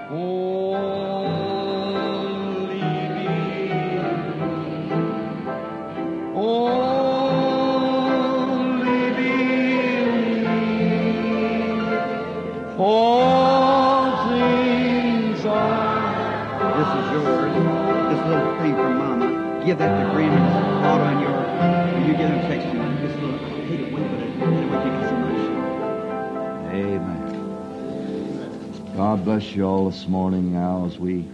Only believe. Only believe. For things are This is yours. This little thing from Mama. Give that to Graham and auto on your. When you get him text you. This little. I hate it when, but it, anyway, you got so much. Amen. God bless you all this morning now as we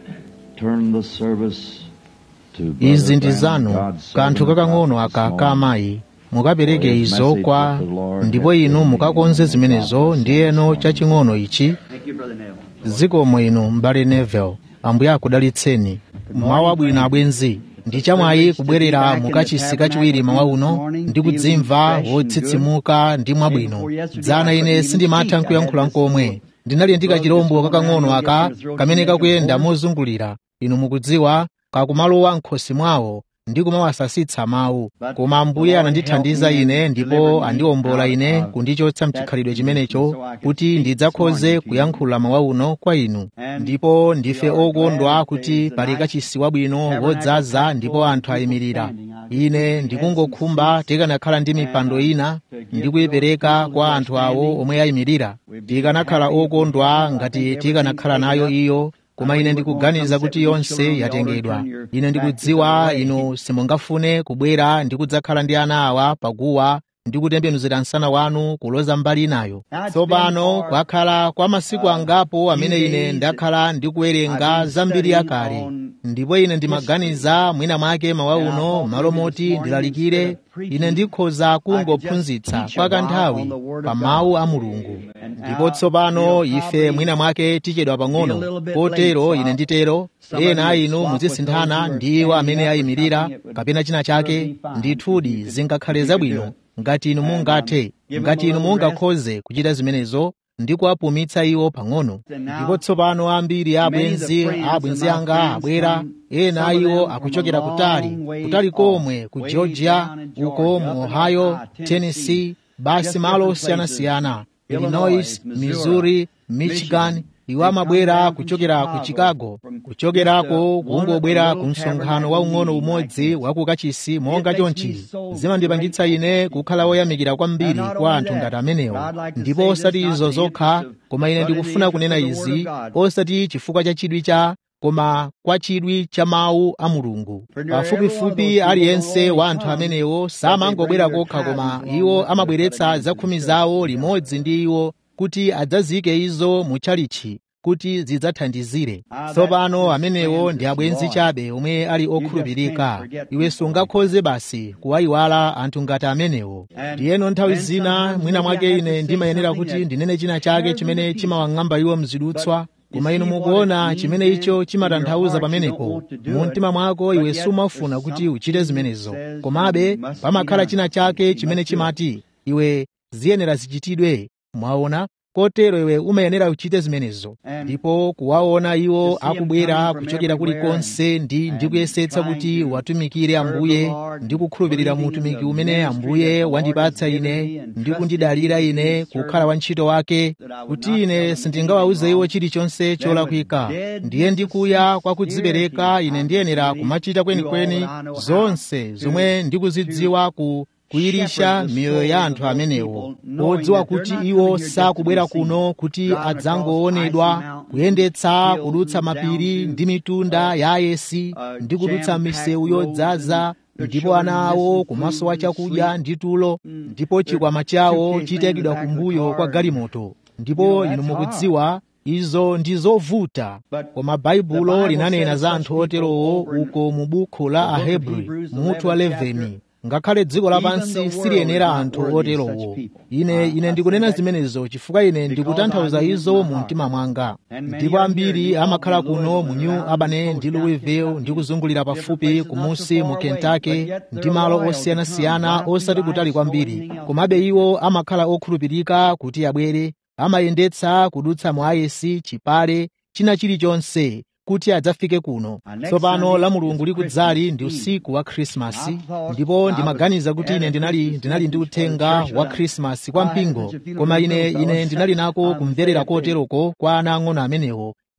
turn the service to Brother izi ndi Branham, zanu God's kanthu servant kakang'ono prophet this aka ka morning. amayi mukapereke izo message kwa that the Lord ndipo has inu given mukakonze me. zimenezo ndiyeno chaching'ono ichi Thank you, Brother Neville. zikomo inu m'bale Neville ambuye akudalitseni mmawa abwino abwenzi ndi chamwayi kubwerera mukachisi kachiwiri mawa uno ndi kudzimva wotsitsimuka ndi mwabwino dzana ine sindimatha nkuyankhula nkomwe ndinali ndi kachirombo kakang'ono aka kamene kakuyenda mozungulira inu mukudziwa kakumalowa m'khosi mwawo ndi kumawasasitsa mawu koma ambuye anandithandiza ine ndipo andiwombola ine kundichotsa mchikhalidwe chimenecho kuti ndidzakhoze kuyankhula mawa uno kwa inu ndipo ndife okondwa kuti pali kachisi wabwino wodzaza ndipo anthu ayimirira ine ndikungokhumba tikanakhala ndi mipando ina ndi kuyipereka kwa anthu awo omwe ayimirira tikanakhala okondwa ngati tikanakhala nayo iyo koma ine ndikuganiza kuti yonse yatengedwa ine ndikudziwa inu simungafune kubwera ndi kudzakhala ndi ana awa paguwa ndi kutembenuzira msana wanu kuloza mbali inayo tsopano kwakhala kwa masiku angapo amene ine ndakhala ndikuwerenga zambiri yakale ndipo ine ndimaganiza mwina mwake mawa uno malo moti ndilalikire ine ndikhoza kungophunzitsa kwa kanthawi pa mawu a mulungu ndipo tsopano ife mwina mwake tichedwa pang'ono potero ine nditero ena a inu muzisinthana ndi iwo amene ayimirira kapena china chake ndithudi zingakhale zabwino ngati inu mungathe ngati inu mungakhoze kuchita zimenezo ndi kuwapumitsa iwo pang'ono ndipo tsopano ambiri a abwenzi a abwenzi anga abwera ena a iwo akuchokera kutali kutali komwe ku georgia uko mu ohio tennessee basi malo osiyanasiyana illinois missouri michigan iwo amabwera kuchokera ku chicago kuchokerako kungobwera ku msonkhano waung'ono umodzi wa ku kachisi monga chonchi zimandipangitsa ine kukhala woyamikira kwambiri kwa anthu ngati amenewo ndipo osati izo zokha koma ine ndikufuna kunena izi osati chifukwa cha chidwi cha koma kwa chidwi cha mawu a mulungu pafupifupi aliyense wa anthu amenewo samangobwera kokha koma iwo amabweretsa zakhumi zawo limodzi ndi iwo kuti adzazike izo mu chalichi kuti zidzathandizire tsopano amenewo ndi abwenzi chabe omwe ali okhulupirika iwe sungakhoze basi kuwayiwala anthu ngati amenewo ndiyeno nthawi zina mwina mwake ine ndimayenera kuti ndinene china chake chimene chimawang'amba iwo mzidutswa koma inu mukuona chimene icho chimatanthauza pamenepo mu mtima mwako iwe sumafuna kuti uchite zimenezo komabe pamakhala china chake chimene chimati iwe ziyenera zichitidwe mwaona kotero iwe umayenera uchite zimenezo ndipo kuwaona iwo akubwera kuchokera kulikonse ndi ndikuyesetsa kuti watumikire ambuye ndi kukhulupirira mu utumiki umene ambuye wandipatsa ine ndi kundidalira ine kukhala wantchito wake kuti ine sindingawawuze iwo chilichonse cholakwika ndiye ndikuya kwa kudzipereka ine ndiyenera kumachita kwenikweni zonse zomwe ndikuzidziwa ku kuyirisha miyoyo ya anthu amenewo podziwa kuti iwo sakubwera kuno kuti adzangoonedwa kuyendetsa kudutsa mapiri ndi mitunda ya ayesi ndi kudutsa misewu yodzaza ndipo ana awo kumasowa chakudya ndi tulo ndipo chikwama chawo chitayikidwa kumbuyo kwa galimoto ndipo inu mukudziwa izo ndi zovuta koma baibulo linanena za anthu oterowo uko mu buku la ahebri mutu wa 11 ngakhale dziko lapansi siliyenera anthu oterowo ine ine ndikunena zimenezo chifukwa ine ndikutanthauza izo mu mtima mwanga ndipo ambiri amakhala kuno mu new albany ndi louisville ndi kuzungulira pafupi kumusi mu kentucky ndi malo osiyanasiyana osati kutali kwambiri komabe iwo amakhala okhulupirika kuti abwere amayendetsa kudutsa mu ayesi chipale china chilichonse kuti adzafike kuno tsopano la mulungu likudzali ndi usiku wa khrisimasi ndipo ndimaganiza kuti ine ndinali ndinali ndi uthenga wa khrisimasi kwa mpingo koma ine ine ndinali nako kumverera koteroko kwa ana ang'ono amenewo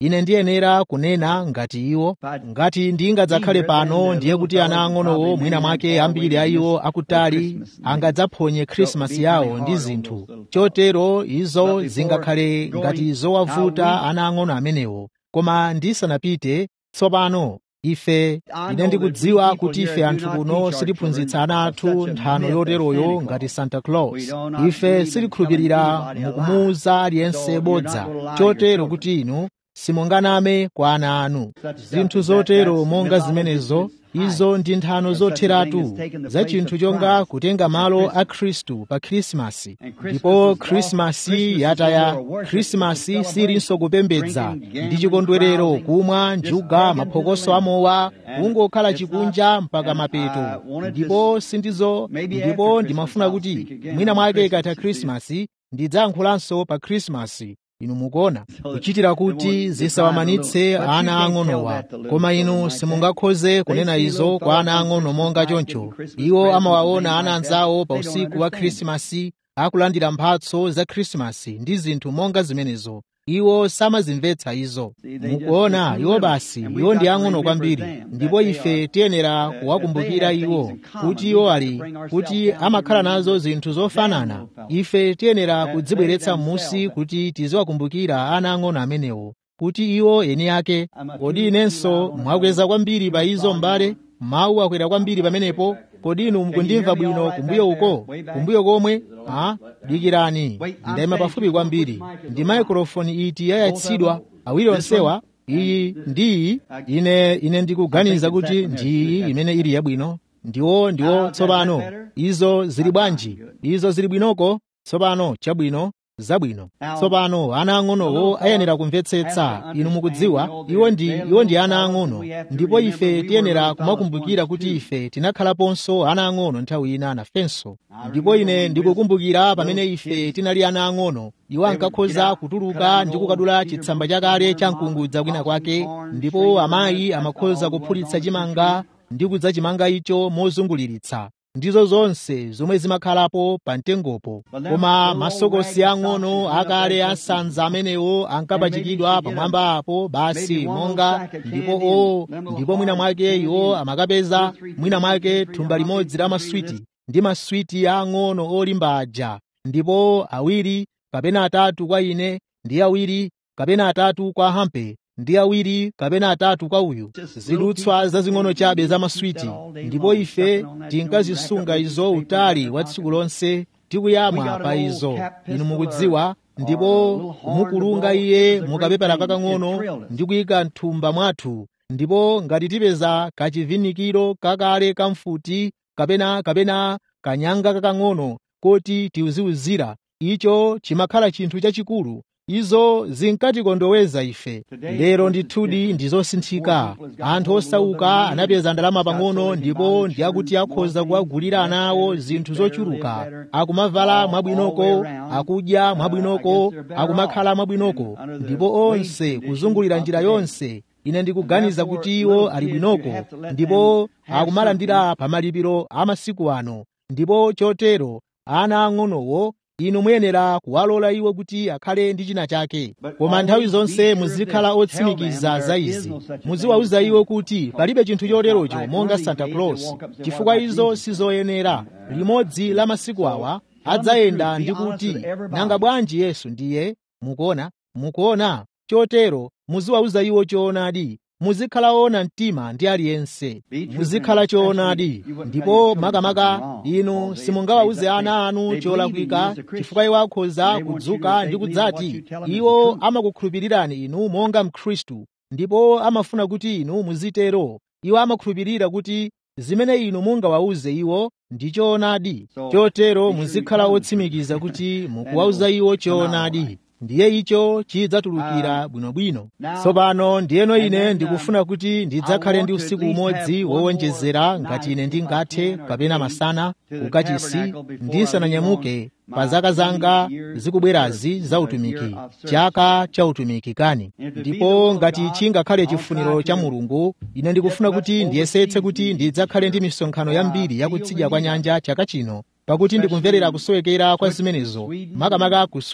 ine ndiyenera kunena ngati iwo ngati ndingadzakhale pano ndiye kuti ana ang'onowo mwina mwake ambiri a iwo akutali angadzaphonye khrisimasi yawo ndi zinthu chotero izo zingakhale ngati zowavuta ana ang'ono amenewo koma ndisanapite tsopano ife ine ndikudziwa kuti ife anthu kuno sitiphunzitsa ana athu nthano yoteroyo ngati santa claus ife sitikhulupirira mukumuwuza aliyense bodza chotero kuti inu simunganame kwa ana anu zinthu zotero monga zimenezo izo ndi nthano zotheratu za chinthu chonga kutenga malo a khristu pa khrisimasi ndipo khrisimasi yataya khrisimasi silinso kupembedza ndi chikondwerero kumwa njuga maphokoso amowa kungokhala chikunja mpaka mapeto ndipo sindizo ndipo ndimafuna kuti mwina mwake ikatha khrisimasi ndidzayankhulanso pa khrisimasi inu mukuona kuchitira kuti zisawamanitse ana ang'onowa koma inu simungakhoze kunena izo kwa ana ang'ono monga choncho iwo amawaona ana anzawo pa usiku wa khrisimasi akulandira mphatso za khrisimasi ndi zinthu monga zimenezo iwo samazimvetsa izo mukuona iwo basi iwo ndi ang'ono kwambiri ndipo ife tiyenera kuwakumbukira iwo kuti iwo ali kuti amakhala nazo zinthu zofanana ife tiyenera kudzibweretsa m'musi kuti tiziwakumbukira ana ang'ono amenewo kuti iwo eni ake kodi inenso mwakweza kwambiri pa izo m'bale mawu akwera kwambiri pamenepo kodi inu mukundimva bwino kumbuyo uko kumbuyo komwe a dikirani ndayima pafupi kwambiri ndi maikrofoni iti yayatsidwa awiri onsewa iyi ndi iyi ine ine ndikuganiza kuti ndi iyi imene ili yabwino ndiwo ndiwo tsopano izo zili bwanji izo zili bwinoko tsopano chabwino zabwino tsopano ana ang'onowo ayenera kumvetsetsa inu mukudziwa iwo ndi iwo ndi ana ang'ono ndipo ife tiyenera kumakumbukira kuti ife tinakhalaponso ana ang'ono nthawi ina nafenso ndipo ine ndikukumbukira pamene ife tinali ana ang'ono iwo ankakhoza kutuluka ndi kukadula chitsamba chakale cha mkungudza kwina kwake ndipo amayi amakhoza kuphulitsa chimanga ndi kudza chimanga icho mozunguliritsa ndizo zonse zomwe zimakhalapo pa mtengopo koma masokosi ang'ono akale asanza amenewo ankapachikidwa pamwamba apo basi monga ndipo o ndipo mwina mwake iwo amakapeza mwina mwake thumba limodzi la maswiti ndi maswiti ang'ono olimba aja ndipo awiri kapena atatu kwa ine ndi awiri kapena atatu kwa hampe ndi awiri kapena atatu kwa uyu zidutswa zazing'ono chabe za maswiti ndipo ife tinkazisunga izo utali wa tsiku lonse tikuyamwa pa izo inu mukudziwa ndipo mukulunga iye mukapepera kakang'ono ndi kuyika mthumba mwathu ndipo ngati tipeza kachivinikiro kakale kamfuti kapena kapena kanyanga kakang'ono koti tiuziuzira icho chimakhala chinthu chachikulu izo zinkatikondoweza ife lero ndithudi ndizosinthika anthu osauka anapeza ndalama pang'ono ndipo ndi akuti akhoza kuwagulira ana awo zinthu zochuluka akumavala mwabwinoko akudya mwabwinoko akumakhala mwabwinoko ndipo onse kuzungulira njira yonse ine ndikuganiza kuti iwo ali bwinoko ndipo akumalandira pamalipiro a masiku ano ndipo chotero ana ang'onowo inu muyenera kuwalola iwo kuti akhale ndi china chake koma nthawi zonse muzikhala otsimikiza za izi muziwauza iwo kuti palibe chinthu choterocho monga santa claus chifukwa izo sizoyenera limodzi la masiku awa adzayenda ndi kuti nanga bwanji yesu ndiye mukuona mukuona chotero muziwauza iwo choonadi muzikhala ona mtima ndi aliyense muzikhala choonadi ndipo makamaka inu simungawawuze ana anu cholakwika chifukwa iwo akhoza kudzuka ndi kudzati iwo amakukhulupirirani inu monga mkhristu ndipo amafuna kuti inu muzitero iwo amakhulupirira kuti zimene inu mungawawuze iwo ndi choonadi chotero muzikhala otsimikiza kuti mukuwawuza iwo choonadi ndiye icho chidzatulukira bwinobwino tsopano ndiyeno ine ndikufuna kuti ndidzakhale ndi usiku umodzi wowonjezera ngati ine ndingathe kapena masana kukachisi ndisananyamuke pa zaka zanga zikubwerazi za utumiki chaka cha utumiki kani ndipo ngati chingakhale chifuniro cha mulungu ine ndikufuna kuti ndiyesetse kuti ndidzakhale ndi misonkhano yambiri yakutsidya kwa nyanja chaka chino pakuti ndikumverera kusowekera kwa zimenezo makamaka ku swits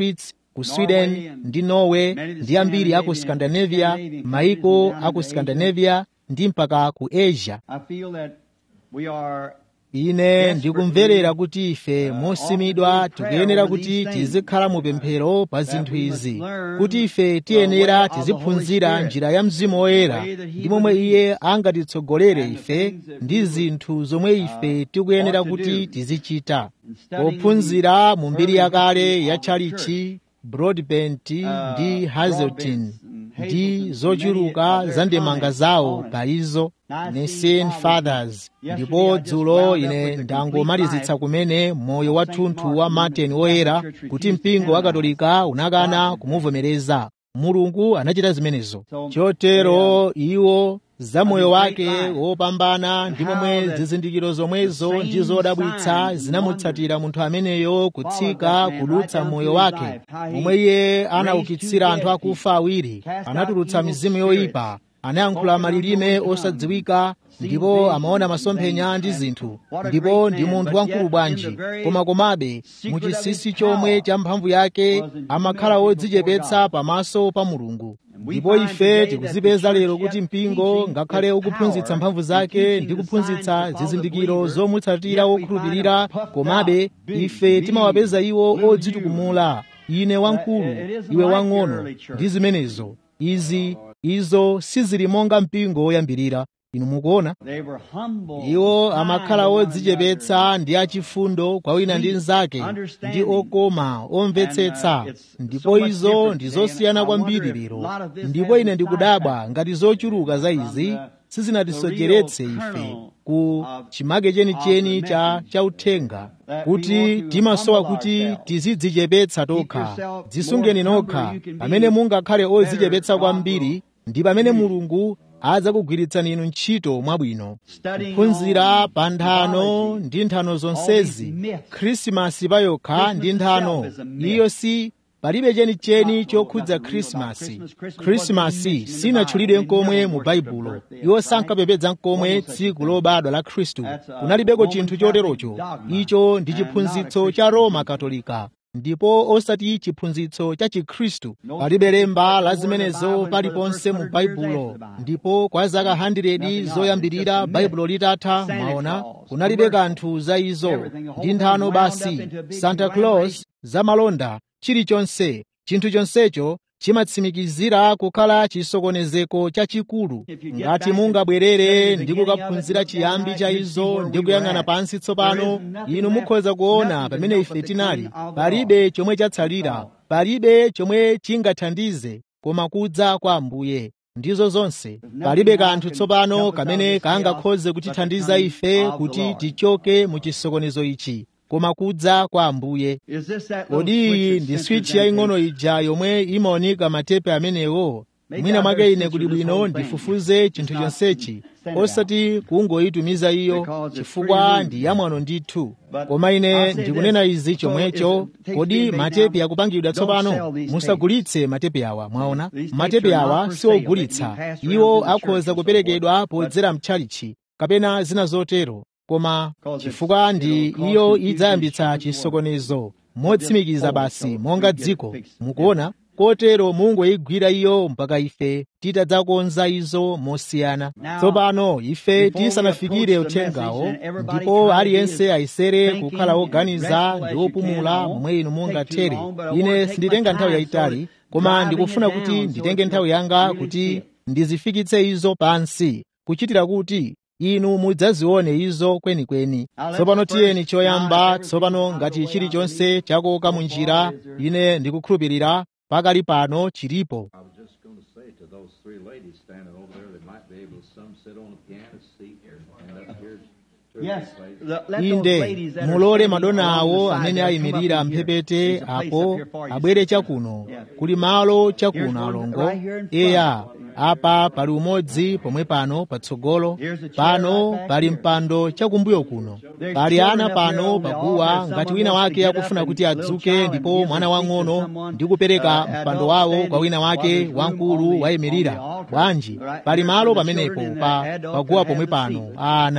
ku sweden ndi norway ndi ambiri aku scandinavia maiko aku scandinavia ndi mpaka ku asia I feel that we are ine ndikumverera kuti ife mosimidwa tikuyenera kuti tizikhala mu pemphero pa zinthu izi kuti ife tiyenera tiziphunzira njira ya mzimu woyera ndi momwe iye angatitsogolere ife ndi zinthu zomwe ife tikuyenera kuti tizichita pophunzira mu mbiri yakale ya tchalichi broadbent ndi hazelton ndi zochuluka za ndemanga zawo pa izo Nicene Fathers ndipo dzulo ine ndangomalizitsa kumene moyo wathunthu wa Martin woyera kuti mpingo wa katolika unakana kumuvomereza mulungu anachita zimenezo chotero iwo za moyo wake wopambana ndi momwe zizindikiro zomwezo ndi zodabwitsa zinamutsatira munthu ameneyo kutsika kudutsa moyo wake momwe iye anaukitsira anthu akufa awiri anatulutsa mizimu yoyipa anayankhula malilime osadziwika ndipo amaona masomphenya ndi zinthu ndipo ndi munthu wamkulu bwanji koma komabe muchisisi chomwe cha mphamvu yake amakhala wodzichepetsa pamaso pa mulungu ndipo ife tikuzipeza lero kuti mpingo ngakhale ukuphunzitsa mphamvu zake ndi kuphunzitsa zizindikiro zomutsatira wokhulupirira komabe ife timawapeza iwo odzitukumula ine wamkulu iwe wang'ono ndi zimenezo izi izo sizili monga mpingo woyambirira inu mukuona they were humble. iwo amakhala odzichepetsa ndi achifundo kwa wina ndi mnzake ndi okoma omvetsetsa ndipo izo ndi zosiyana kwambiri lero ndipo ine ndikudabwa ngati zochuluka za izi sizinatisocheretse ife ku chimake chenicheni cha chauthenga kuti timasowa kuti tizidzichepetsa tokha dzisungeni nokha pamene mungakhale odzichepetsa kwambiri ndi pamene mulungu adzakugwiritsani inu ntchito mwabwino kuphunzira pa nthano ndi nthano zonsezi khrisimasi payokha ndi nthano iyo si palibe chenicheni chokhudza khrisimasi khrisimasi sinatchulidwe nkomwe mu baibulo iwo sankapepedza nkomwe tsiku lobadwa la khristu kunalibeko chinthu choterocho icho ndi chiphunzitso cha roma katolika ndipo osati chiphunzitso cha chikhristu palibe lemba la zimenezo paliponse mu baibulo ndipo kwa zaka 100 zoyambirira baibulo litatha mwaona kunalibe kanthu za izo ndi nthano basi santa claus za malonda chilichonse chinthu chonsecho chimatsimikizira kukhala chisokonezeko chachikulu ngati mungabwerere ndi kukaphunzira chiyambi cha izo ndi kuyang'ana pansi tsopano inu mukhoza kuona pamene ife tinali palibe chomwe chatsalira palibe chomwe chingathandize koma kudza kwa ambuye ndizo zonse palibe kanthu tsopano kamene kangakhoze kutithandiza ife kuti tichoke mu chisokonezo ichi koma kudza kwa ambuye Is this that kodi little iyi switch ndi that switch sensors yaying'ono them ija yomwe imaonika matepe amenewo mwina mwake ine kuli bwino ndifufuze chinthu chonsechi osati kungoyitumiza iyo chifukwa ndi yamwano ndithu koma ine ndikunena izi chomwecho kodi matepe akupangidwa tsopano musagulitse matepe awa mwaona matepe awa siogulitsa iwo akhoza kuperekedwa podzera mtchalichi kapena zina zotero koma chifukwa ndi iyo idzayambitsa chisokonezo motsimikiza basi monga dziko mukuona kotero mungoyigwira iyo mpaka ife titadzakonza izo mosiyana tsopano ife tisanafikire uthengawo ndipo aliyense ayesere kukhala woganiza ndi wopumula momwe inu mungathere ine sinditenga nthawi yayitali koma ndikufuna kuti nditenge nthawi yanga kuti ndizifikitse izo pansi kuchitira kuti inu mudzazione izo kwenikweni tsopano tiyeni choyamba tsopano ngati chilichonse chakoka mu njira ine ndikukhulupirira pakali pano chilipo I was just going to say to those three ladies standing over there, they might be able to some sit on a piano seat and up here's two of Yes. these ladies. The- let those inde ladies that are mulole standing madona along the awo side amene there come up ayimirira in here. mphepete There's a place apo up here for you. abwere chakuno Yeah. kuli malo chakuno Here's one alongo right here in front. eya apa pali umodzi pomwe pano patsogolo Here's a chair pano right back pali here. mpando chakumbuyo kuno There's pali children ana up here pano on the paguwa altar. ngati Someone wina wants to wake get up akufuna and kuti little adzuke child and ndipo give mwana the seat to wang'ono someone, ndi kupereka uh, mpando adult wawo standing kwa wina while wake there's room on wamkulu the- on wayimirira the altar. bwanji Right pali here malo for the pamenepo children and pa the adult paguwa can pomwe have the pano seat. ana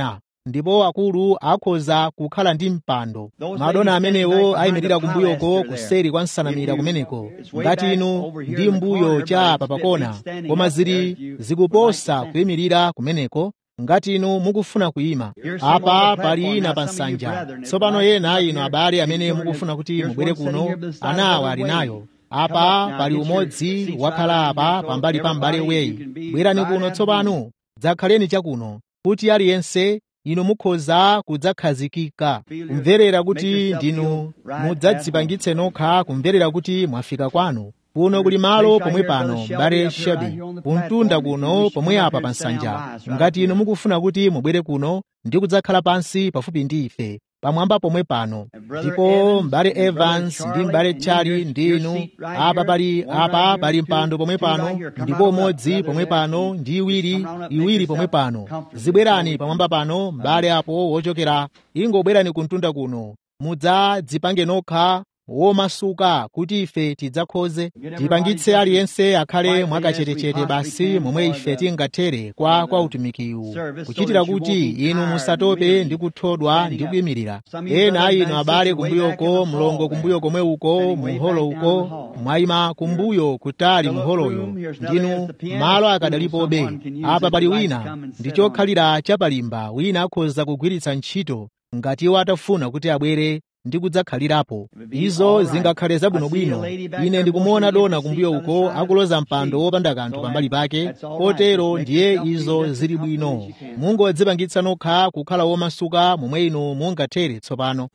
ndipo akulu akhoza kukhala ndi mpando madona amenewo ayimirira kumbuyoko kuseri kwa nsanamira kumeneko ngati inu ndi mbuyo cha papakona koma zili zikuposa kuyimirira kumeneko ngati inu mukufuna kuyima apa pali ina pa nsanja tsopano ena inu abale amene mukufuna kuti mubwere kuno anawa ali nayo apa pali umodzi wakhala apa pambali pa m'bale weyi bwerani kuno tsopano dzakhaleni chakuno kuti aliyense inu mukhoza kudzakhazikika kumverera kuti ndinu mudzadzipangitse nokha kumverera kuti mwafika kwanu kuno kuli malo pomwe pano m'bale shabi kumtunda kuno pomwe apa pa nsanja ngati inu mukufuna kuti mubwere kuno ndi kudzakhala pansi pafupi ndi ife pamwamba pomwe pano ndipo m'bale evans ndi m'bale charlie ndi inu apa pali apa pali mpando pomwe pano ndipo umodzi pomwe pano ndi iwiri iwiri pomwe pano zibwerani pamwamba pano m'bale apo wochokera ingobwerani kumtunda kuno mudzadzipange nokha womasuka kuti ife tidzakhoze tipangitse aliyense akhale mwakachetechete basi momwe ife tingathere kwa kwa utumikiwu kuchitira kuti inu musatope ndi kuthodwa ndi kuyimirira ena inu abale kumbuyoko mlongo kumbuyo komwe uko muholo uko mwayima kumbuyo kutali muholoyo ndinu malo akadalipobe apa pali wina ndi chokhalira chapalimba wina akhoza kugwiritsa ntchito ngati iwo atafuna kuti abwere ndi kudzakhalirapo izo zingakhale zabwinobwino ine ndikumuona dona kumbuyo uko akuloza mpando wopanda kanthu pambali pake potero ndiye izo zili bwino mungodzipangitsa nokha kukhala womasuka momwe inu mungathere tsopano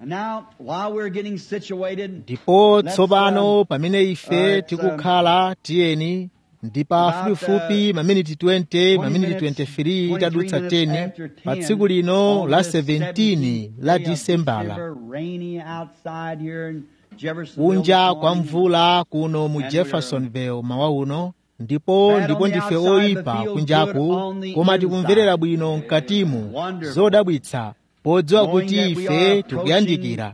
ndipo tsopano pamene ife tikukhala tiyeni ndi pafupifupi maminiti 20 maminiti 23 itadutsa 10 pa tsiku lino la 17 la disembala kunja kwa mvula kuno mu jeffersonville mawa uno ndipo ndipo ndife oyipa kunjaku koma tikumverera bwino mkatimu zodabwitsa podziwa kuti ife tikuyandikira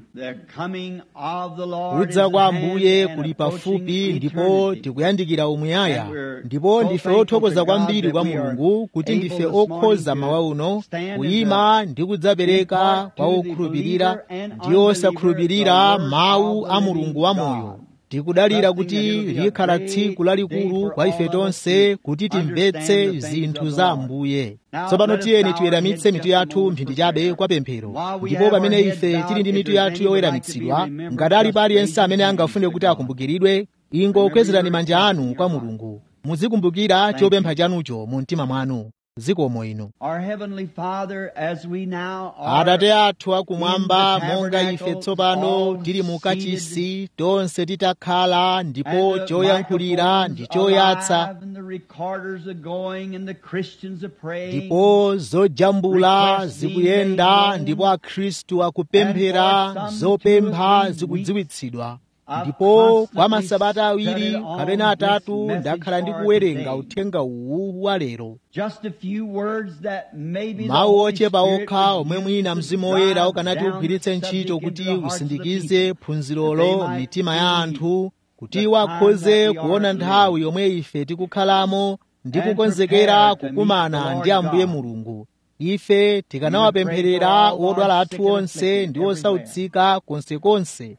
kudza kwa ambuye kuli pafupi ndipo tikuyandikira umuyaya ndipo ndife othokoza kwambiri kwa mulungu kuti ndife okhoza mawa uno kuyima ndi kudzapereka kwa okhulupirira ndi osakhulupirira mawu a mulungu wamoyo tikudalira kuti likhala tsiku lalikulu kwa ife tonse kuti timvetse zinthu za ambuye tsopano tiyeni tiweramitse mitu yathu mphindi chabe kwa pemphero ndipo pamene ife tili ndi mitu yathu yoweramitsidwa ngati alipo aliyense amene angafune kuti akumbukiridwe ingokwezerani manja anu kwa mulungu muzikumbukira chopempha chanucho mu mtima mwanu zikomo inu atate athu akumwamba monga ife tsopano tili mu kachisi tonse titakhala ndipo choyankhulira ndi choyatsa ndipo zojambula zikuyenda ndipo akhristu akupemphera zopempha zikudziwitsidwa ndipo kwa masabata awiri kapena atatu ndakhala ndikuwerenga uthenga uwu wa lero mawu ochepa okha omwe mwina mzimu woyera ukanati ugwiritse ntchito kuti usindikize phunzirolo mitima ya anthu kuti iwo akhoze kuona nthawi yomwe ife tikukhalamo ndi kukonzekera kukumana ndi ambuye mulungu ife tikanawapempherera odwala athu onse ndi osautsika konsekonse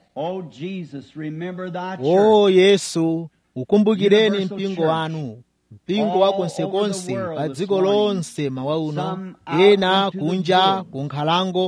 o yesu ukumbukireni mpingo wanu mpingo wa konsekonse pa dziko lonse mawa uno ena kunja ku nkhalango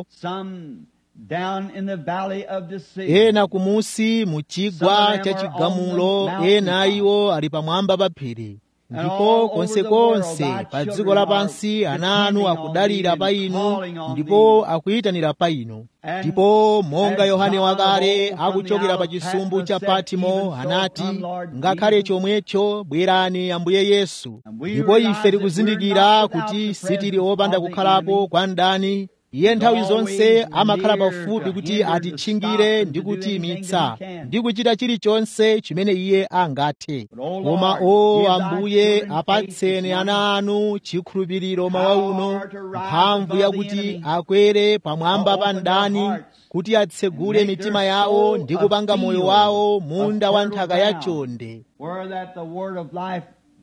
ena kumusi mu chigwa cha chigamulo ena iwo ali pamwamba pa phiri ndipo konsekonse pa dziko lapansi ana anu akudalira pa inu ndipo akuyitanira pa inu ndipo monga yohane wakale akuchokera pa chisumbu cha patimo anati ngakhale chomwecho bwerani ambuye yesu ndipo ife tikuzindikira kuti sitili opanda kukhalapo kwa mdani iye nthawi zonse amakhala pafupi kuti atitchingire ndi kutiyimitsa ndi kuchita chilichonse chimene iye angathe koma o ambuye apatseni ana anu chikhulupiriro mawa uno mphamvu yakuti akwere pamwamba pa mdani kuti atsegule mitima yawo ndi kupanga moyo wawo munda wa nthaka yachonde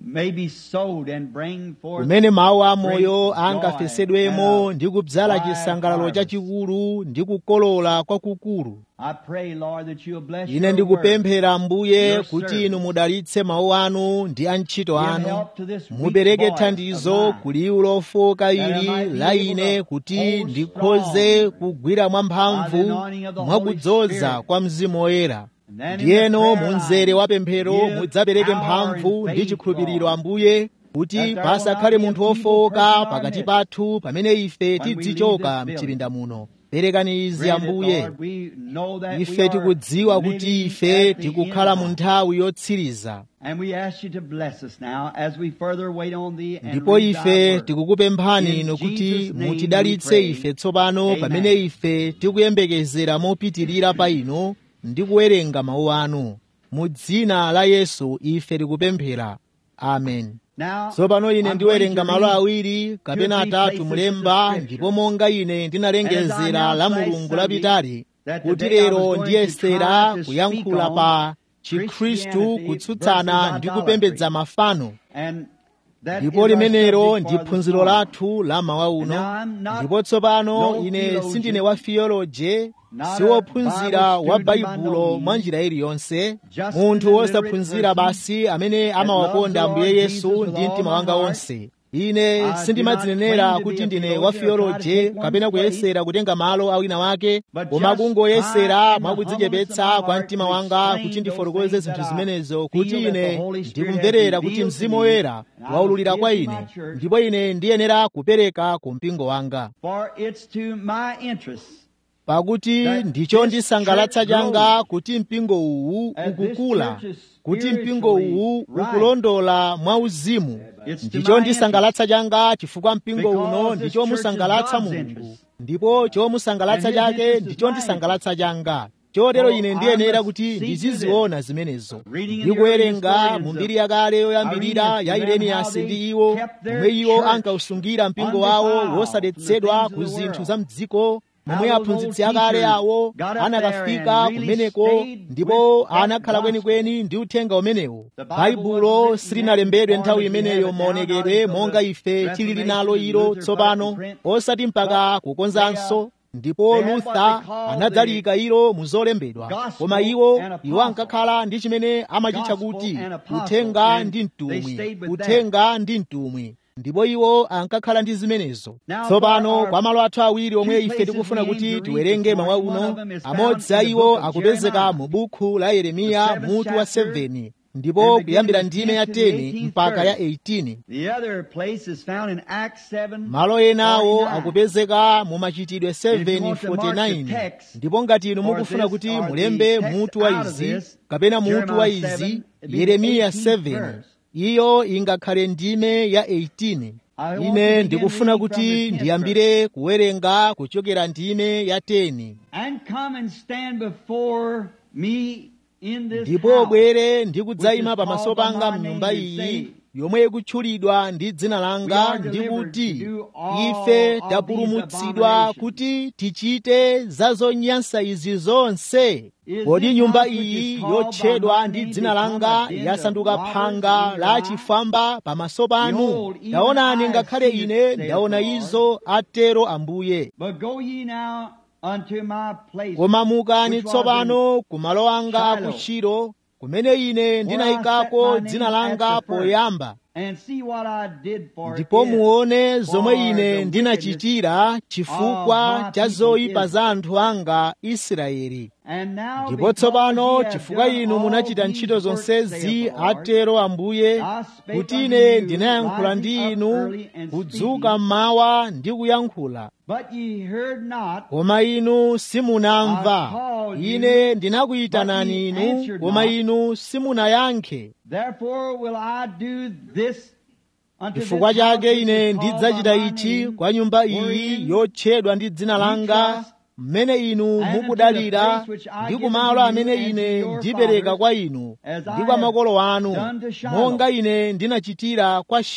may be sowed and bring forth kumene mawu a great moyo joy angafesedwemo and ndi kudzala a wide chisangalalo harvest. chachikulu ndi kukolola kwakukulu I pray, Lord, that you'll bless ine your word. ndikupemphera mbuye your kuti servant. inu mudalitse mawu anu ndi antchito Give anu help to this weak mupereke voice thandizo of mine, ku liwu lofoka that I ili might be la able ine to kuti hold ndikhoze strong kugwira mwamphamvu by the anointing of the mwa Holy kudzoza Spirit. kwa mzimu woyera And then in the ndiyeno prayer mu mzere line, wa pemphero give mudzapereke power mphamvu and ndi faith, chikhulupiriro Lord, ambuye kuti that there will pasakhale not be a munthu feeble wofowoka person in our pakati midst pathu pamene ife when we tidzichoka leave this mchipinda building. muno perekani izi Grant it, ambuye Lord. We know that we ife are tikudziwa kuti living ife at the tikukhala end mu time. nthawi yotsiriza And we ask you to bless us now as we further wait on thee and ndipo read thy ife word. tikukupemphani In inu kuti Jesus' name mutidalitse we pray. ife tsopano Amen. pamene ife tikuyembekezera mopitirira pa inu ndi kuwerenga mawu anu mu dzina la yesu ife tikupemphera amen Now, tsopano ine I'm ndiwerenga going to malo read awiri kapena two or three atatu places mulemba of Scripture. ndipo monga ine ndinalengezera And as I la announced last mulungu Sunday lapitali that kuti today I was lero going to ndiyesera try to kuyankhula speak pa on chikhristu Christianity kutsutsana versus ndi idolatry. kupembedza mafano And that ndipo is our limenelo subject ndi for this phunziro morning. lathu la mawa And uno now I'm not ndipo tsopano no ine theologian, sindine wa theology not si a wophunzira Bible wa student by no baibulo means, mwa njira iliyonse just munthu an illiterate wosaphunzira person basi amene that amawakonda loves the ambuye Lord yesu Jesus with ndi all mtima my wanga heart. wonse ine I do sindimadzinenera not claim to be kuti a ndine wa theologian or try to theology take kapena one's place, kuyesera kutenga malo a wina wake but koma just kungoyesera try in mwa the humbleness of kudzichepetsa my kwa heart mtima to wanga explain kuti those ndifotokoze things zinthu that I zimenezo feel kuti that the ine Holy Spirit has ndikumverera kuti revealed to mzimu me, woyera and I waululira must kwa give to my ine church. ndipo ine ndiyenera kupereka ku mpingo wanga For it's to my interest pakuti that ndicho this ndisangalatsa church changa grows, kuti mpingo uwu as this ukukula church is kuti mpingo spiritually uwu right. ukulondola mwauzimu It's to ndicho my ndisangalatsa changa chifukwa mpingo Because uno this ndicho church is musangalatsa God's mulungu interest. ndipo chomusangalatsa And his chake interest is ndicho my ndisangalatsa changa chotero So ine I ndiyenera must kuti see to ndiziziona zimenezo Reading in the ndikuwerenga early mu historians mbiri of yakale yoyambirira Irenaeus ya and them how ireniyasi they ndi iwo kept their momwe iwo church ankausungira mpingo wawo undefiled wosadetsedwa from the ku things of the zinthu world. za mdziko momwe How those aphunzitsi old akale teachers awo got up anakafika there and really kumeneko stayed ndipo with that anakhala gospel. kwenikweni ndi uthenga umenewo The Bible baibulo wasn't written silinalembedwe then nthawi as we have imeneyo it now, maonekedwe not until monga the ife tilili nalo Reformation ilo and Luther put it in tsopano print. osati mpaka kukonzanso ndipo they had what luther they call anadzalika ilo mu zolembedwa gospel koma iwo and apostle. iwo ankakhala ndi chimene amachitcha Gospel kuti and apostle, uthenga and ndi they mtumwi stayed with uthenga ndi mtumwi ndipo iwo ankakhala ndi zimenezo Now, tsopano for our kwa malo athu awiri omwe two ife places tikufuna we aim kuti to read tiwerenge this mawa morning, one of uno them is found amodzi in a the iwo book of akupezeka Jeremiah, mu buku la yeremiya the seventh mutu wa chapter, 7 and ndipo beginning kuyambira with ndime ya 10 to the 10 18th mpaka ya verse. 18 The other place is found in Acts 7. malo enawo 49. akupezeka mu machitidwe if you want to mark the 7:49 text ndipo ngati inu for mukufuna this kuti or the mulembe text mutu wa out of izi this, kapena mutu wa Jeremiah 7, izi it'd be yeremiya 18th 7 verse. iyo ingakhale ndime ya 18 I want to ine begin ndikufuna reading from kuti the 10th ndiyambire kuwerenga kuchokera ndime ya 10 And come and stand before me in this ndipo house, bwere ndi kudzayima which is pamaso called by panga my mnyumba name, and iyi say, yomwe ikutchulidwa ndi dzina We langa are ndi delivered kuti to do all ife of tapulumutsidwa these abominations. kuti tichite za zonyansa izi zonse Is kodi this nyumba house which iyi is called yotchedwa by my ndi name dzina become langa a den of yasanduka robbers phanga in la your eyes? chifwamba pamaso panu Behold, even taonani I ngakhale see it, ine saith ndaona the Lord. izo atero ambuye But go ye now unto my place, koma mukani which was tsopano ku malo anga a Shiloh, ku Shilo kumene ine ndinayikako set my dzina name langa at the first. poyamba and see what I did for ndipo it. muone zomwe for ine the ndinachitira chifukwa of my cha people zoyipa Israel. za anthu anga israeli And now ndipo because tsopano ye have chifukwa done inu all munachita these ntchito works, zonsezi saith the Lord, atero ambuye I spake kuti unto ine you, ndinayankhula rising ndi up inu early and kudzuka speaking. mmawa ndi kuyankhula But ye heard not, koma inu simunamva I called you, ine ndinakuyitanani but ye inu answered koma not. inu simunayankhe therefore will I do this unto this chifukwa house chake which ine is called ndidzachita by my ichi name, kwa nyumba iyi wherein yotchedwa ndi dzina ye langa trust, mmene inu and unto the mukudalira place which I ndi give kumalo unto you amene and to ine your ndipereka fathers, kwa inu as ndi I kwa have makolo anu done to Shiloh. monga ine ndinachitira kwa shilo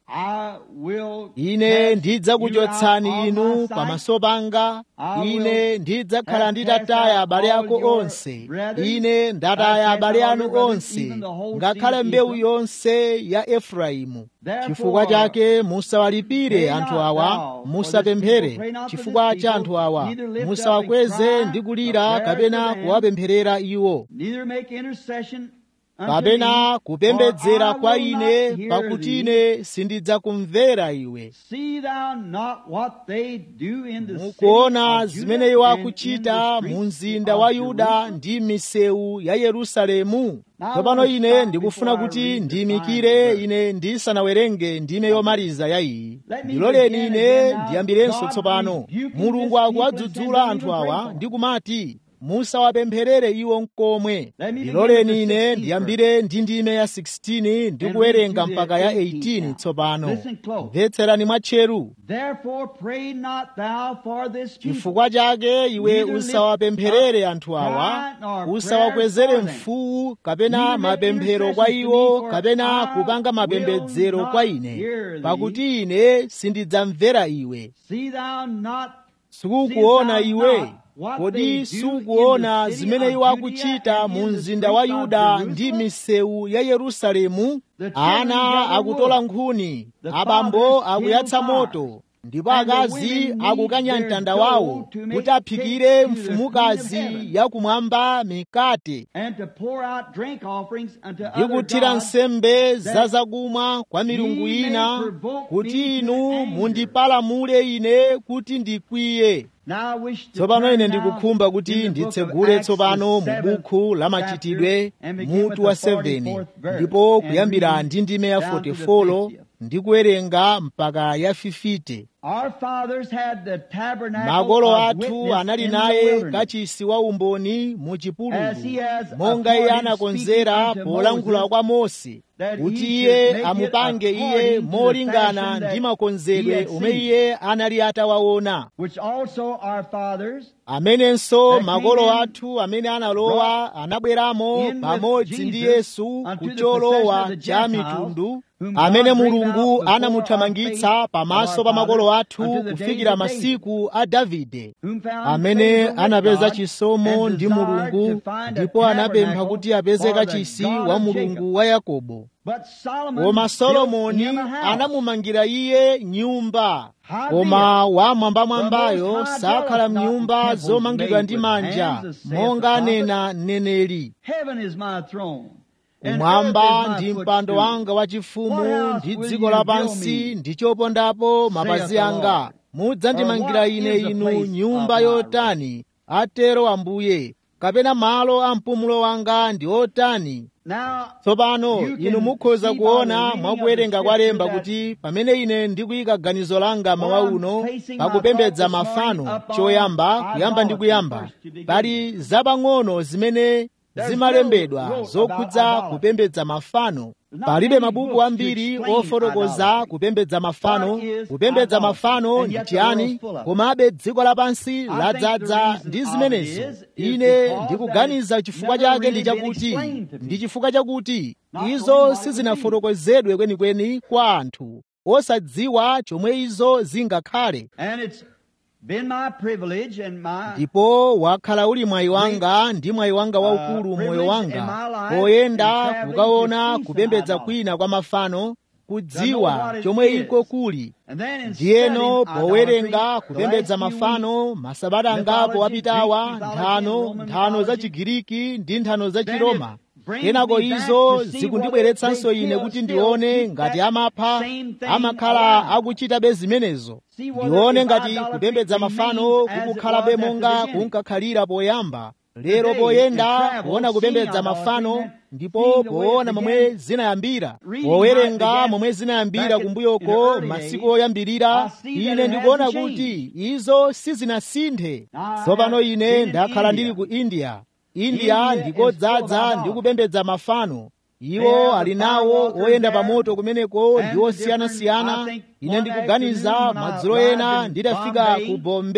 I will ine cast you ndidzakuchotsani out of inu my sight. pamaso panga I will ine ndidzakhala have nditataya cast out abale all ako your onse brethren. ine ndataya cast abale out all anu your brethren, onse even the whole ngakhale seed of mbewu Israel. yonse ya efraimu Therefore, chifukwa chake musawalipire pray anthu not awa thou for this musapemphere people, pray not for chifukwa this cha people, anthu awa neither lift up musawakweze and ndi cry kulira for prayers kapena for them, kuwapempherera iwo neither make intercession unto kapena me, kupembedzera for I kwa will not ine hear pakuti thee. ine sindidzakumvera iwe See thou not what they do in the city mukuona of zimene Judah iwo and in akuchita the mu streets mzinda of wa yuda Jerusalem? ndi misewu ya yerusalemu Now, I tsopano wanna ine stop ndikufuna before I kuti read the ndiyimikire final ine ndisanawerenge ndime yomaliza ya iyi Let me ndiloleni begin ine again now. ndiyambirenso God tsopano rebuking mulungu this people akuwadzudzula and anthu sending them awa to ndi kumati musawapempherere iwo mkomwe Let me ndiloleni begin with the ine 16th ndiyambire ndi ndime ya 16 ndi And kuwerenga read to the mpaka ya 18th 18 now. tsopano Listen close. mvetserani mwatcheru Therefore pray not thou for this people. chifukwa chake iwe Neither lift usawapempherere up anthu awa cry nor usawakwezere prayer for them. mfuwu kapena Neither make mapemphero kwa intercession iwo to me, for kapena I kupanga will mapembedzero not kwa ine hear thee. pakuti ine sindidzamvera iwe See thou not sukuona See thou iwe not what they kodi do sukuona in the city zimene of iwo Judea akuchita and mu in the mzinda wa streets of yuda Jerusalem? ndi misewu ya yerusalemu The children ana gather akutola wood. nkhuni The abambo fathers akuyatsa kindle moto fires. ndipo And the akazi women akukanya knead their mtanda dough wawo to make kuti aphikire cakes to the mfumukazi queen of heaven. yakumwamba mikate and to pour out drink offerings unto ndi other kuthira gods, nsembe za that zakumwa kwa milungu ye may ina provoke me kuti to inu anger. mundipalamule ine kuti ndikwiye Now I wish to tsopano turn ine now ndikukhumba kuti in the book of nditsegule Acts, tsopano the mu seventh buku la chapter, machitidwe and begin with mutu wa the 7 44th verse, ndipo and kuyambira read ndi ndime ya down to the 44 50th. ndi kuwerenga mpaka ya 50 Our fathers had the tabernacle makolo of athu witness anali in the naye wilderness. kachisi wa umboni mu chipululu As he has monga iye appointed anakonzera speaking unto polankhula Moses, kwa mose that kuti he iye should make it amupange iye according to the molingana fashion ndi that makonzedwe he had omwe seen. iye anali atawaona which also our fathers amenenso that makolo came in athu amene analowa anabweramo in with pamodzi ndi Jesus yesu unto the kucholowa possession of the cha Gentiles, mitundu whom amene God bringeth mulungu out before anamuthamangitsa our faith pamaso of pa our makolo fathers athu unto the days kufikira of David, masiku a davide whom found amene favor with anapeza God, chisomo and ndi desired mulungu to find a ndipo anapempha tabernacle kuti apeze for the kachisi God wa of mulungu Jacob. wa yakobo But Solomon koma built solomoni him a house. anamumangira iye nyumba Howbeit, koma the wamwambamwambayo Most High sakhala dwelleth not in mnyumba temples zomangidwa made ndi with manja hands, saith the monga prophet. anena mneneri Heaven is my throne. and earth umwamba is my ndi mpando footstool. wanga wachifumu What house ndi will dziko you lapansi build me? ndi chopondapo mapazi the anga Lord. mudzandimangira Or what ine is the inu place nyumba of my yotani atero ambuye kapena malo a mpumulo wanga ndi otani Now, tsopano You can inu mukhoza see by kuona the reading mwakuwerenga of the kwa lemba scripture kuti pamene ine ndikuyika ganizo langa While mawa I'm uno placing my pakupembedza thought this mafano morning upon choyamba kuyamba ndi idolatry kuyamba first to begin pali zapang'ono zimene There's zimalembedwa no wrote zokhudza about idolatry. kupembedza mafano There's not palibe many mabuku books to ambiri explain ofotokoza idolatry. kupembedza mafano What is kupembedza idolatry? mafano And ndi yet the world's chiyani full of it. komabe dziko lapansi I think the ladzaza reason ndi of zimenezo it is- is ine because ndikuganiza that chifukwa it's never chake ndi really been chakuti explained to people. ndi chifukwa chakuti Not knowing izo what it sizinafotokozedwe kwenikweni kwa anthu osadziwa chomwe izo zingakhale and it's been my privilege and my ndipo wakhala uli mwayi wanga ndi mwayi wanga waukulu uh, moyo privilege in wanga my life in poyenda traveling kukaona to see some kupembedza idolatry. kwina kwa mafano To know kudziwa what it chomwe is. iko kuli and then in ndiyeno studying powerenga idolatry, kupembedza the last few mafano masabata angapo mythology, wapitawa Greek mythology, nthano Roman nthano za mythology, chigiriki ndi nthano za then chiroma it brings kenako me back izo to see zikundibweretsanso whether they ine still- kuti still ndione keep ngati that amapha same thing amakhala alive. akuchitabe zimenezo See whether ndione if ngati idolatry kupembedza mafano remains as it kukukhalabe was at the monga beginning. kunkakhalira poyamba lero Today, poyenda in travel, kuona kupembedza seeing mafano idolatry, ndipo seeing the way it poona momwe began, zinayambira reading powerenga how it began momwe zinayambira back in- kumbuyoko in the early masiku days, oyambirira I see that ine it ndikuona hasn't kuti izo sizinasinthe Now, I tsopano have ine been in ndakhala India. ndili ku india india India is ndikodzaza full of ndi kupembedza mafano They iwo have ali the nawo firewalkers oyenda there, pamoto kumeneko and ndi the osiyanasiyana different- I think ine one ndikuganiza afternoon when I madzulo arrived ena in nditafika Bombay, ku bombay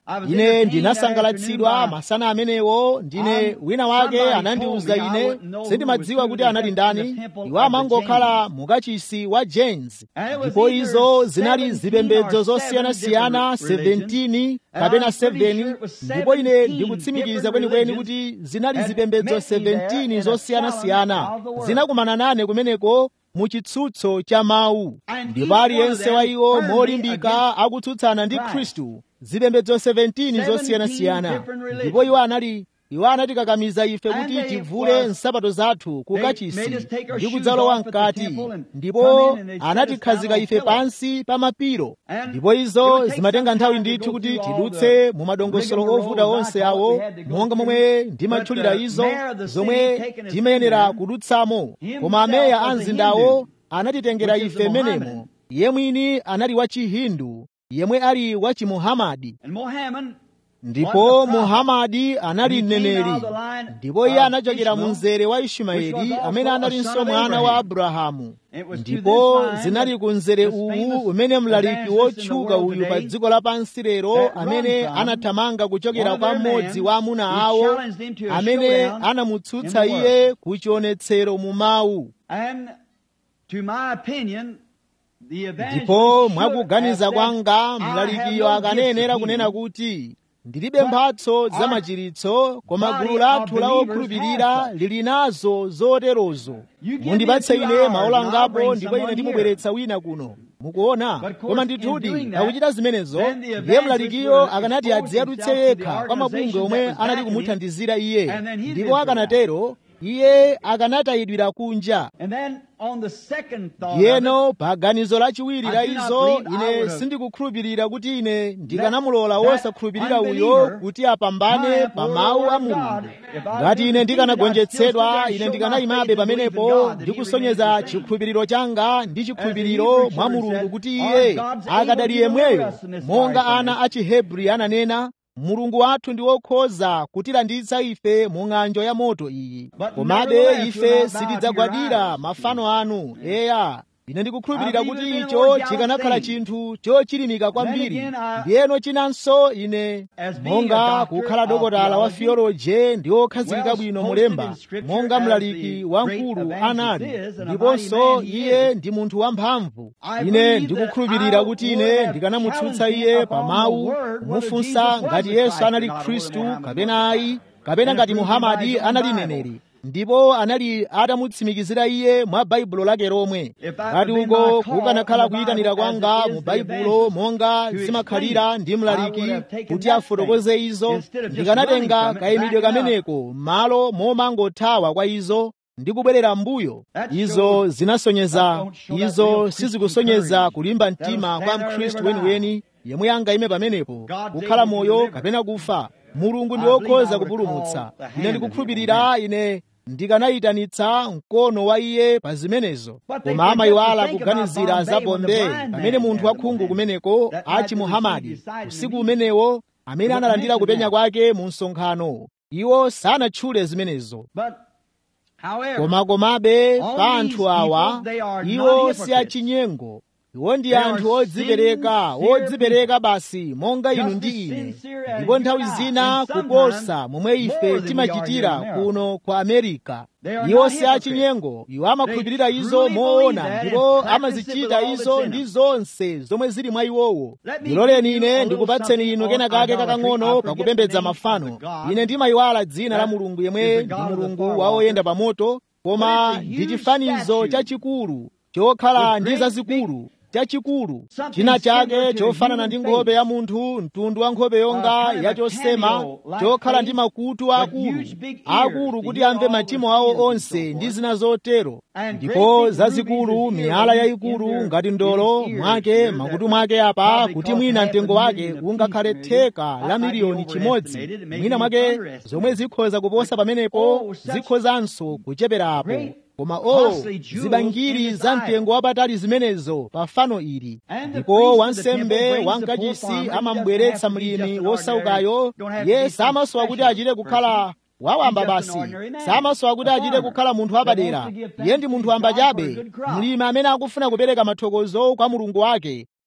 ine ndinasangalatsidwa masana amenewo ndine wina wake anandiwuza ine sindimadziwa kuti anali ndani iwo amangokhala mukachisi wa james ndipo izo zinali zipembedzo zosiyanasiyana 17 kapena 7 ndipo ine ndikutsimikiza kwenikweni kuti zinali zipembedzo 17 zosiyanasiyana zinakumana nane kumeneko mu chitsutso cha mawu ndipo aliyense wa iwo molimbika akutsutsana ndi khristu zipembedzo 17 zosiyanasiyana ndipo iwo anali iwo anatikakamiza ife kuti tivule nsapato zathu ku kachisi ndi kudzalowa mkati ndipo anatikhazika ife pansi pa mapiro ndipo izo zimatenga nthawi ndithu kuti tidutse mu madongosolo ovuta onse awo monga momwe ndimatchulira izo zomwe timayenera kudutsamo koma ameya a mzindawo anatitengera ife menemo iye mwini anali wa chihindu yemwe ali wa chimuhamadi ndipo muhamadi anali mneneri ndipo iye anachokera mu mzere wa ishimaeli amene analinso mwana wa abrahamu ndipo zinali ku mzere uwu umene mlaliki wotchuka uyu pa dziko lapansi lero amene anathamanga kuchokera kwa mmodzi wa amuna awo amene anamutsutsa iye ku chionetsero mu mawu ndipo mwakuganiza kwanga mlalikiyo akanayenera kunena kuti ndilibe mphatso za machiritso koma gulu lathu la okhulupirira lili nazo zoterozo mundipatse ine maola angapo ndipo ine ndimubweretsa wina kuno mukuona koma ndithudi akuchita zimenezo ndiye mlalikiyo akanati adziyadutse yekha kwa mabungwe omwe anali kumuthandizira iye ndipo akanatero iye akanatayidwira kunja yeno pa ganizo lachiwiri la izo ine sindikukhulupirira kuti ine ndikanamulola wosakhulupirira uyo kuti apambane pa mawu a mulungu ngati ine ndikanagonjetsedwa ine ndikanayimabe pamenepo ndikusonyeza chikhulupiriro changa ndi chikhulupiriro mwa mulungu kuti iye akadali yemweyo monga ana a chihebri ananena mulungu wathu ndi wokhoza kutilanditsa ife mu ng'anjo ya moto iyi komabe ife sitidzagwadira mafano anu eya ine ndikukhulupirira kuti icho chikanakhala chinthu chochilimika kwambiri ndiyeno chinanso ine monga kukhala dokotala wa theoloje ndi wokhazikika bwino mulemba monga mlaliki wamkulu anali ndiponso iye ndi munthu wamphamvu ine ndikukhulupirira kuti ine ndikanamutsutsa iye pa mawu kumufunsa ngati yesu anali khristu kapena ayi kapena ngati muhamadi anali neneri ndipo anali atamutsimikizira iye mwa baibulo lake lomwe ngati uko kukanakhala kuyitanira kwanga mu baibulo monga zimakhalira ndi mlaliki kuti afotokoze izo ndikanatenga kayimidwe kameneko malo momangothawa kwa izo ndi kubwerera mbuyo izo zinasonyeza izo sizikusonyeza kulimba mtima kwa mkhristu weniweni yemwe angayime pamenepo kukhala moyo kapena kufa mulungu ndi wokhoza kupulumutsa ine ndikukhulupirira ine ndikanayitanitsa mkono wa iye pa zimenezo koma amayiwala kuganizira za bombe pamene munthu wakhungu kumeneko achi muhamadi usiku umenewo amene analandira kupenya kwake mu msonkhano iwo sanatchule zimenezo koma komabe pa anthu awa iwo si achinyengo iwo ndi anthu odzipereka odzipereka basi monga inu ndi ine ndipo nthawi zina kuposa momwe ife timachitira kuno kwa amerika iwo si achinyengo iwo amakhulupirira izo moona ndipo amazichita izo ndi zonse zomwe zili mwa iwowo ndiloleni ine ndikupatseni inu kena kake kakang'ono pakupembedza mafano ine ndimayiwala dzina la mulungu yemwe ndi mulungu wa oyenda pa moto koma ndi chifanizo chachikulu chokhala ndi zazikulu chachikulu china chake chofanana ndi nkhope ya munthu mtundu wa nkhope yonga yachosema chokhala ndi makutu akulu akulu kuti amve machimo awo onse ndi zina zotero ndipo zazikulu miyala yayikulu ngati ndolo mwake makutu mwake apa kuti mwina mtengo wake ungakhale theka la miliyoni chimodzi mwina mwake zomwe zikhoza kuposa pamenepo zikhozanso kucheperapo koma o zibangiri za mtengo wapatali zimenezo pa fano ili ndipo wansembe wankachisi amambweretsa mlimi wosaukayo ye samasowa kuti achite kukhala wawamba basi samasowa kuti achite kukhala munthu wapadera iye ndi munthu wamba chabe mlimi amene akufuna kupereka mathokozo kwa mulungu wake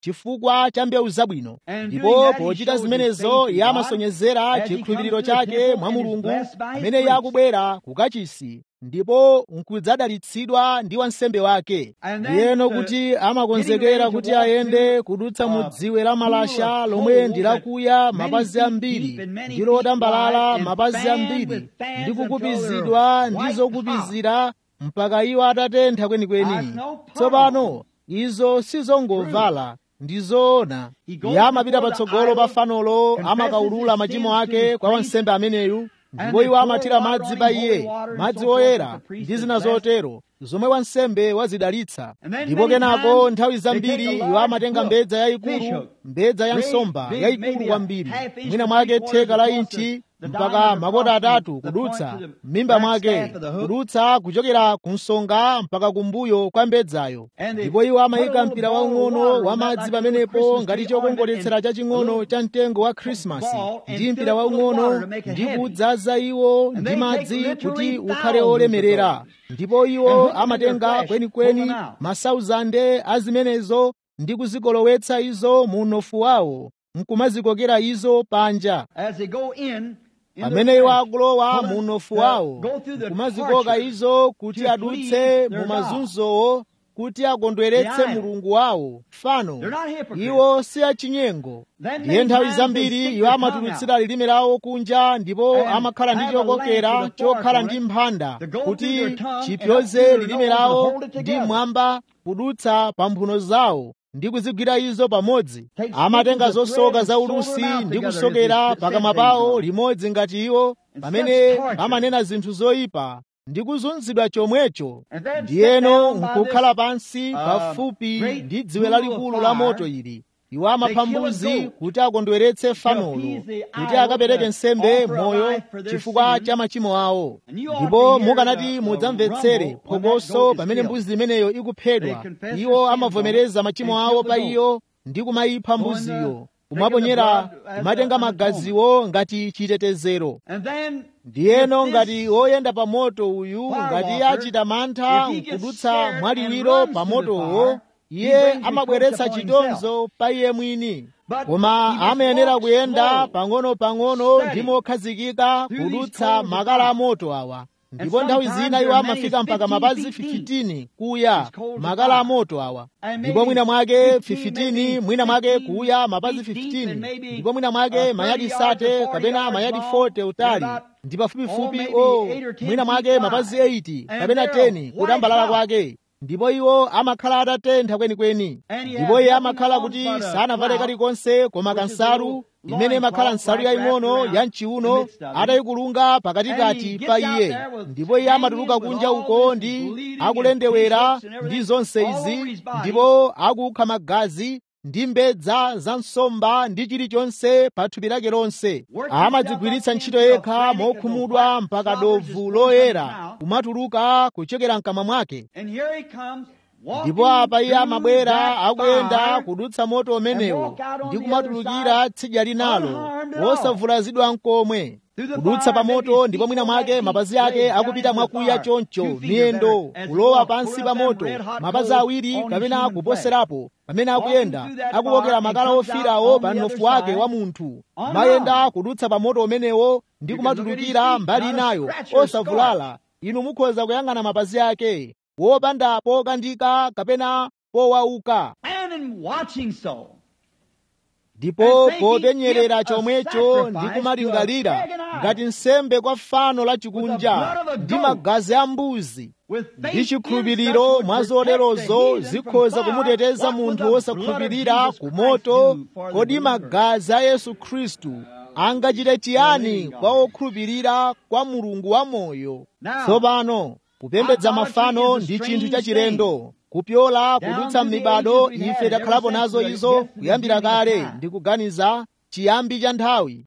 chifukwa cha mbewu zabwino ndipo pochita zimenezo iye amasonyezera chikhulupiriro chake mwa mulungu amene iye akubwera kukachisi ndipo nkudzadalitsidwa ndi wansembe wake ndiyeno kuti amakonzekera kuti ayende kudutsa mu dziwe la malasha lomwe ndi lakuya mapazi ambiri ndi lotambalala mapazi ambiri ndi kukupizidwa ndi zokupizira mpaka iwo atatentha kwenikweni tsopano izo sizongovala ndi zoona iye amapita patsogolo pa fanolo amakawulula machimo ake kwa wansembe ameneyu ndipo iwo amathira madzi pa iye madzi oyera ndi zina zotero zomwe wansembe wazidalitsa ndipo kenako nthawi zambiri iwo amatenga mbedza yayikulu mbedza ya nsomba yayikulu kwambiri mwina mwake theka la inchi mpaka makota atatu kudutsa m'mimba mwake kudutsa kuchokera ku nsonga mpaka kumbuyo kwa mbedzayo ndipo iwo amayika mpira waung'ono wa madzi pamenepo ngati chokongoletsera chaching'ono cha mtengo wa khrisimasi ndi mpira waung'ono ndi kudzaza iwo ndi madzi kuti ukhale olemerera ndipo iwo amatenga kwenikweni masauzande a zimenezo ndi kuzikolowetsa izo mu unofu wawo nkumazikokera izo panja pamene iwo akulowa mu unofu wawo nkumazikoka izo kuti adutse mu mazunzowo kuti akondweretse mulungu wawo fano iwo si achinyengo ndiye nthawi zambiri iwo amatulutsira lilime lawo kunja ndipo amakhala ndi chokokera chokhala ndi mphanda kuti chipyoze lilime lawo ndi mwamba kudutsa pa mphuno zawo ndi kuzigwira izo pamodzi amatenga zosoka za ulusi ndi kusokera pakamwa pawo limodzi ngati iwo pamene amanena zinthu zoyipa ndi kuzunzidwa chomwecho ndiyeno nkukhala pansi pafupi ndi dziwe lalikulu la moto ili iwo amapha mbuzi kuti akondweretse fanolo kuti akapereke nsembe moyo chifukwa cha machimo awo ndipo mukanati mudzamvetsere phokoso pamene mbuzi imeneyo ikuphedwa iwo amavomereza machimo awo pa iyo ndi kumayipha mbuziyo kumaponyera kumatenga magaziwo ngati chitetezero ndiyeno ngati woyenda pa moto uyu ngati achita mantha nkudutsa mwaliwiro pa motowo iye amabweretsa chitonzo pa iye mwini koma amayenera kuyenda pang'ono-pang'ono ndi mokhazikika kudutsa makala a moto awa ndipo nthawi zina iwo amafika mpaka mapazi 15 kuya makala a moto awa ndipo mwina mwake 15 mwina mwake kuya mapazi 15 ndipo mwina mwake mayadi sate kapena mayadi 40 utali ndi pafupifupi o mwina mwake mapazi 80 kapena 10 kutambalala kwake ndipo iwo amakhala atatentha kwenikweni ndipo iye amakhala kuti sanavale kalikonse koma kansalu imene imakhala nsalu yaying'ono ya mchiuno atayikulunga pakatikati pa iye ndipo iye amatuluka kunja uko ndi akulendewera ndi zonse izi ndipo akukha magazi ndi mbedza za nsomba ndi chilichonse pa thupi lake lonse amadzigwiritsa ntchito yekha mokhumudwa mpaka dovu loyera kumatuluka kuchokera mkamwa mwake ndipo apa iye amabwera akuyenda kudutsa moto umenewo ndi kumatulukira tsidya linalo wosavulazidwa nkomwe kudutsa pa moto ndipo mwina mwake mapazi ake akupita mwakuya choncho miyendo kulowa pansi pa moto mapazi awiri kapena kuposerapo pamene akuyenda akuwokera makala ofirawo pa mnofu wake wa munthu mayenda kudutsa pa moto umenewo ndi kumatulukira mbali inayo osavulala inu mukhoza kuyang'ana mapazi ake wopanda pokandika kapena powauka ndipo popenyerera chomwecho ndi kumalingalira ngati nsembe kwa fano la chikunja ndi magazi a mbuzi ndi chikhulupiriro mwa zolerozo zikhoza kumuteteza munthu wosakhulupirira ku moto kodi magazi a yesu khristu angachite chiyani kwa okhulupirira kwa mulungu wamoyo tsopano kupembedza mafano ndi chinthu chachilendo kupyola kudutsa m'mibado ife takhalapo nazo izo kuyambira kale ndi kuganiza chiyambi cha nthawi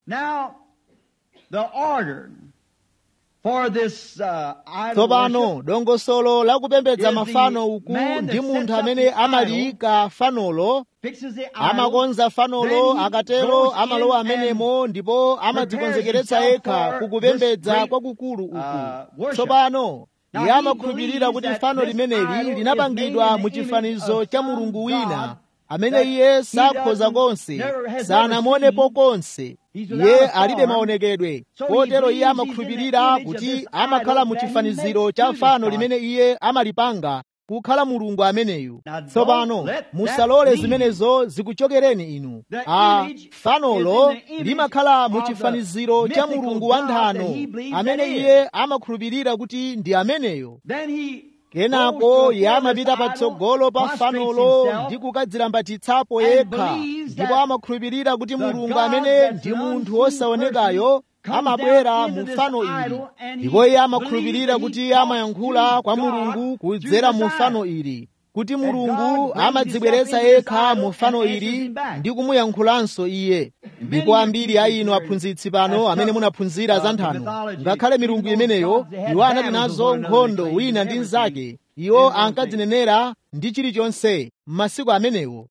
tsopano dongosolo la kupembedza mafano uku ndi munthu amene amaliyika fanolo amakonza fanolo akatero amalowa amenemo ndipo amadzikonzekeretsa yekha kukupembedza kwakukulu uku tsopano iye amakhulupirira kuti fano limeneli linapangidwa mu chifanizo cha mulungu wina amene iye sakhoza konse sanamuonepo konse iye alibe maonekedwe kotero iye amakhulupirira kuti amakhala mu chifaniziro cha fano limene iye amalipanga kukhala mulungu ameneyu tsopano musalole zimenezo zikuchokereni inu a fanolo limakhala mu chifaniziro cha mulungu wa nthano amene iye amakhulupirira kuti ndi ameneyo kenako iye amapita patsogolo pa fanolo ndi kukadzilambatitsapo yekha ndipo amakhulupirira kuti mulungu amene ndi munthu wosaonekayo amabwera mu fano ili ndipo iye amakhulupirira kuti iye amayankhula kwa mulungu kudzera mu fano ili kuti mulungu amadzibweretsa yekha mu fano ili ndi kumuyankhulanso iye ndipo ambiri a inu aphunzitsi pano amene munaphunzira za nthano ngakhale milungu imeneyo iwo anali nazo nkhondo wina ndi mnzake iwo ankadzinenera ndi chilichonse m'masiku amenewo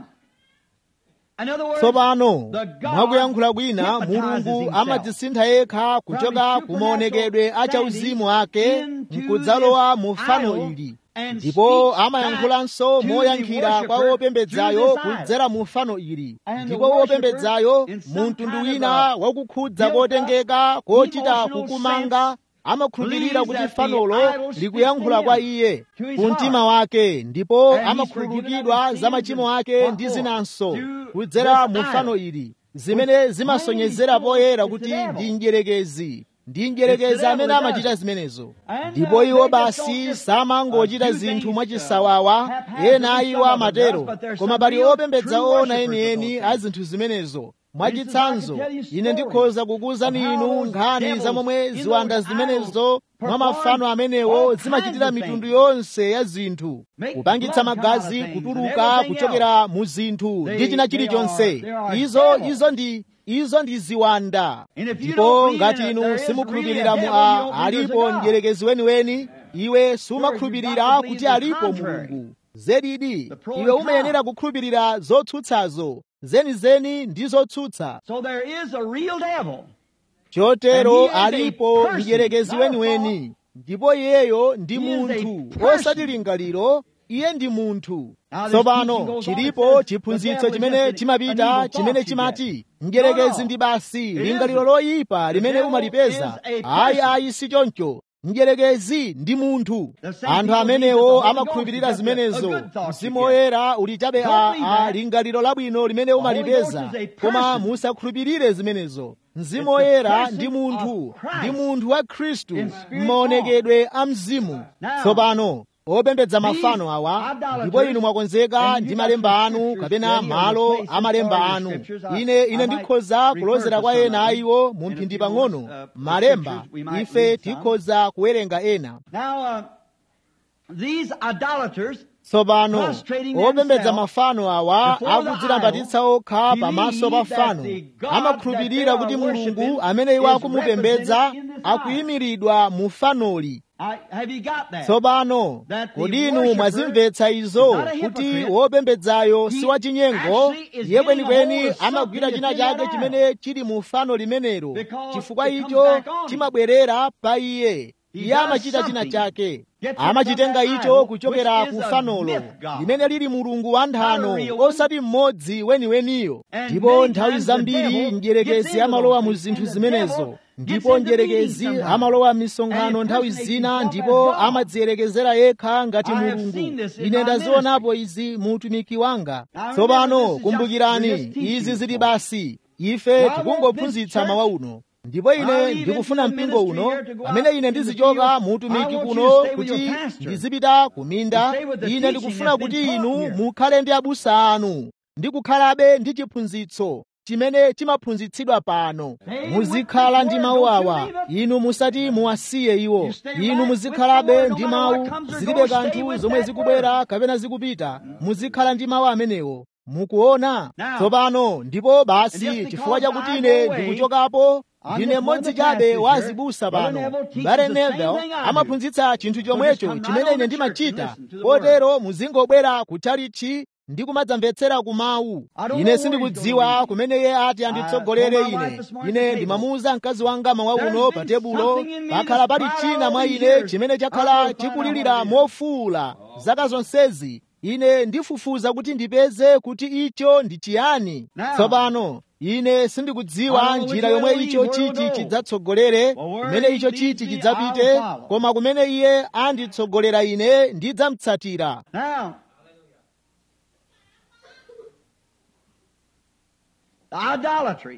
tsopano mwakuyankhula kwina mulungu amadzisintha yekha kuchoka ku maonekedwe a chauzimu ake nkudzalowa mu fano ili ndipo amayankhulanso moyankhira kwa wopembedzayo kudzera mu fano ili ndipo wopembedzayo mu mtundu wina wakukhudza kotengeka kochita kukumanga amakhulupirira kuti fanolo likuyankhula kwa iye ku mtima wake ndipo amakhululukidwa za machimo ake ndi zinanso kudzera mu fano ili zimene zimasonyezera poyera kuti ndi mdierekezi ndi mdierekezi amene amachita zimenezo ndipo iwo basi samangochita zinthu mwachisawawa ena iwo amatero koma pali opembedza ona enieni a zinthu zimenezo mwachitsanzo ine ndikhoza kukuwuzani inu nkhani za momwe ziwanda zimenezo mwa mafano amenewo zimachitira mitundu yonse ya zinthu kupangitsa magazi kutuluka kuchokera mu zinthu ndi china chilichonse izo izo ndi izo ndi ziwanda ndipo ngati inu simukhulupirira mu a alipo mdierekezi weniweni iwe sumakhulupirira kuti alipo mulungu zedidi iwe umayenera kukhulupirira zotsutsazo zenizeni ndi zotsutsa chotero alipo mdierekezi weniweni ndipo iyeyo ndi munthu osati lingaliro iye ndi munthu tsopano chilipo chiphunzitso chimene chimapita chimene chimati mdierekezi ndi basi lingaliro loyipa limene umalipeza ayi ayi si choncho mdierekezi ndi munthu anthu amenewo amakhulupirira zimenezo mzimu woyera uli chabe a, a lingaliro labwino limene umalipeza koma musakhulupirire zimenezo mzimu woyera ndi munthu ndi munthu wa khristu m'maonekedwe a mzimu tsopano opembedza mafano awa ndipo inu mwakonzeka ndi malemba anu kapena malo a malemba anu ine ine ndikhoza kulozera kwa ena a iwo mu mphindi pang'ono malemba ife tikhoza kuwerenga ena tsopano opembedza mafano awa akudzilambatitsa okha pamaso pa fano amakhulupirira kuti mulungu amene iwo akumupembedza akuyimiridwa mu fanoli tsopano kodi inu mwazimvetsa izo kuti wopembedzayo si wachinyengo iye kwenikweni amagwira china chake chimene chili mu fano limenelo chifukwa icho chimabwerera pa iye iye amachita china chake amachitenga icho kuchokera ku fanolo limene lili mulungu wa nthano osati mmodzi weniweniyo ndipo nthawi zambiri mdierekezi amalowa mu zinthu zimenezo ndipo mdierekezi amalowa m'misonkhano nthawi zina ndipo amadziyerekezera yekha ngati mulungu ine ndazionapo izi mu utumiki wanga tsopano kumbukirani izi zili basi ife tikungophunzitsa mawa uno ndipo ine ndikufuna mpingo uno pamene ine ndizichoka mu utumiki kuno kuti ndizipita ku minda ine ndikufuna kuti inu mukhale ndi abusa anu ndi kukhalabe ndi chiphunzitso chimene chimaphunzitsidwa pano muzikhala ndi mawu awa inu musati muwasiye iwo inu muzikhalabe ndi mawu zilibe kanthu zomwe zikubwera kapena zikupita muzikhala ndi mawu amenewo mukuona tsopano ndipo basi chifukwa chakuti ine ndikuchokapo ndine mmodzi chabe wa azibusa pano mbale neville amaphunzitsa chinthu chomwecho chimene ine ndimachita kotero muzingobwera kutchalichi ndi kumadzamvetsera ku mawu ine sindikudziwa kumene iye ati anditsogolere ine ine ndimamuwuza mkazi wanga mawa uno pa tebulo pakhala pali china mwa ine chimene chakhala chikulirira mofuwula zaka zonsezi ine ndifufuza kuti ndipeze kuti icho ndi chiyani Now, tsopano ine sindikudziwa I don't know njira which yomwe way the icho lead, where chiti we'll go. chidzatsogolere But where kumene he icho leads chiti me, chidzapite I'll follow. koma kumene iye anditsogolera ine ndidzamutsatira Now, idolatry.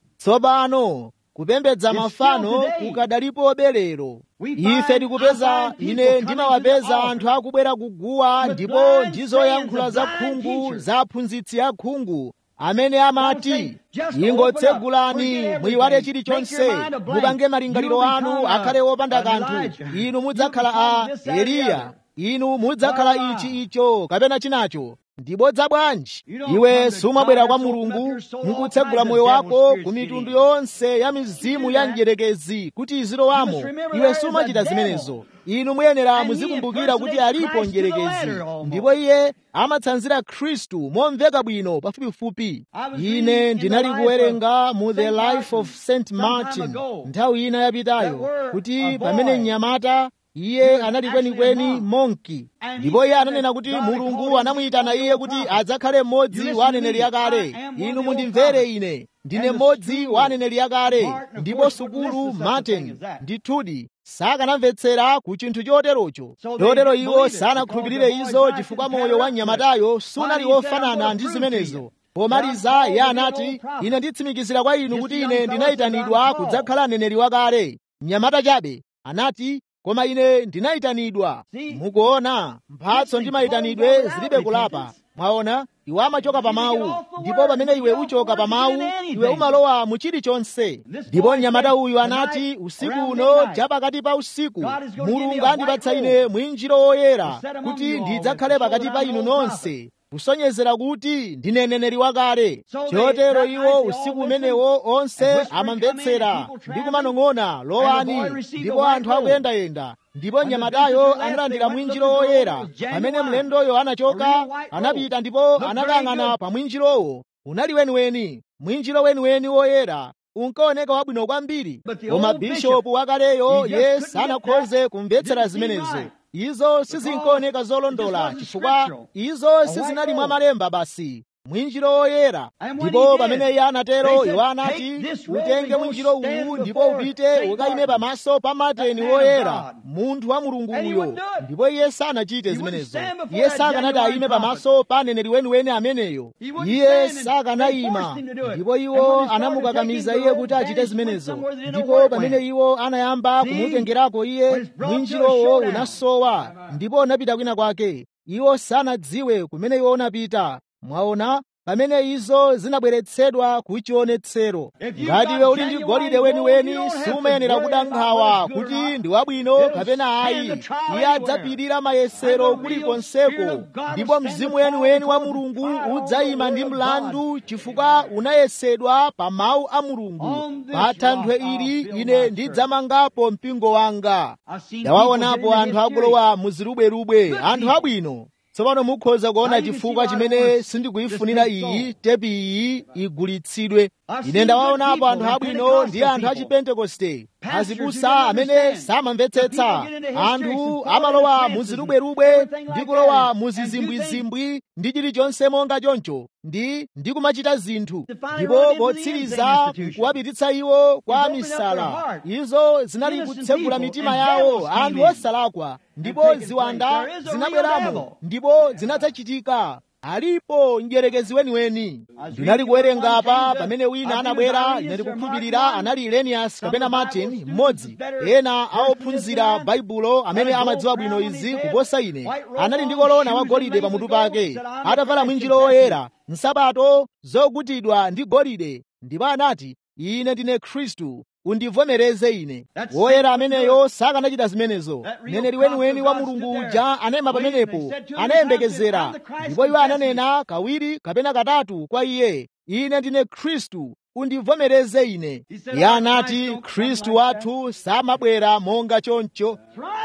tsopano kupembedza It's mafano still today. kukadalipo berero We ife find- tikupeza I find people ine coming ndimawapeza to the anthu akubwera kuguwa with ndipo blind ndi sayings zoyankhula of za blind khungu teachers. za aphunzitsi akhungu amene say, amati just ingotsegulani open up, muyiwale forget chilichonse everything, make your mind a blank. mupange malingaliro You'll anu become a- akhale wopanda an kanthu Elijah. inu You'll mudzakhala become a this, that, and the eliya other. inu mudzakhala Why? ichi icho kapena chinacho ndibodza bwanji You don't iwe come to sumabwera God kwa to open up mulungu your soul, all mukutsegula kinds of moyo devil wako spirits ku get mitundu in. yonse ya mizimu do ya that. mdierekezi kuti izilowamo You must remember iwe there is sumachita a devil. zimenezo inu muyenera And he muzikumbukira kuti impersonates alipo Christ to the mdierekezi letter almost. ndipo iye amatsanzira khristu momveka bwino pafupifupi I was reading ine in ndinali the life kuwerenga of mu the Saint life of Martin st some martin time ago. nthawi ina yapitayo That were kuti a pamene boy. mnyamata He iye was anali actually a kwenikweni monk. monki And he ndipo iye said ananena that kuti God had called mulungu him anamuyitana to be iye a kuti prophet. adzakhale mmodzi You wa listen to aneneri me. akale I am one inu of the mundimvere prophets. ine ndine And the mmodzi school, wa aneneri akale Martin, of ndipo course, wouldn't sukulu listen to such a thing martin as that. ndithudi sakanamvetsera ku chinthu choterocho So they chotero didn't iwo believe it sanakhulupirire because the izo boy's chifukwa life moyo didn't wa add up mnyamatayo to it. sunali Finally, he said, wofanana "I'm ndi gonna prove to zimenezo you pomaliza that I'm iye called to be an anati old prophet." ine nditsimikizira kwa inu Just kuti the ine young fellow said, ndinayitanidwa "I'm called." kudzakhala mneneri wakale mnyamata chabe anati koma ine ndinayitanidwa See? mukuona mphatso ndi mayitanidwe zilibe kulapa mwaona iwe amachoka pa mawu ndipo pamene iwe uchoka pa mawu iwe umalowa mu chilichonse ndipo mnyamata uyu anati usiku uno chapakati pa usiku mulungu andipatsa ine mwinjiro woyera kuti ndidzakhale pakati pa inu nonse kusonyezera kuti ndine mneneri wakale chotero iwo usiku umenewo onse amamvetsera ndi kumanong'ona lowani ndipo anthu akuyendayenda ndipo mnyamatayo analandira mwinjiro woyera pamene mlendoyo anachoka anapita ndipo anakang'ana pa mwinjirowo unali weniweni mwinjiro weniweni woyera unkaoneka wabwino kwambiri koma bishopu wakaleyo ye sanakhoze kumvetsera zimenezo izo sizinkaoneka zolondola chifukwa izo sizinali mwa malemba basi mwinjiro woyera ndipo pamene iye anatero iwo anati utenge mwinjiro uwu ndipo upite ukayime pamaso pa mateni woyera munthu wa mulunguyo ndipo iye sanachite zimenezo iye sakanati ayime pamaso pa aneneri weniweni ameneyo iye sakanayima ndipo iwo anamukakamiza iye kuti achite zimenezo ndipo pamene iwo anayamba kumutengerako iye mwinjirowo unasowa ndipo unapita kwina kwake iwo sanadziwe kumene iwo unapita mwaona pamene izo zinabweretsedwa ku chionetsero ngati iwe uli ndi golide weniweni sumayenera kuda nkhawa kuti ndi wabwino kapena ayi iye adzapirira mayesero kulikonseko ndipo mzimu weniweni wa mulungu udzayima ndi mlandu chifukwa unayesedwa pa mawu a mulungu pa thanthwe ili ine ndidzamangapo mpingo wanga ndawaonapo anthu akulowa muzilubwerubwe anthu abwino tsopano mukhoza kuona chifukwa chimene sindikuyifunira iyi tepi iyi igulitsidwe ine ndawaonapo anthu abwino ndi anthu a chipentekoste azibusa amene samamvetsetsa anthu amalowa muzilubwerubwe ndi kulowa muzizimbwizimbwi ndi chilichonse monga choncho ndi ndi kumachita zinthu ndipo potsiriza kuwapititsa iwo kwa misala izo zinali kutsegula mitima yawo anthu osalakwa ndipo ziwanda zinabweramo ndipo zinadzachitika alipo mdierekezi weniweni ndinali kuwerenga apa pamene wina anabwera ine ndikukhulupirira anali ilenias kapena martin mmodzi ena aophunzira baibulo amene amadziwa bwino izi kuposa ine anali ndi kolona wagolide pamutu pake atavala mwinjiro woyera nsapato zogutidwa ndi golide ndipo anati ine ndine khristu undivomereze ine woyera ameneyo sakanachita zimenezo mneneri weniweni wa mulungu uja anayima pamenepo anayembekezera ndipo iwo ananena kawiri kapena katatu kwa iye ine ndine khristu undivomereze ine iye anati khristu wathu samabwera monga choncho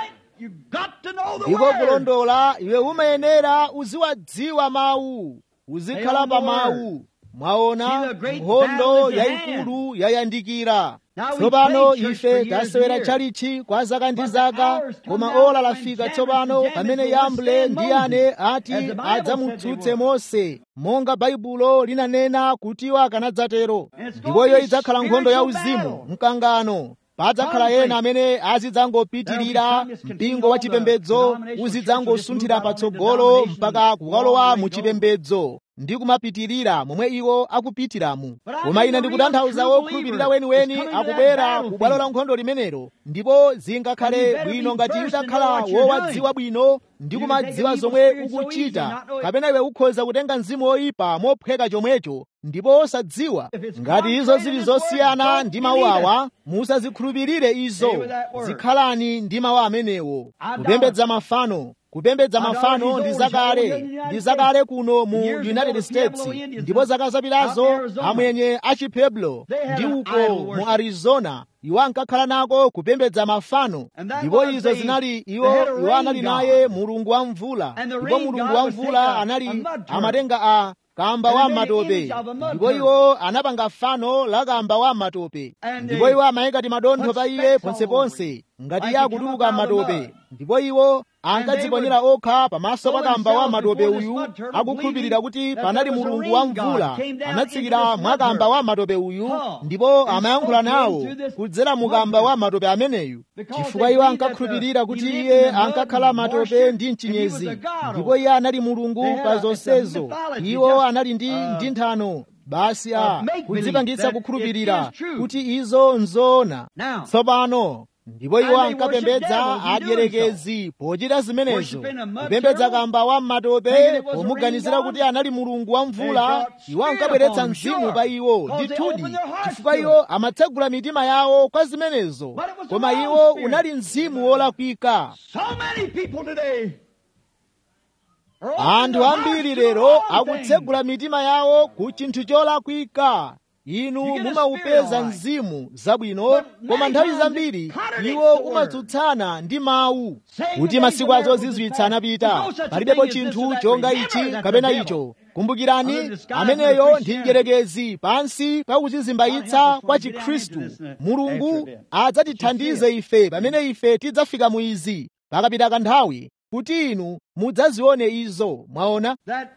ndiko kulondola iwe umayenera uziwadziwa mawu uzikhala pa mawu mwaona nkhondo yayikulu yayandikira tsopano ife tasewera chalichi kwa zaka ndi zaka koma ola lafika tsopano pamene yamble ndi ane ati adzamutsutse mose monga baibulo linanena kutiwa akanadzatero ndipo iyo idzakhala nkhondo ya uzimu mkangano padzakhala ena amene azidzangopitirira mpingo wa chipembedzo uzidzangosunthira patsogolo mpaka kukalowa mu chipembedzo ndi kumapitirira momwe iwo akupitiramu koma ine ndikutanthauza wokhulupirira weniweni akubwera ku bwalo la nkhondo limenelo ndipo zingakhale bwino ngati utakhala wowadziwa bwino ndi kumadziwa zomwe ukuchita kapena iwe ukhoza kutenga mzimu woyipa mophweka chomwecho ndipo osadziwa ngati izo zili zosiyana ndi mawu awa musazikhulupirire izo zikhalani ndi mawu amenewo kupembedza mafano kupembedza mafano ndi zakale ndi zakale kuno mu united states ndipo zaka zapitazo amwenye achipeblo ndi uko mu arizona iwo ankakhala nako kupembedza mafano ndipo izo zinali iwo iwo anali naye mulungu wa mvula ndipo mulungu wa mvula anali amatenga a kamba wa matope ndipo iwo anapanga fano la kamba wa matope ndipo iwo amayika timadontho pa iye ponseponse ngati iye akutuluka matope ndipo iwo ankadziponyera okha pamaso pa kamba wa matope uyu akukhulupirira kuti panali mulungu wa mvula anatsikira mwa kamba wa matope uyu ndipo amayankhula nawo kudzera mu kamba wa matope ameneyu chifukwa iwo ankakhulupirira kuti iye ankakhala matope ndi mchinyezi ndipo iye anali mulungu pa zonsezo iwo anali ndi ndi nthano basi a kudzipangitsa kukhulupirira kuti izo nzoona tsopano ndipo iwo ankapembedza adyerekezi pochita zimenezo kupembedza kamba wa matope pomuganizira kuti anali mulungu wa mvula iwo ankabweretsa mzimu pa iwo ndithudi chifukwa iwo amatsegula mitima yawo kwa zimenezo koma iwo unali mzimu wolakwika anthu ambiri lero akutsegula mitima yawo ku chinthu cholakwika inu mumaupeza mzimu zabwino koma nthawi zambiri iwo umatsutsana ndi mawu kuti masiku azozizwitsa anapita palibepo chinthu chonga ichi kapena icho kumbukirani ameneyo ndi mdyerekezi pansi pa kuzizimbayitsa kwa chikhristu mulungu adzatithandize ife pamene ife tidzafika mu izi pakapita kanthawi kuti inu mudzazione izo mwaona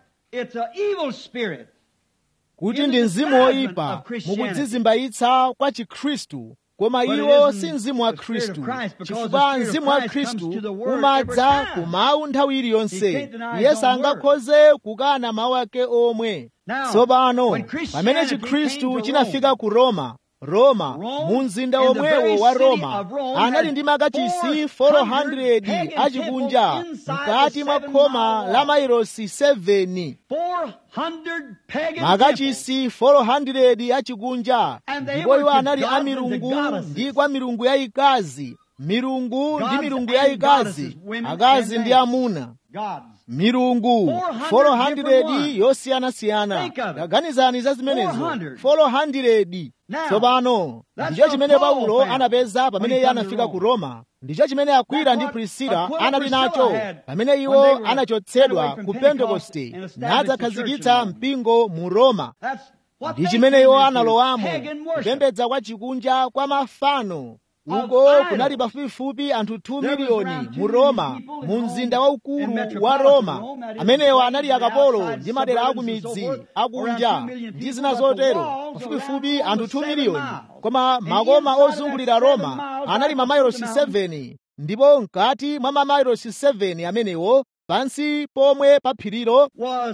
kuti ndi mzimu woyipa mukudzizimbayitsa kwa chikhristu koma iwo si mzimu wa khristu chifukwa mzimu wa khristu umadza ku mawu nthawi iliyonse iye sangakhoze kukana mawu ake omwe tsopano pamene chikhristu chinafika ku roma roma mu mzinda womwewo wa roma anali ndi makachisi 400 achikunja mkati mwa khoma la mairosi 7 makachisi 400 achikunja ndipo iwo anali a milungu ndi kwa milungu yayikazi milungu ndi milungu yayikazi akazi ndi amuna milungu 400 yosiyanasiyana taganizani za zimenezo 400 tsopano ndicho chimene paulo anapeza pamene iye anafika ku roma ndicho chimene akwila ndi prisila anali nacho pamene iwo anachotsedwa ku pentekoste nadzakhazikitsa mpingo mu roma ndi chimene iwo analowamo kupembedza kwa chikunja kwa mafano uko kunali pafupifupi anthu 2 miliyoni mu roma mu mzinda waukulu wa roma amenewo anali akapolo ndi madera aku midzi akunja ndi zina zotero pafupifupi anthu 2 miliyoni koma makoma ozungulira roma anali mamailosi 7 ndipo mkati mwa mamailosi 7 amenewo pansi pomwe pa phirilo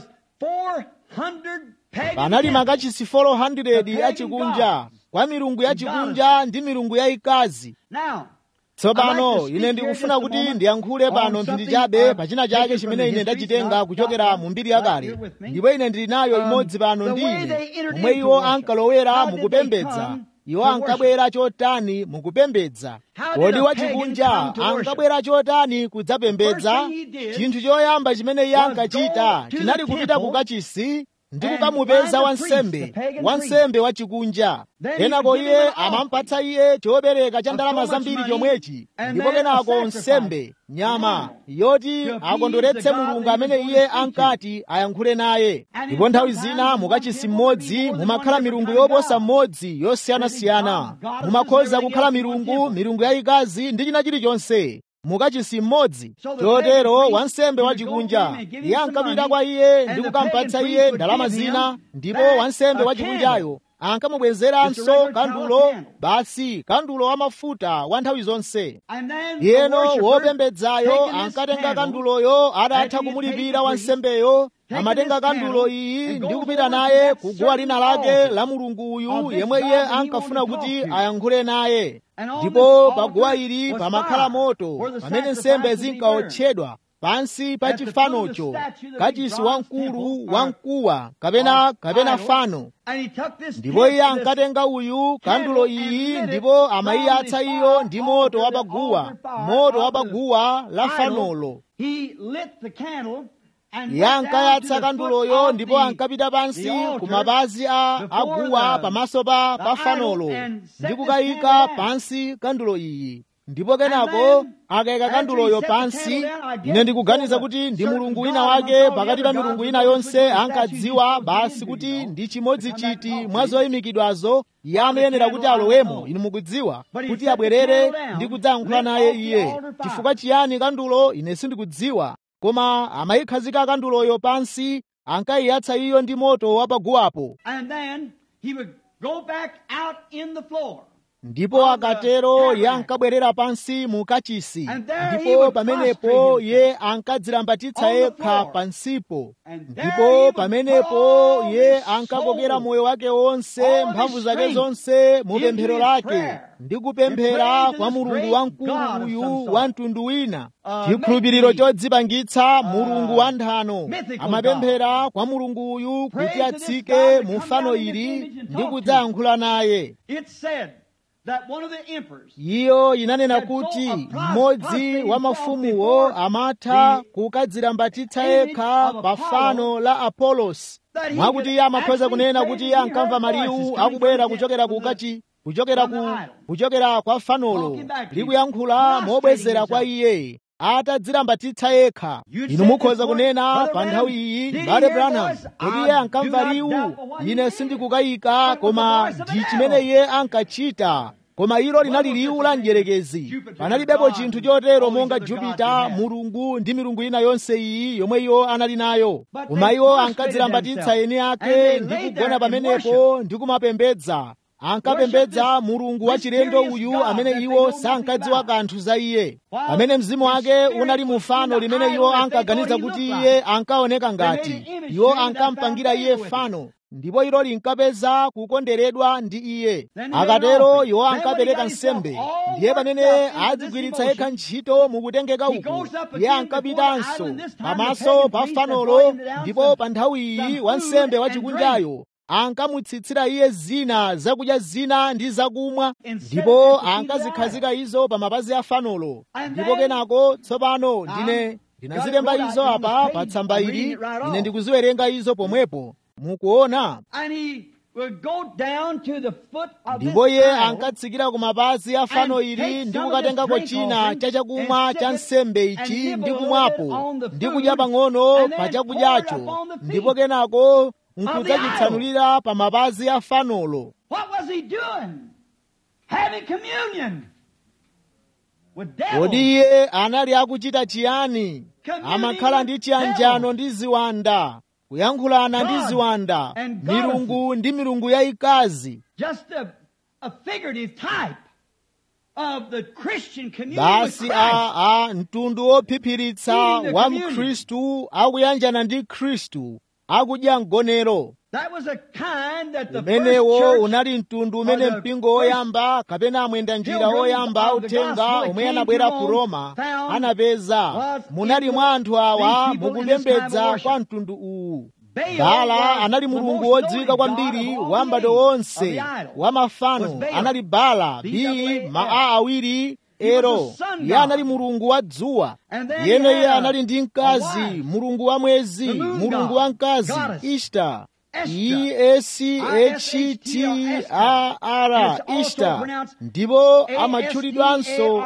panali makachisi 400 achikunja kwa milungu yachikunja ndi milungu yayikazi tsopano ine ndikufuna kuti ndiyankhule pano mphindi chabe pachina chake chimene ine ndachitenga kuchokera mu mbiri yakale ndipo ine ndili nayo imodzi pano ndi ine momwe iwo ankalowera mukupembedza iwo ankabwera chotani mukupembedza kodi wachikunja ankabwera chotani kudzapembedza chinthu choyamba chimene iye ankachita chinali kupita ku kachisi ndi kukamupeza wansembe wansembe wachikunja kenako iye amampatsa iye chopereka cha ndalama zambiri chomwechi ndipo kenako nsembe nyama yoti akondweretse mulungu amene iye ankati ayankhule naye ndipo nthawi zina mukachisi mmodzi mumakhala milungu yoposa mmodzi yosiyanasiyana mumakhoza kukhala milungu milungu yayikazi ndi china chilichonse mukachisi mmodzi chotero wansembe wachikunja iye ankapita kwa iye ndi kukampatsa iye ndalama zina ndipo wansembe wachikunjayo ankamubwezeranso kandulo basi kandulo wamafuta wa nthawi zonse yeno wopembedzayo ankatenga kanduloyo adatha kumulipira wansembeyo amatenga kandulo iyi ndi kupita naye kuguwa lina lake la mulungu uyu yemwe iye ankafuna kuti ayankhule naye ndipo paguwa ili pamakhala moto pamene nsembe zinkaotchedwa pansi pa chifanocho kachisi wamkulu wamkuwa kapena kapena fano ndipo iye ankatenga uyu kandulo iyi ndipo amayiyatsa iyo ndi moto wa paguwa moto wa paguwa la fanolo iye ankayatsa kanduloyo ndipo ankapita pansi ku mapazi a aguwa pamaso pa pa fanolo ndi kukayika pansi kandulo iyi ndipo kenako akayika kanduloyo pansi ine ndikuganiza kuti ndi mulungu wina wake pakati pa milungu ina yonse ankadziwa basi kuti ndi chimodzi chiti mwa zoyimikidwazo iye amayenera kuti alowemo inu mukudziwa kuti abwerere ndi kudzayankhula naye iye chifukwa chiyani kandulo ine sindikudziwa koma amayikhazika kanduloyo pansi ankayiyatsa iyo ndi moto wapaguwapo ndipo akatero iye ankabwerera pansi mu kachisi ndipo pamenepo iye ankadzilambatitsa yekha pansipo ndipo pamenepo iye ankakokera moyo wake wonse mphamvu zake zonse mu pemphero lake ndi kupemphera kwa mulungu wamkulu uyu wa mtundu wina chikhulupiriro chodzipangitsa mulungu wa nthano amapemphera kwa mulungu uyu kuti atsike mu fano ili ndi kudzayankhula naye iyo inanena kuti mmodzi wa mafumuwo amatha kukadzilambatitsa yekha pa fano la apolosi mwakuti iye amakhoza kunena kuti iye ankamva maliwu akubwera kuchokera kukachi kuchokera ku kuchokera kwa fanolo likuyankhula mobwezera kwa iye atadzilambatitsa yekha inu mukhoza kunena pa nthawi iyi mbale branham kuti iye ankamva liwu ine sindikukayika koma ndi chimene iye ankachita koma ilo linali liwu la mdierekezi panalibepo chinthu chotero monga jupita mulungu ndi milungu ina yonse iyi yomwe iwo anali nayo koma iwo ankadzilambatitsa eni ake ndi kugona pamenepo ndi kumapembedza ankapembedza mulungu wachilendo uyu amene iwo sankadziwa kanthu za iye pamene mzimu wake unali mu fano limene iwo ankaganiza kuti iye ankaoneka ngati iwo ankampangira iye fano ndipo ilo linkapeza kukonderedwa ndi iye akatero iwo ankapereka nsembe ndiye pamene adzigwiritsa yekha ntchito mukutengeka uku iye ankapitanso pamaso pa fanolo ndipo pa nthawi iyi wansembe wachikunjayo ankamutsitsira iye zina zakudya zina ndi zakumwa ndipo ankazikhazika izo pa mapazi a fanolo ndipo kenako tsopano ndine ndinazilemba izo apa pa tsamba ili ine ndikuziwerenga izo pomwepo mukuona ndipo iye ankatsikira ku mapazi a fano ili ndi kukatengako china cha chakumwa cha nsembe ichi ndi kumwapo ndi kudya pang'ono pa chakudyacho ndipo kenako nkudzachitsanulira pa mapazi a fanolo kodi iye anali akuchita chiyani amakhala ndi chiyanjano ndi ziwanda kuyankhulana ndi ziwanda milungu ndi milungu yayikazi basi a a mtundu wophiphiritsa wa mkhristu akuyanjana ndi khristu akudya mgonero umenewo unali mtundu umene mpingo woyamba kapena amwenda njira woyamba authenga omwe anabwera ku roma anapeza munali mwa anthu awa mukupembedza kwa mtundu uwu bala anali mulungu wodziwika kwambiri wa m'bado wonse wa mafano anali bala bi maa awiri ero iye anali mulungu wa dzuwa yene iye anali ndi mkazi mulungu wa mwezi mulungu wa mkazi ishta e-s-h-t-a-r ishtar ndipo amatchulidwanso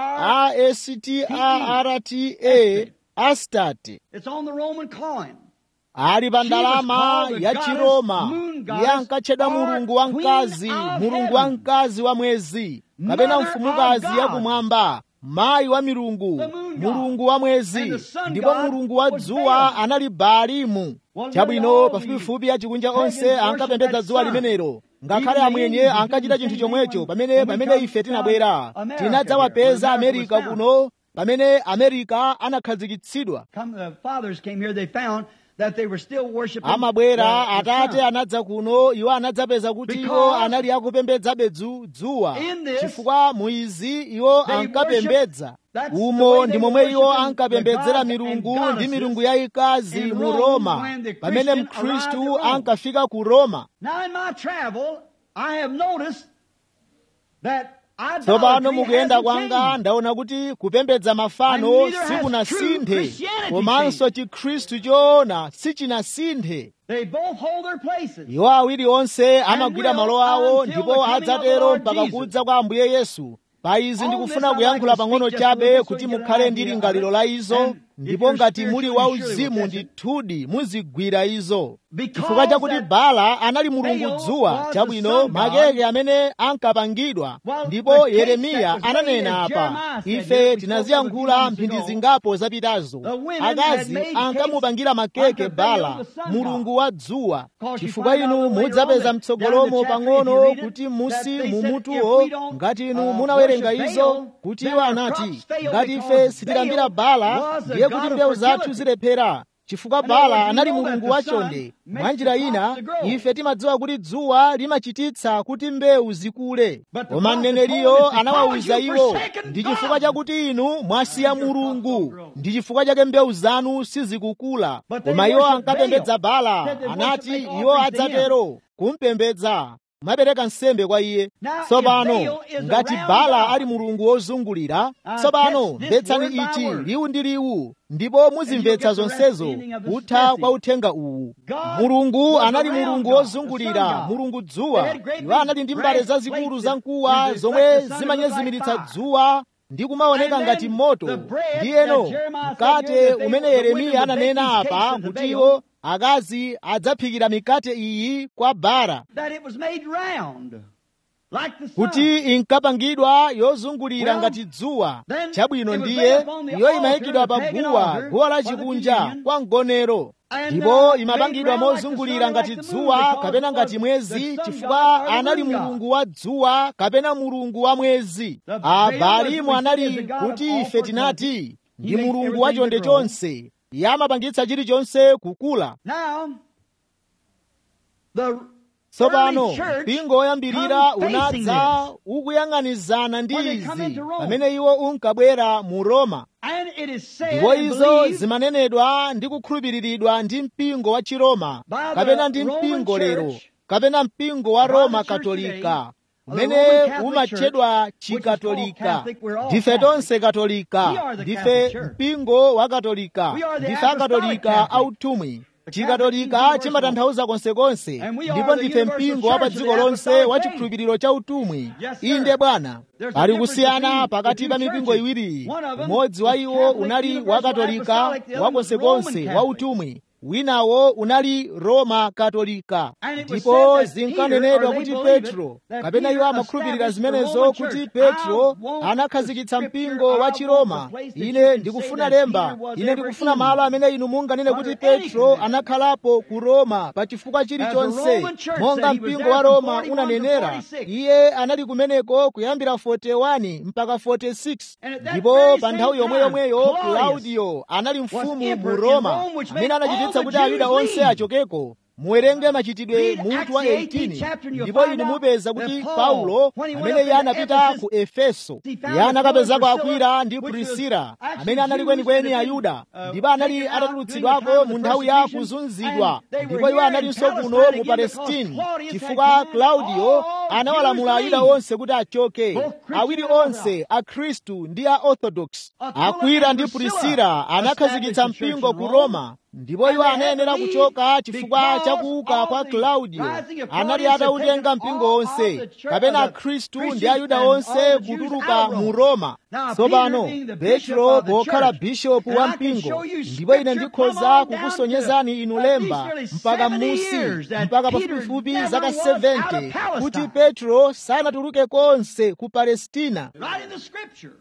a-s-t-a-r-t-a astate It's on the Roman coin. ali pa ndalama She was ya called the chiroma goddess, moon goddess, iye ankatchedwa or mulungu wa queen mkazi of mulungu wa heaven. mkazi wa mwezi kapena Mother mfumukazi of ya God. kumwamba mayi wa milungu The moon god. mulungu wa mwezi And the sun ndipo god mulungu wa was dzuwa Baal. anali baalimu Well, chabwino nearly all pafupifupi achikunja pagans onse ankapembedza worship dzuwa that sun. limenelo ngakhale Even the amwenye Indians ankachita did the chinthu same chomwecho thing pamene when we pamene come ife from tinabwera America tinadzawapeza here, when America amerika was kuno pamene amerika anakhazikitsidwa Come, the fathers came here, they found that they were still worshiping amabwera the- the atate sun. anadza kuno iwo anadzapeza kuti iwo Because anali akupembedzabe dzu- dzuwa in this, chifukwa muizi iwo they ankapembedza worship- that's the umo way ndi they momwe worship iwo the ankapembedzera gods milungu and ndi goddesses milungu yayikazi in mu Rome roma when the pamene Christian mkhristu arrived at Rome. ankafika ku roma Now in my travel, I have noticed that tsopano idolatry mukuyenda hasn't kwanga changed. ndaona kuti kupembedza mafano And neither has sikunasinthe true Christianity komanso chikhristu choona sichinasinthe They both hold their places. iwo awiri onse amagwira will malo awo until ndipo the coming of the adzatero Lord mpaka Jesus. kudza kwa ambuye yesu pa izi On ndikufuna this, I'd kuyankhula like to pang'ono speak just a chabe little bit so kuti you get an mukhale idea ndi of lingaliro it. la izo And if ndipo you're ngati muli spiritually sure wauzimu you'll catch it. ndithudi muzigwira izo Because chifukwa chakuti that bala anali mulungu Baal dzuwa was the chabwino sun god. makeke amene ankapangidwa Well, ndipo the case yeremiya that was made, ananena as apa Jeremiah said, ife that we spoke tinaziyankhula of a few mphindi months ago. zingapo zapitazo The women had akazi made ankamupangira cakes makeke unto Baal, bala the sun god. mulungu wa dzuwa Because you chifukwa find out inu later on mudzapeza that mtsogolomo down in the chapter, if you pang'ono read it, kuti that musi they said, mumutuwo if we don't, ngati inu uh, munawerenga worship izo Baal, kuti then iwo our anati crops fail ngati ife because sitilambira Baal bala was a ndiye god kuti of mbewu zathu fertility. zilephera chifukwa In other words, bala we anali know that mulungu the wachonde sun mwa makes njira the crops ina to grow. ife timadziwa kuti dzuwa limachititsa kuti mbewu zikule But the koma prophet mneneriyo told us, because anawawuza you iwo forsaken ndi God, chifukwa chakuti inu mwasiya your crops don't mulungu grow. ndi chifukwa chake mbewu zanu sizikukula But they koma iwo worship ankapembedza Baal. bala Said they worship anati make iwo offerings to him. adzatero kumpembedza mapereka nsembe kwa iye Now, if tsopano Baal is a ngati round bala God, ali mulungu wozungulira Uh, tsopano catch this mvetsani word by ichi word. liwu ndi liwu ndipo muzimvetsa And you'll get the zonsezo understanding of this kutha message. kwa uthenga uwu God mulungu was a anali round mulungu God, wozungulira the sun God. mulungu They dzuwa had great iwo anali ndi big mbale brass zazikulu plates za that mkuwa reflect zomwe the sun and look zimanyezimiritsa like fire. dzuwa ndi kumaoneka And ngati then moto the bread ndiyeno that Jeremiah said mkate here that they- umene the women yeremiya would bake ananena these apa cakes unto kuti Baal. iwo akazi adzaphikira mikate iyi kwa bara that it was made round, like the sun. kuti inkapangidwa yozungulira Well, ngati dzuwa then chabwino it was ndiye laid upon the iyo altar, imayikidwa the pa pagan guwa altar, guwa la for the chikunja communion. kwa mgonero And, ndipo uh, imapangidwa made round like the mozungulira sun, ngati like the moon, dzuwa because kapena it ngati was mwezi the sun chifukwa god or the anali moon god. mulungu wa dzuwa kapena mulungu wa mwezi The Baal was abalimu received anali as the god of kuti all ife fertility. tinati ndi He makes mulungu wa everything chonde to grow. chonse iye amapangitsa chilichonse kukula Now, the tsopano early church mpingo woyambirira come facing unadza this. ukuyang'anizana ndi When they come izi into Rome. pamene iwo unkabwera mu roma And it is said ndipo and izo believed zimanenedwa ndi kukhulupiriridwa ndi mpingo wa chiroma By the kapena ndi Roman mpingo lero Church, kapena mpingo wa by roma the church katolika today, the umene Roman Catholic umatchedwa Church, which is chikatolika called Catholic, we're all ndife Catholic. tonse katolika We are the ndife Catholic Church. mpingo wa katolika We are the ndife apostolic akatolika Catholic. autumwi The chikatolika Catholic chimatanthauza konsekonse And we are ndipo the ndife universal mpingo wa pa church of dziko the lonse apostolic wa faith. chikhulupiriro cha utumwi Yes, sir. inde bwana There's a pali difference kusiyana between pakati the pa two mipingo churches. iwiri One of them umodzi wa was iwo Catholic, unali universal wa katolika apostolic, the other wa was konsekonse Roman wa Catholic. utumwi winawo unali roma katolika And it was ndipo said that zinkanenedwa Peter, or kuti they believe petro it, that kapena iwo Peter amakhulupirira established the zimenezo Roman kuti church. petro I want anakhazikitsa the mpingo scripture, wa I chiroma want the place that you ine can ndikufuna say that lemba Peter was ine ever ndikufuna in malo amene inu munganene kuti under any petro condition. anakhalapo ku roma pa chifukwa chilichonse Roman church monga said he was mpingo there wa from roma 41 to unanenera 46. iye anali kumeneko kuyambira 41 mpaka 46 And at that ndipo very pa same nthawi yomwe time, yomweyo Claudius claudio anali mfumu mu emperor in roma Rome, which amene made anachititsa all kuti the ayuda Jews onse leave. achokeko muwerenge machitidwe Read mutu wa Acts the 18th 18 chapter and you'll ndipo find inu out mupeza that kuti Paul, paulo when he went amene up iye into anapita Ephesus, ku efeso he found iye anakapezako Priscilla, akwila ndi which was prisila actually amene anali Jews kwenikweni that had been, ayuda uh, ndipo anali taken out during the atatulutsidwako time of mu the nthawi ya persecution, kuzunzidwa and they were ndipo iwo here analinso in kuno Palestine mu again because palestine Claudius had chifukwa commanded claudio all anawalamula Jews ayuda to leave. onse kuti achoke Both Christian awiri and onse akhristu ndi a orthodox Aquila akwila and ndi Priscilla prisila anakhazikitsa established the church mpingo in ku Rome. roma ndipo iwo anayenera kuchoka chifukwa cha kuuka kwa klaudiyo anali atautenga mpingo onse kapena khristu ndi ayuda onse kutuluka mu roma tsopano petro pokhala bishopu wa mpingo ndipo ine ndikhoza kukusonyezani inu lemba mpaka musi mpaka pafupifupi zaka 70 kuti petro sanatuluke konse ku palestina Right in the scripture.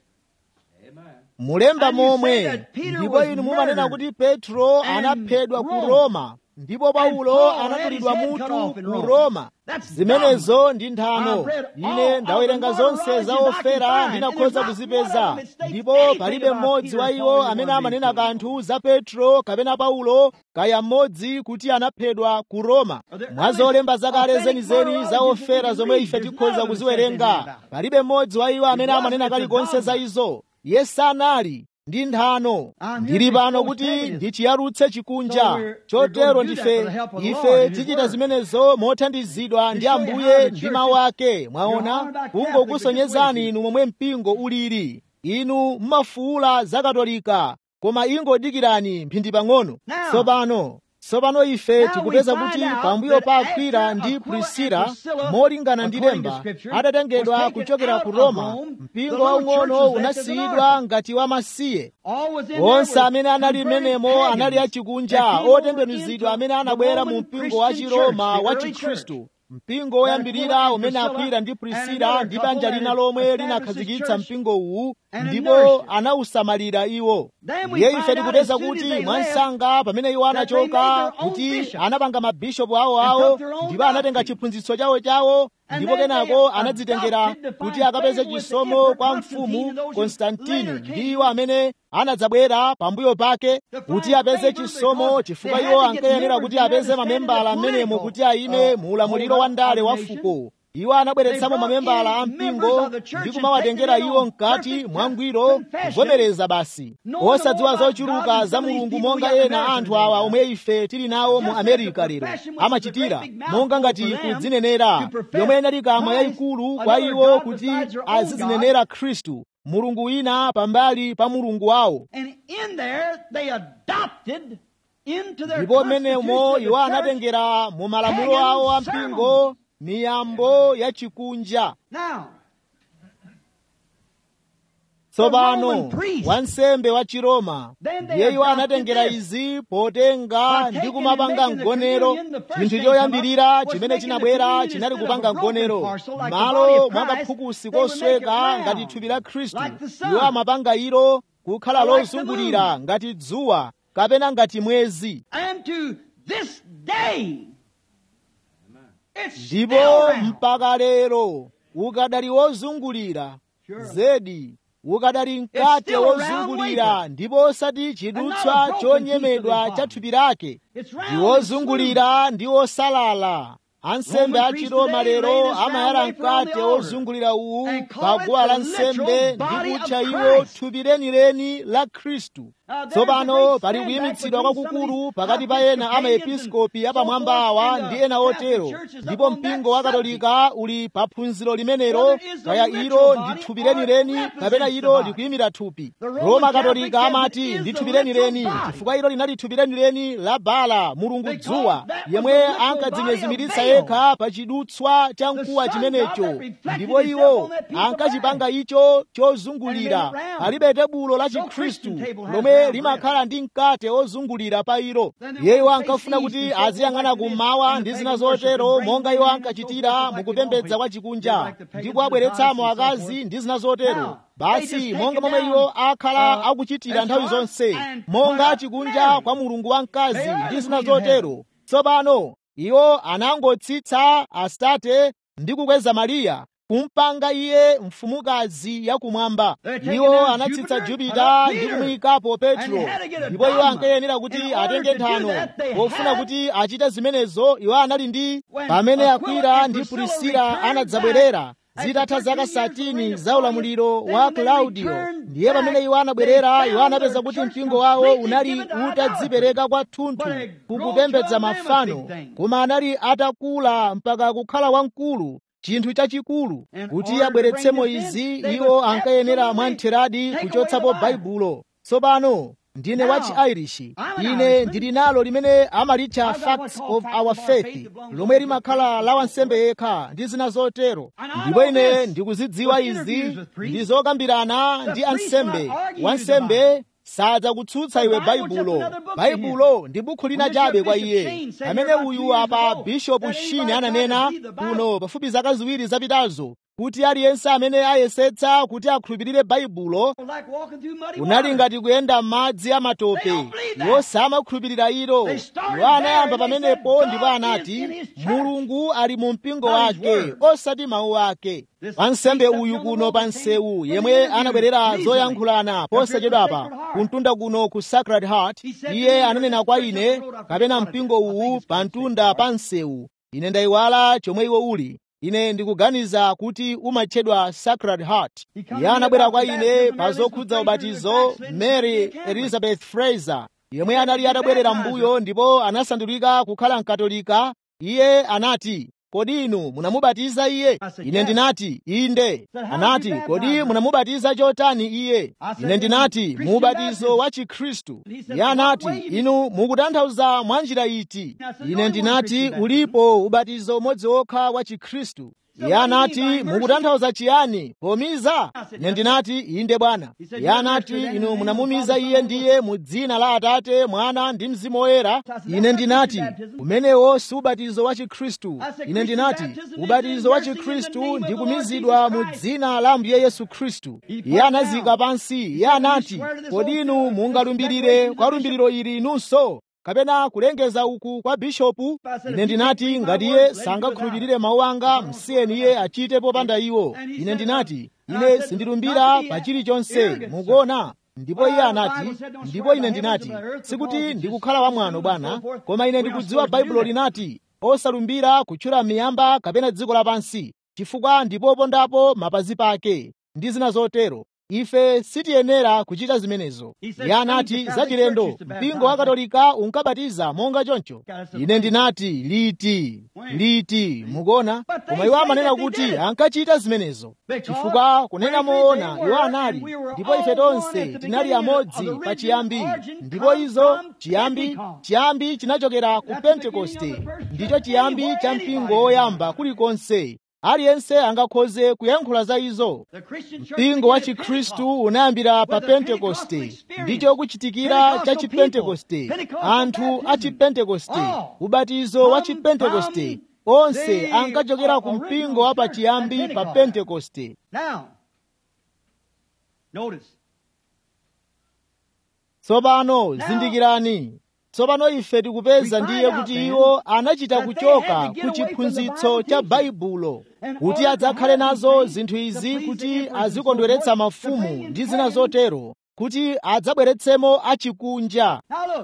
mulemba And you momwe say that Peter ndipo was inu mumanena murdered kuti petro and anaphedwa ku Rome. roma ndipo paulo Paul had anatulidwa his head cut mutu off in ku Rome. roma That's zimenezo ndi nthano I've read all ine of ndawerenga the zonse martyrologies za I can ofera find, ndinakhoza and there's not one kuzipeza of them that states ndipo anything palibe about mmodzi Peter wa or iwo Paul amene or amanena anything. kanthu za petro kapena paulo kaya mmodzi kuti anaphedwa ku roma Are there mwa zolemba zakale authentic zenizeni za martyrologies that we ofera can zomwe read? ife There's tikhoza none of them says anything kuziwerenga about it. palibe mmodzi wa iwo amene It amanena wasn't kalikonse a za dogma. izo iye sanali ndi nthano I'm here ndili to pano expose kuti paganism. ndichiyarutse chikunja So we're- we're chotero going to do that ndife with the help of the Lord ife and His tichita Word. zimenezo mothandizidwa ndi To show you how ambuye the ndi church mawu is- ake You're mwaona all about kungokusonyezani Catholic, inu momwe mpingo ulili inu mmafuula za katolika koma ingodikirani mphindi pang'ono Now- tsopano tsopano ife Now tikupeza we find kuti out pambuyo that pa akwila after ndi Aquila prisila and Priscilla, molingana ndi according to lemba Scripture, atatengedwa was taken kuchokera out ku of roma Rome, the mpingo little waung'ono church was left as an unasiyidwa orphan. ngati wamasiye All was in there onse were amene anali converted mmenemo pagans anali that achikunja came over otembenuzidwa into amene the anabwera mu Roman mpingo wa Christian chiroma church, the wa early chikhristu church. mpingo woyambirira Aquila and umene Priscilla akwila ndi and prisila another ndi banja couple lina that lomwe established linakhazikitsa this church mpingo uwu and ndipo nourished it. anawusamalira iwo Then we ndiye find ife out tikupeza as soon as kuti they mwansanga pamene iwo that they anachoka made their own kuti bishops anapanga mabishopu awo and awo took their own ndipo anatenga doctrine. chiphunzitso chawo chawo And ndipo then they kenako anadzitengera adopted to kuti find akapeze favor with the chisomo emperor kwa Constantine mfumu and those who konstantini later came. ndi iwo amene anadzabwera pambuyo pake To kuti find apeze favor chisomo because chifukwa they iwo had to get ankayenera members kuti who apeze understand mamembala the amenemo political, kuti ayime uh, mu ulamuliro wa ndale wa organization. fuko iwo anabweretsa They brought mamembala a in members mpingo of the church ndi and kumawatengera taken them iwo on mkati perfect mwangwiro confession, kuvomereza basi knowing osadziwa more about zochuluka God than za some of these mulungu people monga we got in ena America anthu today awa now. omwe ife tili nawo mu Just as amerika the lero profession which is a amachitira great big mouthful monga ngati for them kudzinenera to profess yomwe inali kamwa Christ, yayikulu kwa another iwo God kuti besides their own azidzinenera khristu mulungu wina pambali pa mulungu wawo And in there, they adopted into their ndipo mmenemo constitution of the iwo church. anatengera mu malamulo pagan awo a sermons. mpingo miyambo ya chikunja Now, tsopano Roman priest. wansembe wa chiroma Then they ndiye iwo adopted anatengera this. izi potenga By ndi taking kumapanga and making the mgonero communion, the first chinthu thing choyambirira come up was chimene making the chinabwera communion chinali instead kupanga of a broken mgonero parcel like the body malo of mwa Christ, kaphukusi they would make it kosweka round, ngati thupi la khristu like the sun. iwo amapanga ilo kukhala Or like the lozungulira ngati dzuwa kapena ngati mwezi And to this day, it's still ndipo round. mpaka lero ukadali wozungulira Sure. zedi ukadali mkate still a round wozungulira wafer. ndipo osati And chidutswa not a broken chonyemedwa piece of cha the thupi lake It's round ndi and wozungulira ndi osalala ansembe Roman a priests chiroma today lero lay this round amayala wafer on the mkate altar wozungulira uwu and call pa it guwa the la literal nsembe body ndi of kutcha iwo Christ. thupi lenileni la khristu Now, there's a tsopano great pali stand kuyimitsidwa back between kwakukulu some of pakati these pa ena Episcopalians amaepiskopi and apamwamba so forth, awa and ndi the ena Catholic otero Church is ndipo up on that mpingo wa subject. katolika uli pa phunziro limenelo Whether it is the kaya literal ilo body ndi thupi or lenileni represents kapena the ilo body. likuyimira thupi The Roman roma Catholic katolika says it amati is ndi the thupi literal lenileni body. chifukwa ilo linali thupi lenileni la bala mulungu Because dzuwa that was yemwe the literal ankadzinyezimiritsa body of yekha pa chidutswa cha The mkuwa sun chimenecho God that reflected ndipo itself iwo on that piece of ankachipanga icho And chozungulira made it round. palibe tebulo la No chikhristu Christian table has lomwe round limakhala ndi mkate ozungulira pa ilo Then they iye iwo want to ankafuna face kuti east and so aziyang'ana forth like kummawa in ndi the zina pagan worship zotero and bring monga iwo women in and so ankachitira forth like mukupembedza they've kwa always- chikunja like the pagans ndi and kuwabweretsamo goddesses and so akazi forth. ndi zina zotero Now, they basi just take monga it momwe down, iwo akhala uh, akuchitira as nthawi far zonse and monga what chikunja Mary. kwa mulungu wamkazi They are ndi the zina queen of zotero tsopano iwo anangotsitsa astate ndi kukweza mariya kumpanga iye mfumukazi yakumwamba They're taking iwo down anatsitsa Jupiter, jupita put up ndi Peter. kumuyikapo petro And they had to get a ndipo iwo dogma. ankayenera kuti In order atenge to do nthano that, they pofuna had- kuti achite zimenezo iwo anali ndi When pamene Aquila akwila and ndi Priscilla prisila returned anadzabwerera back at zitatha the zaka 13 years of satini reign of za ulamuliro Claudius, wa then when they klaudiyo returned ndiye pamene back, iwo anabwerera they iwo found anapeza their kuti church mpingo wawo completely unali given to utadzipereka kwathunthu But it grown kukupembedza to a mafano mammoth big thing. koma anali atakula mpaka kukhala wamkulu chinthu chachikulu In kuti order to abweretsemo bring this in, izi they iwo must ankayenera absolutely mwamtheradi take kuchotsapo away the Bible. baibulo tsopano ndine wa chi-irish ine ndili nalo limene amalitcha facts of our faith lomwe limakhala la wansembe yekha ndi zina zotero ndipo ine ndikuzidziwa izi ndi zokambirana ndi ansembe wansembe sadzakutsutsa iwe baibulo baibulo ndi bukhu lina chabe kwa iye amene uyu apa bishopu shini ananena kuno pafupi zaka ziwiri zapitazo kuti aliyense amene ayesetsa kuti akhulupirire baibulo unali ngati kuyenda m'madzi amatope iwo samakhulupirira ilo iwo anayamba pamenepo ndipo anati mulungu ali mu mpingo wake osati mawu ake wansembe uyu kuno pa msewu yemwe anabwerera zoyankhulana posachedwapa kumtunda kuno ku sacred heart iye ananena kwa ine kapena mpingo uwu pa mtunda pa msewu ine ndayiwala chomwe iwo uli ine ndikuganiza kuti umatchedwa sacred heart iye anabwera kwa ine pa zokhudza ubatizo mary elizabeth fraser yemwe anali atabwerera mbuyo ndipo anasandulika kukhala mkatolika iye anati kodi inu munamubatiza iye ine ndinati inde anati kodi munamubatiza chotani iye ine ndinati mu ubatizo wa chikhristu iye anati inu mukutanthauza mwa njira iti ine ndinati ulipo ubatizo umodzi wokha wa chikhristu iye anati mukutanthauza chiyani pomiza ine ndinati inde bwana iye anati inu munamumiza iye ndiye mu dzina la atate mwana ndi mzimu woyera ine ndinati umenewo si ubatizo wa chikhristu ine ndinati ubatizo wa chikhristu ndi kumizidwa mu dzina la ambuye yesu khristu iye anazika pansi iye anati kodi inu mungalumbirire kwa lumbiriro ili inunso kapena kulengeza uku kwa bishopu ine ndinati ngati iye sangakhulupirire mawu anga msiyeni iye achite popanda iwo ine ndinati ine sindilumbira pa chilichonse mukuona ndipo iye anati ndipo ine ndinati sikuti ndikukhala wamwano bwana koma ine ndikudziwa baibulo linati osalumbira kutchula miyamba kapena dziko lapansi chifukwa ndipopondapo mapazi pake ndi zina zotero ife sitiyenera kuchita zimenezo iye anati zachilendo mpingo wa katolika unkabatiza monga choncho ine ndinati liti liti mukuona koma iwo amanena kuti ankachita zimenezo chifukwa kunena moona iwo anali ndipo ife tonse tinali amodzi pa chiyambi ndipo izo chiyambi chiyambi chinachokera ku pentekoste ndicho chiyambi cha mpingo woyamba kulikonse aliyense angakhoze kuyankhula za izo mpingo wa chikhristu unayambira pa pentekoste ndicho kuchitikira cha chipentekoste anthu a chipentekoste ubatizo wa chipentekoste onse ankachokera ku mpingo wa pachiyambi pa pentekoste tsopano zindikirani tsopano ife tikupeza ndiye kuti iwo anachita kuchoka ku chiphunzitso cha baibulo kuti adzakhale nazo zinthu izi kuti azikondweretsa mafumu ndi zina zotero kuti adzabweretsemo achikunja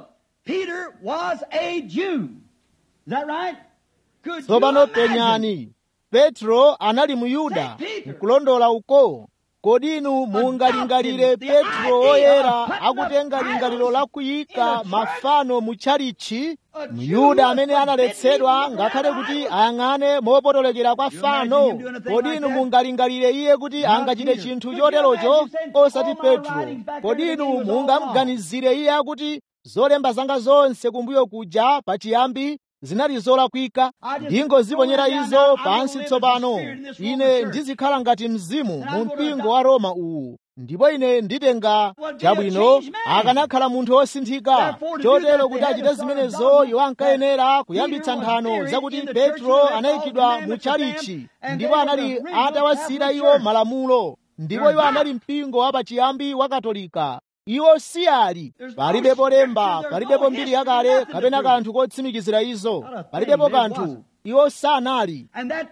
tsopano penyani petro anali muyuda nkulondola uko kodi inu mungalingalire petro woyera akutenga lingaliro la kuyika mafano mutchalichi myuda amene analetsedwa ngakhale kuti ayang'ane mopotolekera kwa fano kodi inu mungalingalire iye kuti angachite chinthu choterocho osati petro kodi inu mungamganizire iye akuti zolemba zanga zonse kumbuyo kuja pachiyambi zinali zolakwika ndingoziponyera izo pansi tsopano ine ndizikhala ngati mzimu mu mpingo wa roma uwu ndipo ine nditenga chabwino akanakhala munthu wosinthika chotero kuti achite zimenezo iwo ankayenera kuyambitsa nthano zakuti petro anayikidwa mu tchalichi ndipo anali atawasiyira iwo malamulo ndipo iwo anali mpingo wa pachiyambi wa katolika iwo si ali palibepo lemba palibepo mbiri yakale kapena kanthu kotsimikizira izo palibepo kanthu iwo sanali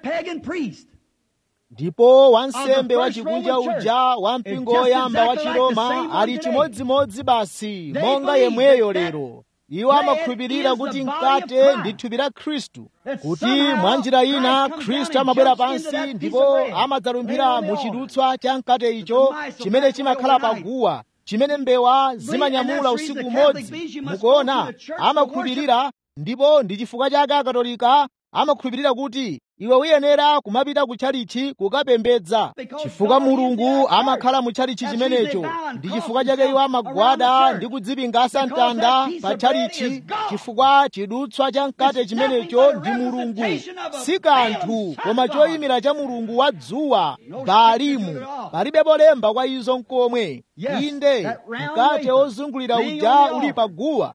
ndipo wansembe wa chikunja uja wa mpingo woyamba wa chiroma ali chimodzimodzi basi monga yemweyo lero iwo amakhulupirira kuti mkate ndi thupi la khristu kuti mwa njira ina khristu amabwera pansi ndipo amadzalumphira mu chidutswa cha mkate icho chimene chimakhala paguwa chimene mbewa zimanyamula usiku umodzi mukuona amakhulupirira ndipo ndi chifukwa chake akatolika amakhulupirira kuti iwe uyenera kumapita ku tchalichi kukapembedza chifukwa mulungu amakhala mu tchalichi chimenecho ndi chifukwa chake iwo amagwada ndi kudzipingasa mtanda pa tchalichi chifukwa chidutswa cha mkate chimenecho ndi mulungu si kanthu koma choyimira cha mulungu wa dzuwa baalimu palibe polemba kwa izo nkomwe inde mkate wozungulira uja uli paguwa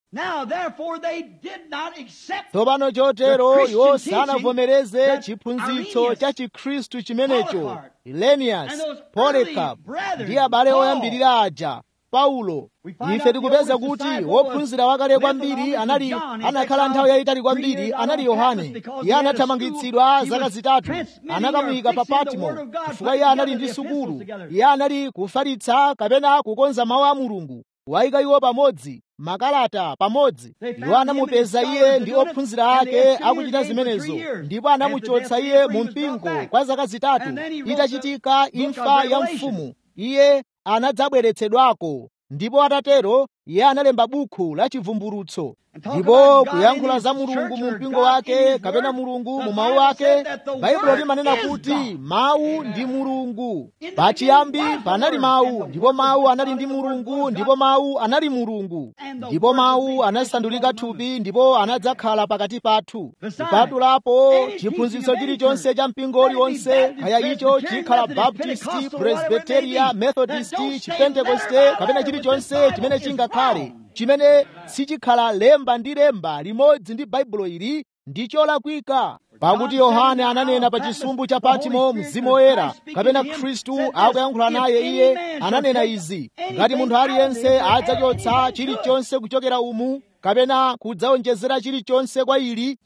tsopano chotero iwo sanavomereze chiphunzitso cha chikhristu chimenecho ilenias polekap ndi abale oyambirira aja paulo ife tikupeza kuti wophunzira wakale kwambiri anali anakhala nthawi yayitali kwambiri anali yohane iye anathamangitsidwa zaka zitatu anakamuyika pa patimo chifukwa iye anali ndi sukulu iye anali kufalitsa kapena kukonza mawu a mulungu wayika iwo pamodzi makalata pamodzi iwo anamupeza iye ndi ophunzira ake akuchita zimenezo ndipo anamuchotsa iye mu mpingo kwa zaka zitatu itachitika imfa ya mfumu iye anadzabweretsedwako ndipo atatero iye analemba bukhu la chivumbulutso ndipo kuyankhula za mulungu mu mpingo wake kapena mulungu mu mawu ake baibulo limanena kuti mawu ndi mulungu pachiyambi panali mawu ndipo mawu anali ndi mulungu ndipo mawu anali mulungu ndipo mawu anasandulika thupi ndipo anadzakhala pakati pathu kupatulapo chiphunzitso chilichonse cha mpingo uliwonse kaya icho chikhala baptisti presbiteria methodisti chipentekoste kapena chilichonse chimene chingakhale chimene sichikhala lemba ndi lemba limodzi ndi baibulo ili ndi cholakwika pakuti yohane ananena pa chisumbu cha patimo mzimu woyera kapena khristu akuyankhula naye iye ananena izi ngati munthu aliyense adzachotsa chilichonse kuchokera umu kapena kudzawonjezera chilichonse kwa ili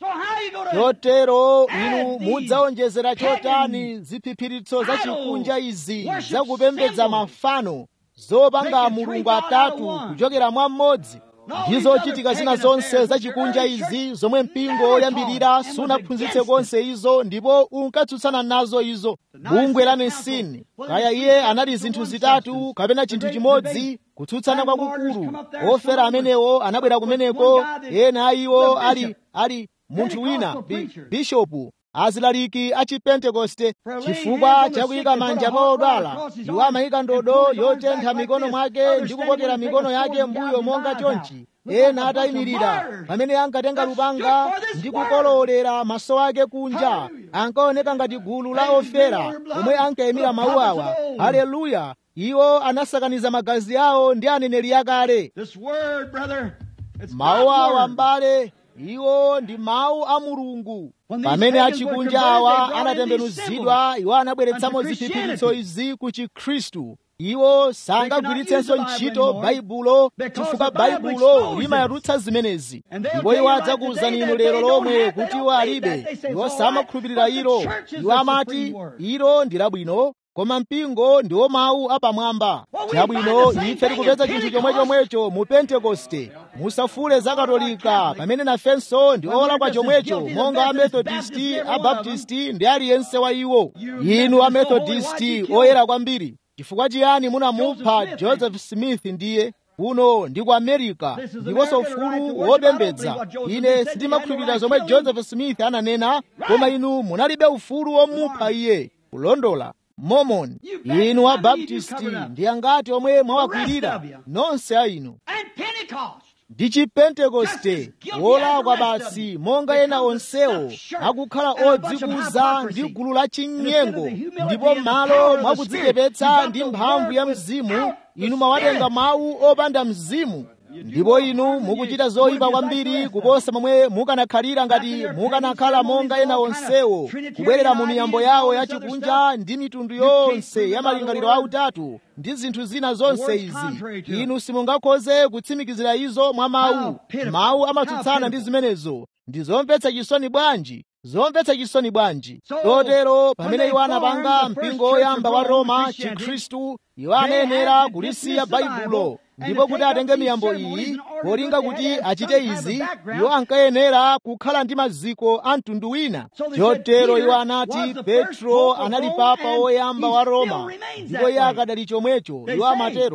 chotero inu mudzawonjezera chotani ziphiphiritso za chikunja izi zakupembedza mafano zopanga mulungu atatu kuchokera mwa mmodzi ndizo chitika zina zonse zachikunja izi zomwe mpingo woyambirira sunaphunzitse konse izo ndipo unkatsutsana nazo izo bungwe la mesini kaya iye anali zinthu zitatu kapena chinthu chimodzi kutsutsana kwakukulu ofera amenewo anabwera kumeneko ena a iwo ali ali munthu wina bishopu azilaliki a chipentekoste chifukwa chakuyika manja pa odwala iwo amayika ndodo yotentha mikono mwake ndi kukokera mikono yake mbuyo monga chonchi ena atayimirira pamene ankatenga lupanga ndi kukolowolera maso ake kunja ankaoneka ngati gulu la ofera omwe ankayimira mawu awa haleluya iwo anasakaniza magazi awo ndi aneneri akale mawu awa mbale iwo ndi mawu a mulungu pamene achikunja awa anatembenuzidwa iwo anabweretsamo ziphiphiritso izi ku chikhristu iwo sangagwiritsenso ntchito baibulo chifukwa baibulo limayatutsa zimenezi ndipo iwo adzakuwuzani inu lero lomwe kuti iwo alibe iwo samakhulupirira ilo iwo amati ilo ndi labwino koma mpingo ndiwo mawu apamwamba chabwino ife tikupeza chinthu chomwechomwecho mu pentekoste musafule za katolika pamene nafenso ndi olakwa chomwecho monga amethodisti abaptisti ndi aliyense wa iwo inu amethodisti oyera kwambiri chifukwa chiyani munamupha joseph smith ndiye kuno ndi ku america ndiponso ufulu wopembedza ine sindimakhulupirira zomwe joseph smith ananena koma inu munalibe ufulu womupha iye kulondola mormon inu abaptisti ndi angati omwe mwawakwirira nonse a inu ndi chipentekoste wolakwa basi monga ena onsewo akukhala odzikuza ndi gulu la chinyengo ndipo m'malo mwakudzichepetsa ndi mphamvu ya mzimu inu mwawatenga mawu opanda mzimu ndipo inu mukuchita zoyipa kwambiri kuposa momwe mukanakhalira ngati mukanakhala monga ena onsewo kubwerera mu miyambo yawo yachikunja ndi mitundu yonse ya malingaliro autatu ndi zinthu zina zonse izi inu simungakhoze kutsimikizira izo mwa mawu mawu amatsutsana ndi zimenezo ndi zomvetsa chisoni bwanji zomvetsa chisoni bwanji chotero pamene iwo anapanga mpingo woyamba wa roma chikhristu iwo anayenera kulisiya baibulo ndipo kuti atenge miyambo iyi polinga kuti achite izi iwo ankayenera kukhala ndi maziko a mtundu wina chotero iwo anati petro anali papa woyamba wa roma ndipo iye akadali chomwecho iwo amatero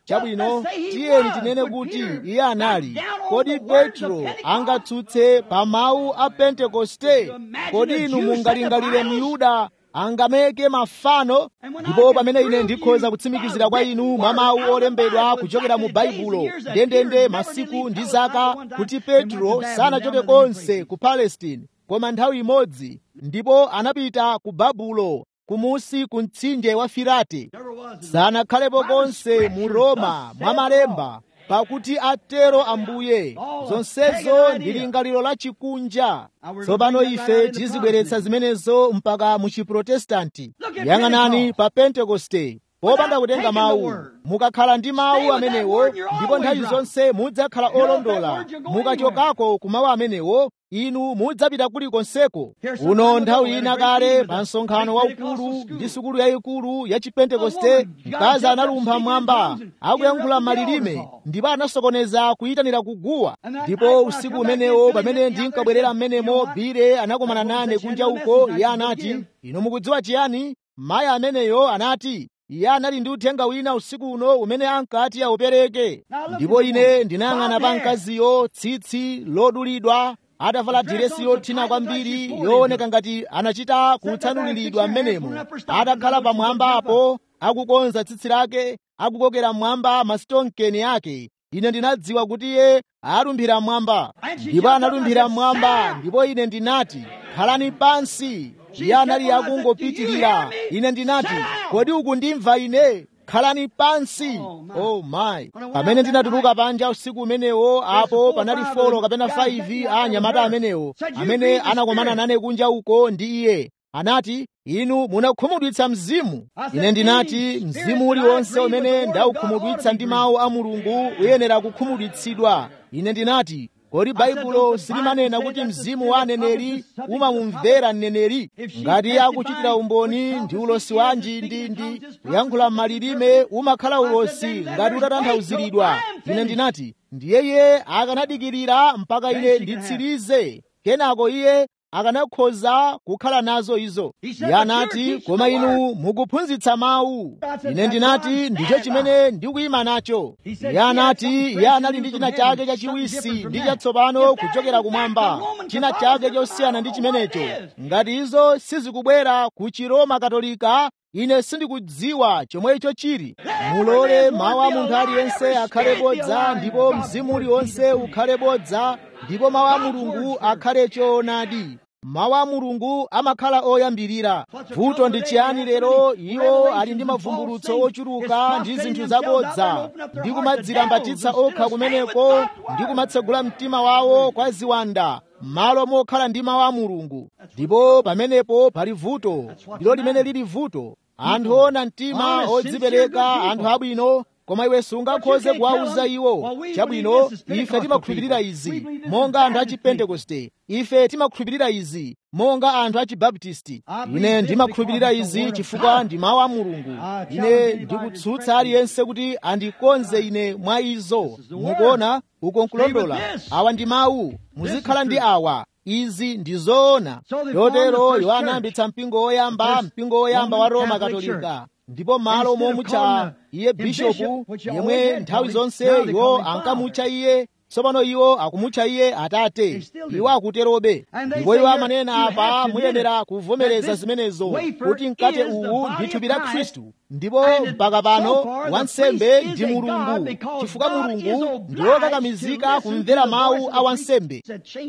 chabwino tiyeni tinene kuti iye anali kodi petro angatsutse pa mawu a pentekoste kodi inu mungalingalire myuda angameke mafano ndipo pamene ine ndikhoza kutsimikizira kwa inu mwa mawu olembedwa kuchokera mu baibulo ndendende masiku ndi zaka kuti petro sanachoke konse ku palestine koma nthawi imodzi ndipo anapita ku babulo kumusi ku mtsinje wa firate sanakhalepo konse mu roma mwa malemba pakuti atero ambuye zonsezo ndi lingaliro la chikunja tsopano ife tizibweretsa zimenezo mpaka mu chiprotestanti yang'anani pa pentekoste popanda kutenga mawu mukakhala ndi mawu amenewo ndipo nthawi zonse mudzakhala olondola mukachokako ku mawu amenewo inu mudzapita kulikonseko uno nthawi ina kale pa msonkhano waukulu ndi sukulu yayikulu ya chipentekoste mkazi analumpha mwamba akuyankhula malilime ndipo anasokoneza kuyitanira kuguwa ndipo usiku umenewo pamene ndinkabwerera mmenemo bile anakumana nane kunja uko iye anati inu mukudziwa chiyani mayi ameneyo anati iye anali ndi uthenga wina usiku uno umene ankati aupereke ndipo ine ndinayang'ana pa mkaziyo tsitsi lodulidwa atavala diresi yothina kwambiri yooneka ngati anachita kutsanuliridwa mmenemo atakhala pamwamba apo akukonza tsitsi lake akukokera mmwamba masitonkeni ake ine ndinadziwa kuti iye alumphira mmwamba ndipo analumphira mmwamba ndipo ine ndinati khalani pansi iye anali akungopitirira ine ndinati kodi ukundimva ine khalani pansi oh my pamene ndinatuluka panja usiku umenewo apo panali folo kapena 5 a anyamata amenewo amene anakomana nane kunja uko ndi iye anati inu munakhumudwitsa mzimu ine ndinati mzimu uliwonse umene ndaukhumudwitsa ndi mawu a mulungu uyenera kukhumudwitsidwa ine ndinati kodi baibulo silimanena kuti mzimu wa aneneri umamumvera mneneri ngati akuchitira umboni ndi ulosi wanji ndi ndi kuyankhula m'malilime umakhala ulosi ngati utatanthauzidwa ine ndinati ndiye iye akanadikirira mpaka ine nditsirize kenako iye akanakhoza kukhala nazo izo iye anati koma inu mukuphunzitsa mawu ine ndinati ndicho chimene ndikuyima nacho iye anati iye anali ndi china chake chachiwisi ndi chatsopano kuchokera kumwamba china chake chosiyana ndi chimenecho ngati izo sizikubwera ku chiroma katolika ine sindikudziwa chomwe icho chili mulole mawu a munthu aliyense akhale bodza ndipo mzimu uliwonse ukhale bodza ndipo mawu a mulungu akhale choonadi mawu a mulungu amakhala oyambirira vuto ndi chiyani lero iwo ali ndi mavumbulutso ochuluka ndi zinthu zabodza ndi kumadzilambatitsa okha kumeneko ndi kumatsegula mtima wawo kwa ziwanda malo mokhala ndi mawu a mulungu ndipo pamenepo pali vuto ndilo limene lili vuto anthu ona mtima odzipereka anthu abwino koma iwe sungakhoze kuwauza iwo chabwino ife timakhulupirira izi monga anthu a chipentekoste ife timakhulupirira izi monga anthu a chibaptisti ine ndimakhulupirira izi chifukwa ndi mawu a mulungu ine ndikutsutsa aliyense kuti andikonze ine mwa izo mukuona uko nkulondola awa ndi mawu muzikhala ndi awa izi ndi zoona chotero iwo anayambitsa mpingo woyamba mpingo woyamba wa roma katolika ndipo malo momutcha iye bishopu yemwe nthawi zonse iwo ankamutcha iye tsopano iwo akumutcha iye atate iwo akuterobe ndipo iwo amanena apa muyenera kuvomereza zimenezo kuti mkate uwu ndi thupi la khristu ndipo mpaka pano wansembe ndi mulungu chifukwa mulungu ndi wokakamizika kumvera mawu a wansembe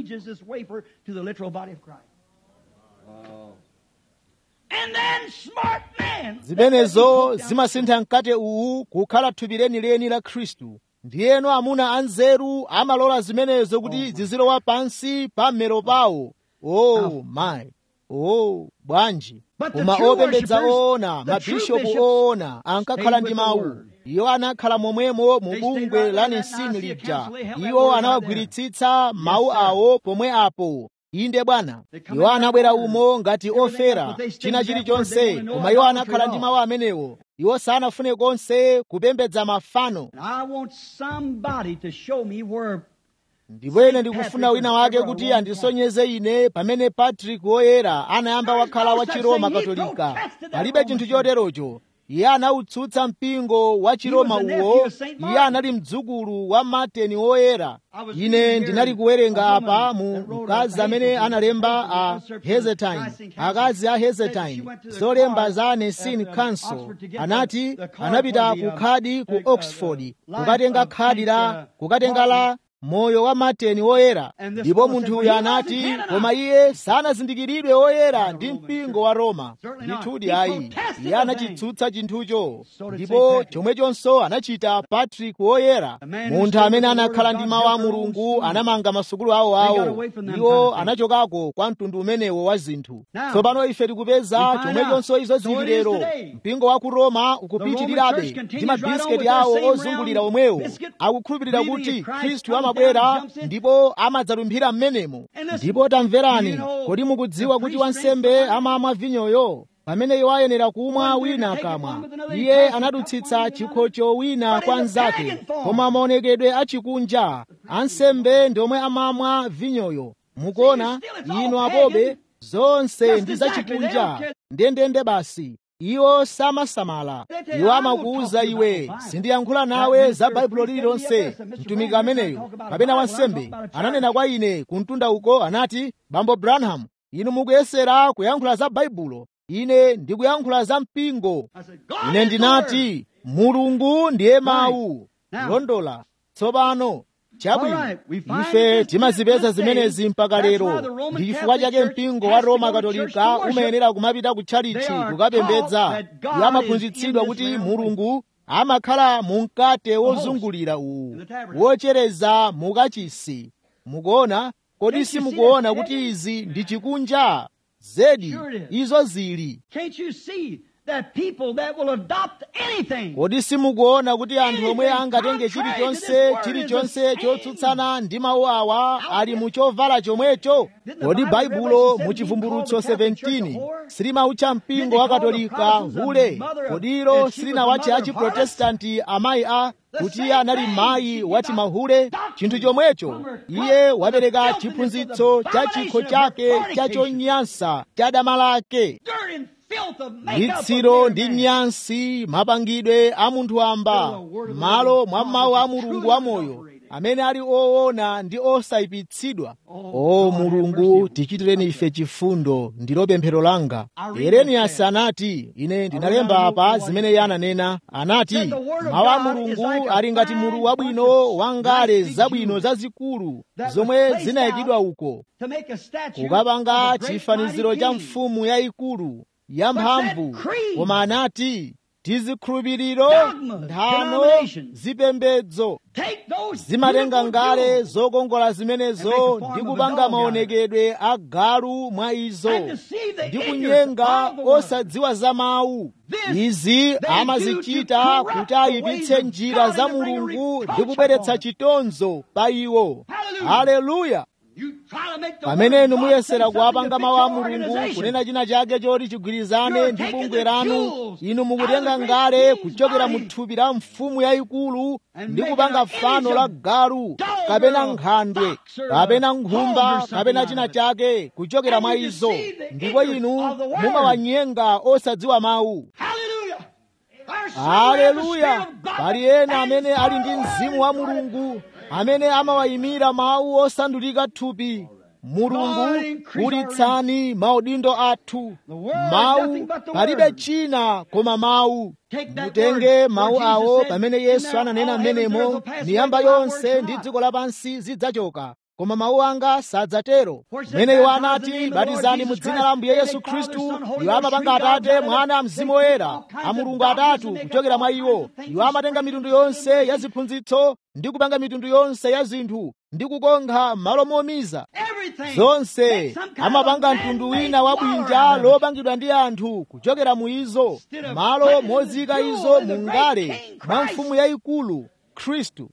zimenezo zimasintha mkate uwu kukhala thupi lenileni la khristu ndiyeno amuna anzeru amalola zimenezo kuti zizilowa pansi pa mmero pawo oh my oh bwanji koma opembedza oona mabishopu oona ankakhala ndi mawu iwo anakhala momwemo mu bungwe la nisini lija iwo anawagwiritsitsa mawu awo pomwe apo inde bwana iwo anabwera umo ngati ofera china chilichonse koma iwo anakhala ndi mawu amenewo iwo sanafune konse kupembedza mafano ndipo ine ndikufuna wina wake kuti andisonyeze ine pamene patrick woyera anayamba wakhala wa chiroma katolika palibe chinthu choterocho iye anawutsutsa mpingo wa chiroma uwo iye anali mdzukulu wa mateni woyera ine ndinali kuwerenga apa mu mkazi amene analemba a hezetine akazi a hezetine zolemba za nicene council anati anapita ku khadi ku oxford kukatenga khadi la kukatenga la moyo wa mateni woyera ndipo munthu uyu anati koma iye sanazindikiridwe woyera ndi mpingo wa roma ndithudi ayi iye anachitsutsa chinthucho ndipo chomwechonso anachita patrick woyera munthu amene anakhala ndi mawu a mulungu anamanga masukulu awo awo iwo anachokako kwa mtundu umenewo wa zinthu tsopano ife tikupeza chomwechonso izo zili lero mpingo wa ku roma ukupitirirabe ndi mabisiketi awo ozungulira omwewo akukhulupirira kuti khristu amabwera ndipo amadzalumphira m'menemo ndipo tamverani kodi mukudziwa kuti wansembe amamwa vinyoyo pamene iwo ayenera kumwa wina akamwa iye anadutsitsa chikhocho wina kwa nzake koma maonekedwe achikunja ansembe ndi omwe amamwa vinyoyo mukuona inu apobe zonse ndi zachikunja ndendende basi iwo samasamala iwo amakuwuza iwe sindiyankhula nawe za baibulo lililonse mtumiki ameneyo kapena wansembe ananena kwa ine kumtunda uko anati bambo branham inu mukuyesera kuyankhula za baibulo ine ndikuyankhula za mpingo ine ndinati mulungu ndiye mawu londola tsopano chabwino ife timazipeza zimenezi mpaka lero ndi chifukwa chake mpingo wa roma katolika umayenera kumapita ku tchalichi kukapembedza iwo amaphunzitsidwa kuti mulungu amakhala mu mkate wozungulira uwu wochereza mukachisi mukuona kodi simukuona kuti izi ndi chikunja zedi izo zili kodi simukuona kuti anthu omwe angatenge chilichonse chilichonse chotsutsana ndi mawu awa ali mu chovala chomwecho kodi baibulo mu chivumbulutso 17 silimawutcha mpingo wa katolika hule kodi ilo silinawatcha achiprotestanti amayi a kuti iye anali mayi wati mahule chinthu chomwecho iye wapereka chiphunzitso cha chikho chake cha chonyansa cha dama lake litsiro ndi nyansi mapangidwe a munthu amba malo mwa mawu a mulungu wamoyo amene ali oona ndi osayipitsidwa o mulungu tichitireni ife chifundo ndilo pemphero langa yereniyasi anati ine ndinalemba apa zimene iye ananena anati mawu a mulungu ali ngati mulu wabwino wangale zabwino zazikulu zomwe zinayikidwa uko kukapanga chifaniziro cha mfumu yayikulu yamphamvu koma anati tizikhulupiriro nthano zipembedzo zimatenga ngale zokongola zimenezo ndi kupanga maonekedwe a galu mwa izo ndi kunyenga osadziwa za mawu izi amazichita kuti ayipitse njira za mulungu ndi kubweretsa chitonzo pa iwo haleluya pamene inu muyesera kuwapanga mawu a mulungu kunena china chake choti chigwirizane ndi bungwe lanu inu mukutenga ngale kuchokera mu thupi la mfumu yayikulu ndi kupanga fano la galu kapena nkhandwe kapena nkhumba kapena china chake kuchokera mwa izo ndipo inu mumawanyenga osadziwa mawu haleluya pali ena amene ali ndi mzimu wa mulungu amene amawayimira mawu osandulika thupi mulungu kulitsani maudindo athu mawu palibe china koma mawu mutenge mawu awo pamene yesu ananena mmenemo miyamba yonse ndi dziko lapansi zidzachoka koma mawu anga sadzatero mmene iwo anati batizani mu dzina la ambuye yesu khristu iwo amapanga atate mwana mzimu woyera a mulungu atatu kuchokera mwa iwo iwo amatenga mitundu yonse ya ziphunzitso ndi kupanga mitundu yonse ya zinthu ndi kukonkha malo momiza zonse amapanga mtundu wina wa bwinja lopangidwa ndi anthu kuchokera mu izo malo mozika izo mu ngale mwa mfumu yayikulu khristu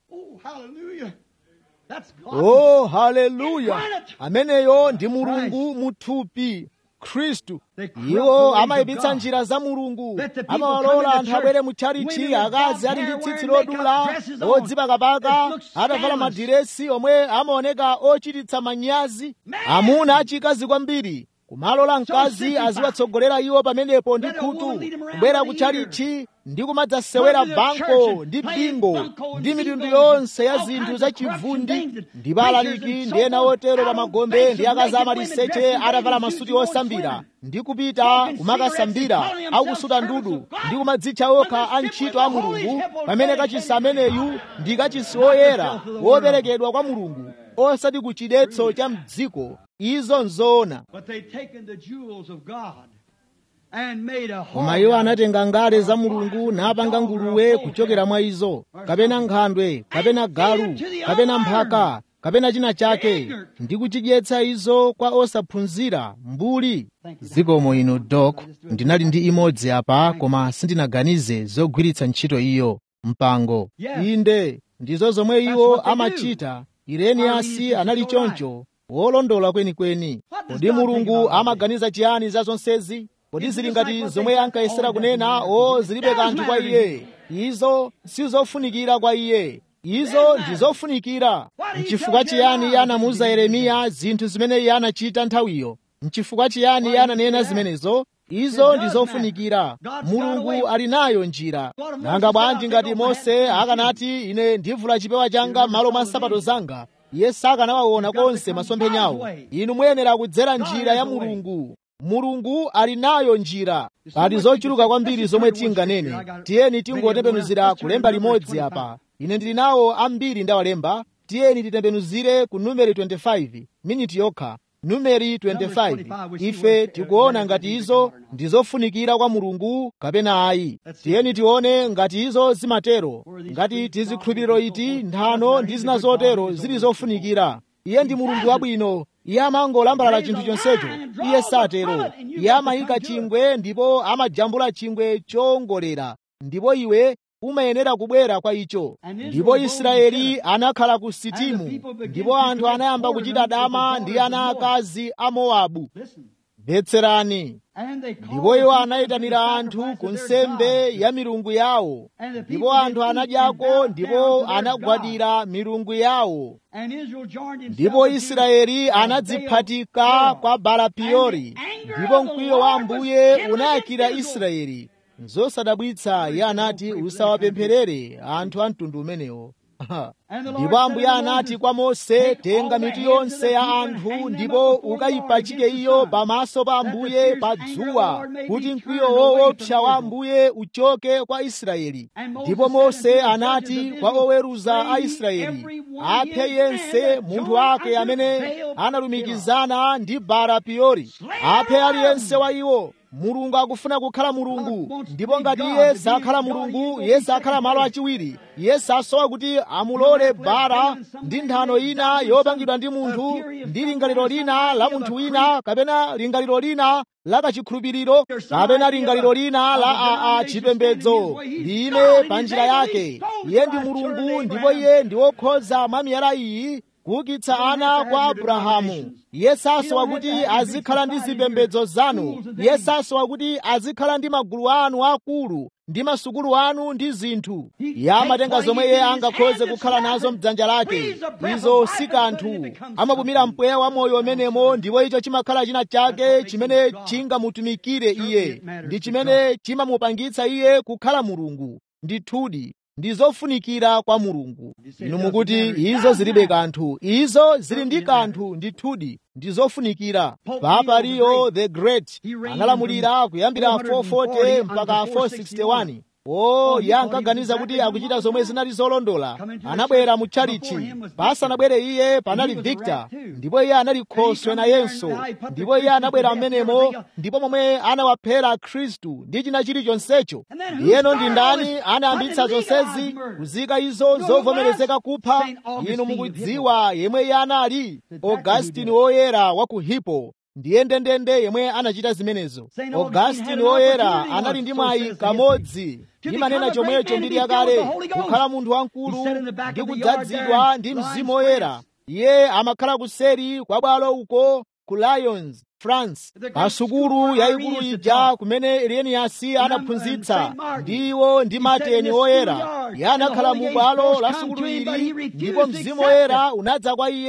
oh haleluya ameneyo ndi mulungu muthupi khristu iwo amayipitsa njira za mulungu amawalola anthu abwere mu tchalichi akazi ali ndi tsitsi lodula odzipakapaka atavala madiresi omwe amaoneka ochititsa manyazi amuna achikazi kwambiri kumalola mkazi aziwatsogolera iwo pamenepo ndi khutu kubwera kutchalichi ndi kumadzasewera banko ndi bingo ndi mitundu yonse ya zinthu zachivundi ndi alaliki ndi ena otero pa magombe ndi akazi amaliseche atavala masuti osambira ndi kupita kumakasambira akusuta ndudu ndi kumadzitcha okha antchito a mulungu pamene kachisi ameneyu ndi kachisi woyera woperekedwa kwa mulungu osati ku chidetso cha mdziko izo nzoona But they'd taken the jewels of God and made a koma iwo anatenga ngale za mulungu napanga nguluwe kuchokera mwa izo kapena nkhandwe kapena galu kapena mphaka kapena china chake ndi kuchidyetsa izo kwa osaphunzira mbuli zikomo inu dok ndinali ndi imodzi apa koma sindinaganize zogwiritsa ntchito iyo mpango inde ndizo zomwe iwo amachita ireniyasi anali choncho wolondola kwenikweni kodi mulungu amaganiza chiyani za zonsezi kodi zili ngati zomwe ankayesera kunena o zilibe kanthu kwa iye izo sizofunikira kwa iye izo ndi zofunikira mchifukwa chiyani iye anamuwuza yeremiya zinthu zimene iye anachita nthawiyo mchifukwa chiyani iye ananena zimenezo izo ndi zofunikira mulungu ali nayo njira nanga bwanji ngati mose akanati ine ndivula chipewa changa m'malo mwa nsapato zanga iye sakanawaona konse masomphenyawo inu muyenera kudzera njira ya mulungu mulungu ali nayo njira pali zochuluka kwambiri zomwe tinganene tiyeni tingotembenuzira kulemba limodzi apa ine ndili nawo ambiri ndawalemba tiyeni titembenuzire ku numeri 25 miniti yokha numeri 25 ife tikuona ngati izo ndi zofunikira kwa mulungu kapena ayi tiyeni tione ngati izo zimatero ngati tizikhulupiriro iti nthano ndi zina zotero zili zofunikira iye ndi mulungu wabwino iye amangolambalala chinthu chonsecho iye satero iye amayika chingwe ndipo amajambula chingwe chowongolera ndipo iwe umayenera kubwera kwa icho ndipo israeli anakhala ku sitimu ndipo anthu anayamba kuchita dama ndi ana akazi a mowabu mvetserani ndipo iwo anayitanira anthu ku nsembe ya milungu yawo ndipo anthu anadyako ndipo anagwadira milungu yawo ndipo israeli anadziphatika kwa balapiyori ndipo mkwiyo wa ambuye unayakira israeli zosadabwitsa iye anati usawapempherere anthu a mtundu umenewo ndipo ambuye anati kwa mose tenga mitu yonse ya anthu ndipo ukayipachike iyo pamaso pa ambuye pa dzuwa kuti mkwiyo woopsa wa ambuye uchoke kwa israeli ndipo mose anati kwa oweruza a israeli aphe yense munthu wake amene analumikizana ndi balapiyori aphe aliyense wa iwo mulungu akufuna kukhala mulungu ndipo ngati iye sakhala mulungu iye sakhala malo achiwiri iye sasowa kuti amulole bara ndi nthano ina yopangidwa ndi munthu ndi lingaliro lina la munthu wina kapena lingaliro lina la kachikhulupiriro kapena lingaliro lina la aa chipembedzo lime pa njira yake iye ndi mulungu ndipo iye ndi wokhoza mwa miyala iyi kuukitsa ana kwa abrahamu iye sasowa kuti azikhala ndi zipembedzo zanu iye sasowa kuti azikhala ndi magulu anu akulu ndi masukulu anu ndi zinthu iye amatenga zomwe iye angakhoze kukhala nazo mdzanja lake izo si kanthu amapumira mpweya wa moyo umenemo ndipo icho chimakhala china chake chimene chingamutumikire iye ndi chimene chimamupangitsa iye kukhala mulungu ndithudi ndi zofunikira kwa mulungu inu mukuti izo zilibe kanthu izo zili ndi kanthu ndithudi ndi zofunikira papa leo the great analamulira kuyambira 440 mpaka 461 o iye ankaganiza kuti akuchita zomwe zinali zolondola anabwera mu tchalichi pasanabwere iye panali victor ndipo iye anali khoswe nayenso ndipo iye anabwera mmenemo ndipo momwe anawaphera khristu ndi china chilichonsecho iyeno ndi ndani anayambitsa zonsezi kuzika izo zovomerezeka kupha inu mukudziwa yemwe iye anali augustini woyera wa ku hippo ndiye ndendende yemwe anachita zimenezo augustini woyera anali ndi mwayi kamodzi ndimanena chomwecho mbiri yakale kukhala munthu wamkulu ndi kudzazidwa ndi mzimu woyera iye amakhala kuseri kwa bwalo uko ku lyons france pa sukulu yayikulu ija kumene ireniyasi anaphunzitsa ndiwo ndi mateni woyera iye anakhala mu bwalo la sukulu ili ndipo mzimu woyera unadza kwa iye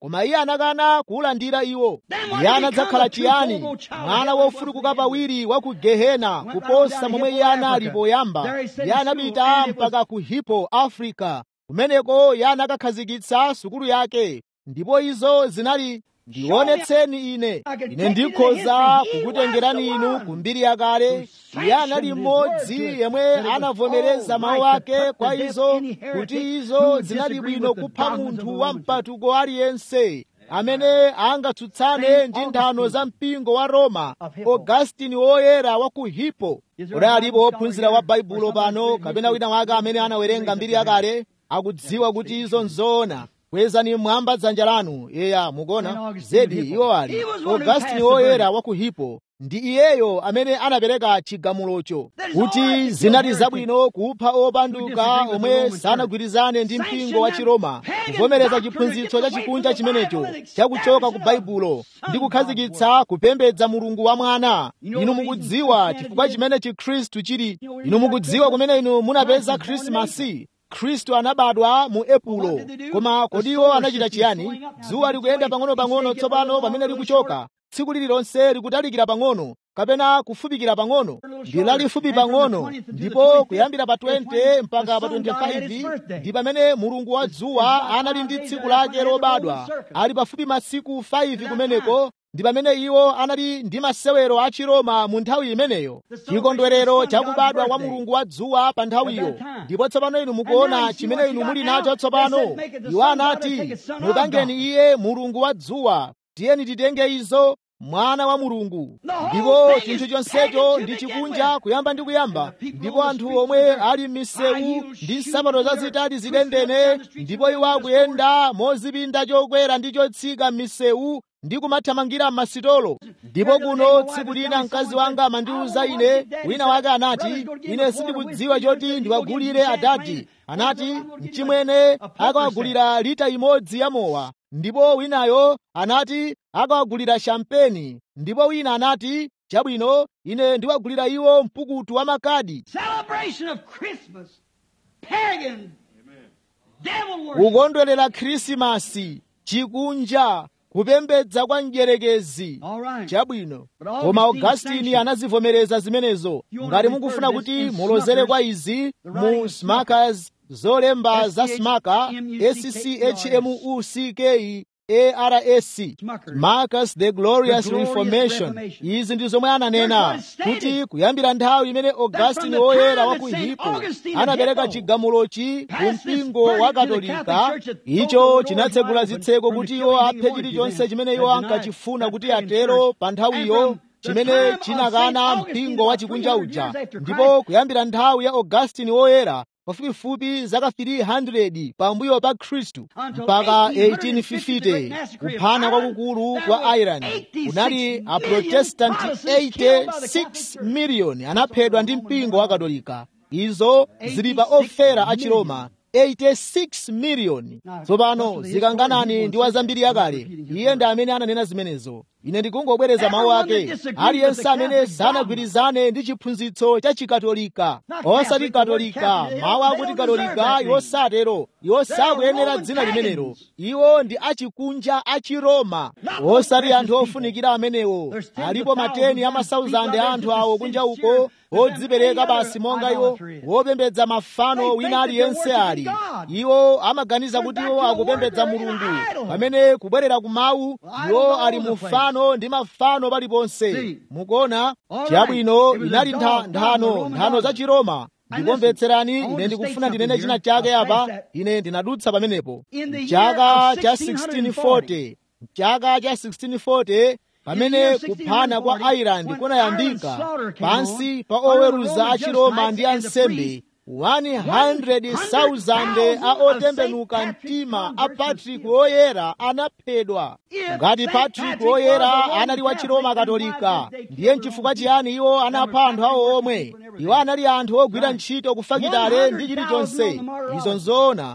koma iye anakana kuwulandira iwo iye anadzakhala chiyani mwana wofurukuka pawiri wa ku gehena kuposa momwe iye anali poyamba iye anapita mpaka ku hippo africa kumeneko iye anakakhazikitsa sukulu yake ndipo izo zinali ndionetseni ine ine ndikhoza kukutengerani inu ku mbiri yakale iye anali mmodzi yemwe anavomereza mawu ake kwa izo kuti izo zinali bwino kupha munthu wa mpatuko aliyense amene angatsutsane ndi nthano za mpingo wa roma augustini woyera wa ku hippo kodi alipo wophunzira wa baibulo pano kapena wina wake amene anawerenga mbiri yakale akudziwa kuti izo nzoona kwezani mwamba dzanja lanu yeya mukuona zedi iwo ali augustini woyera wa ku hippo ndi iyeyo amene anapereka chigamulocho kuti zinali zabwino kupha opanduka omwe sanagwirizane ndi mpingo wa chiroma kuvomereza chiphunzitso cha chikunja chimenecho chakuchoka ku baibulo ndi kukhazikitsa kupembedza mulungu wa mwana inu mukudziwa chifukwa chimene chikhristu chili inu mukudziwa kumene inu munapeza khrisimasi khristu anabadwa mu epulo koma kodi iwo anachita chiyani dzuwa likuyenda pang'ono-pang'ono tsopano pamene likuchoka tsiku lililonse likutalikira pang'ono kapena kufupikira pang'ono ndi lalifupi pang'ono ndipo kuyambira pa 20 mpaka pa 25 ndi pamene mulungu wa dzuwa anali ndi tsiku lake lobadwa ali pafupi masiku 5 kumeneko ndi pamene iwo anali ndi masewero a chiroma mu nthawi imeneyo chikondwerero chakubadwa kwa mulungu wa dzuwa pa nthawiyo ndipo tsopano inu mukuona chimene inu muli nacho tsopano iwo anati mupangeni iye mulungu wa dzuwa tiyeni titenge izo mwana wa mulungu ndipo chinthu chonsecho ndi chikunja kuyamba ndi kuyamba ndipo anthu omwe ali m'misewu ndi nsapato zazitali zidendene ndipo iwo akuyenda mozipinda chokwera ndi chotsika m'misewu ndi kumathamangira m'masitolo ndipo kuno tsiku lina mkazi wanga amandiwuza ine wina wake anati ine sindikudziwa choti ndiwagulire adadi anati mchimwene akawagulira lita imodzi ya mowa ndipo winayo anati akawagulira shampeni ndipo wina anati chabwino ine ndiwagulira iwo mpukutu wa makadi Celebration of Christmas. Pagan. Devil worship. kukondwerera khrisimasi chikunja kupembedza kwa mdierekezi All right. chabwino But Augustine koma augustini sanctioned. anazivomereza zimenezo You wanna ngati refer mukufuna this kuti in mulozere Smuckers, kwa izi the writing mu of smackers zolemba za smaka S-C-H-M-U-C-K-E-R-S. scchmuckaras Smuckers. marcus the glorious The glorious reformation Reformation. izi ndi zomwe ananena That's what it stated. kuti kuyambira nthawi imene augustini the woyera time wa that ku Saint hippo Augustine of anapereka Hippo chigamulochi ku passed this mpingo verdict wa to the katolika Catholic Church that icho told the Lord chinatsegula wide zitseko open kuti from iwo killing aphe anyone chilichonse to chimene them iwo that denied ankachifuna that kuti pagan atero church. pa And nthawiyo from the chimene time of chinakana Saint Augustine, mpingo wa about chikunja 300 uja years after ndipo Christ, kuyambira nthawi ya augustini woyera pafupifupi zaka 300 pambuyo pa khristu Until mpaka 1850, the great 1850 massacre of kuphana Ireland, kwakukulu there kwa were ireland 86 kunali million aprotestanti Protestants killed by the Catholic 86 Church. miliyoni anaphedwa ndi mpingo wa katolika izo zili pa ofera a chiroma 86 miliyoni tsopano zikanganani ndi wazambiri yakale iye ndi amene ananena zimenezo ine ndikungobwereza mawu ake aliyense amene sanagwirizane ndi chiphunzitso cha chikatolika osati katolika mawu akuti katolika iwo satero iwo sakuyenera dzina limenelo iwo ndi achikunja achiroma osati anthu ofunikira amenewo alipo mateni a masauzande a anthu awo kunja uko odzipereka basi monga iwo wopembedza mafano wina aliyense ali iwo amaganiza kuti iwo akupembedza mulungu pamene kubwerera ku mawu iwo ali mu fano ndi mafano paliponse mukuona chiyabwino inali ntha- nthano nthano za chiroma ndikomvetserani ine ndikufuna ndinene china chake apa ine ndinadutsa pamenepo chaka cha 1640 chaka cha 1640 pamene kuphana kwa ireland kunayambika pansi pa oweruza a chiroma ndi ansembe 100,000 a otembenuka mtima a patrick woyera anaphedwa ngati patrick woyera anali wa chiroma katolika ndiye nchifukwa chiyani iwo anapha anthu awo omwe iwo anali anthu ogwira ntchito kufakitale ndi chilichonse izo nzoona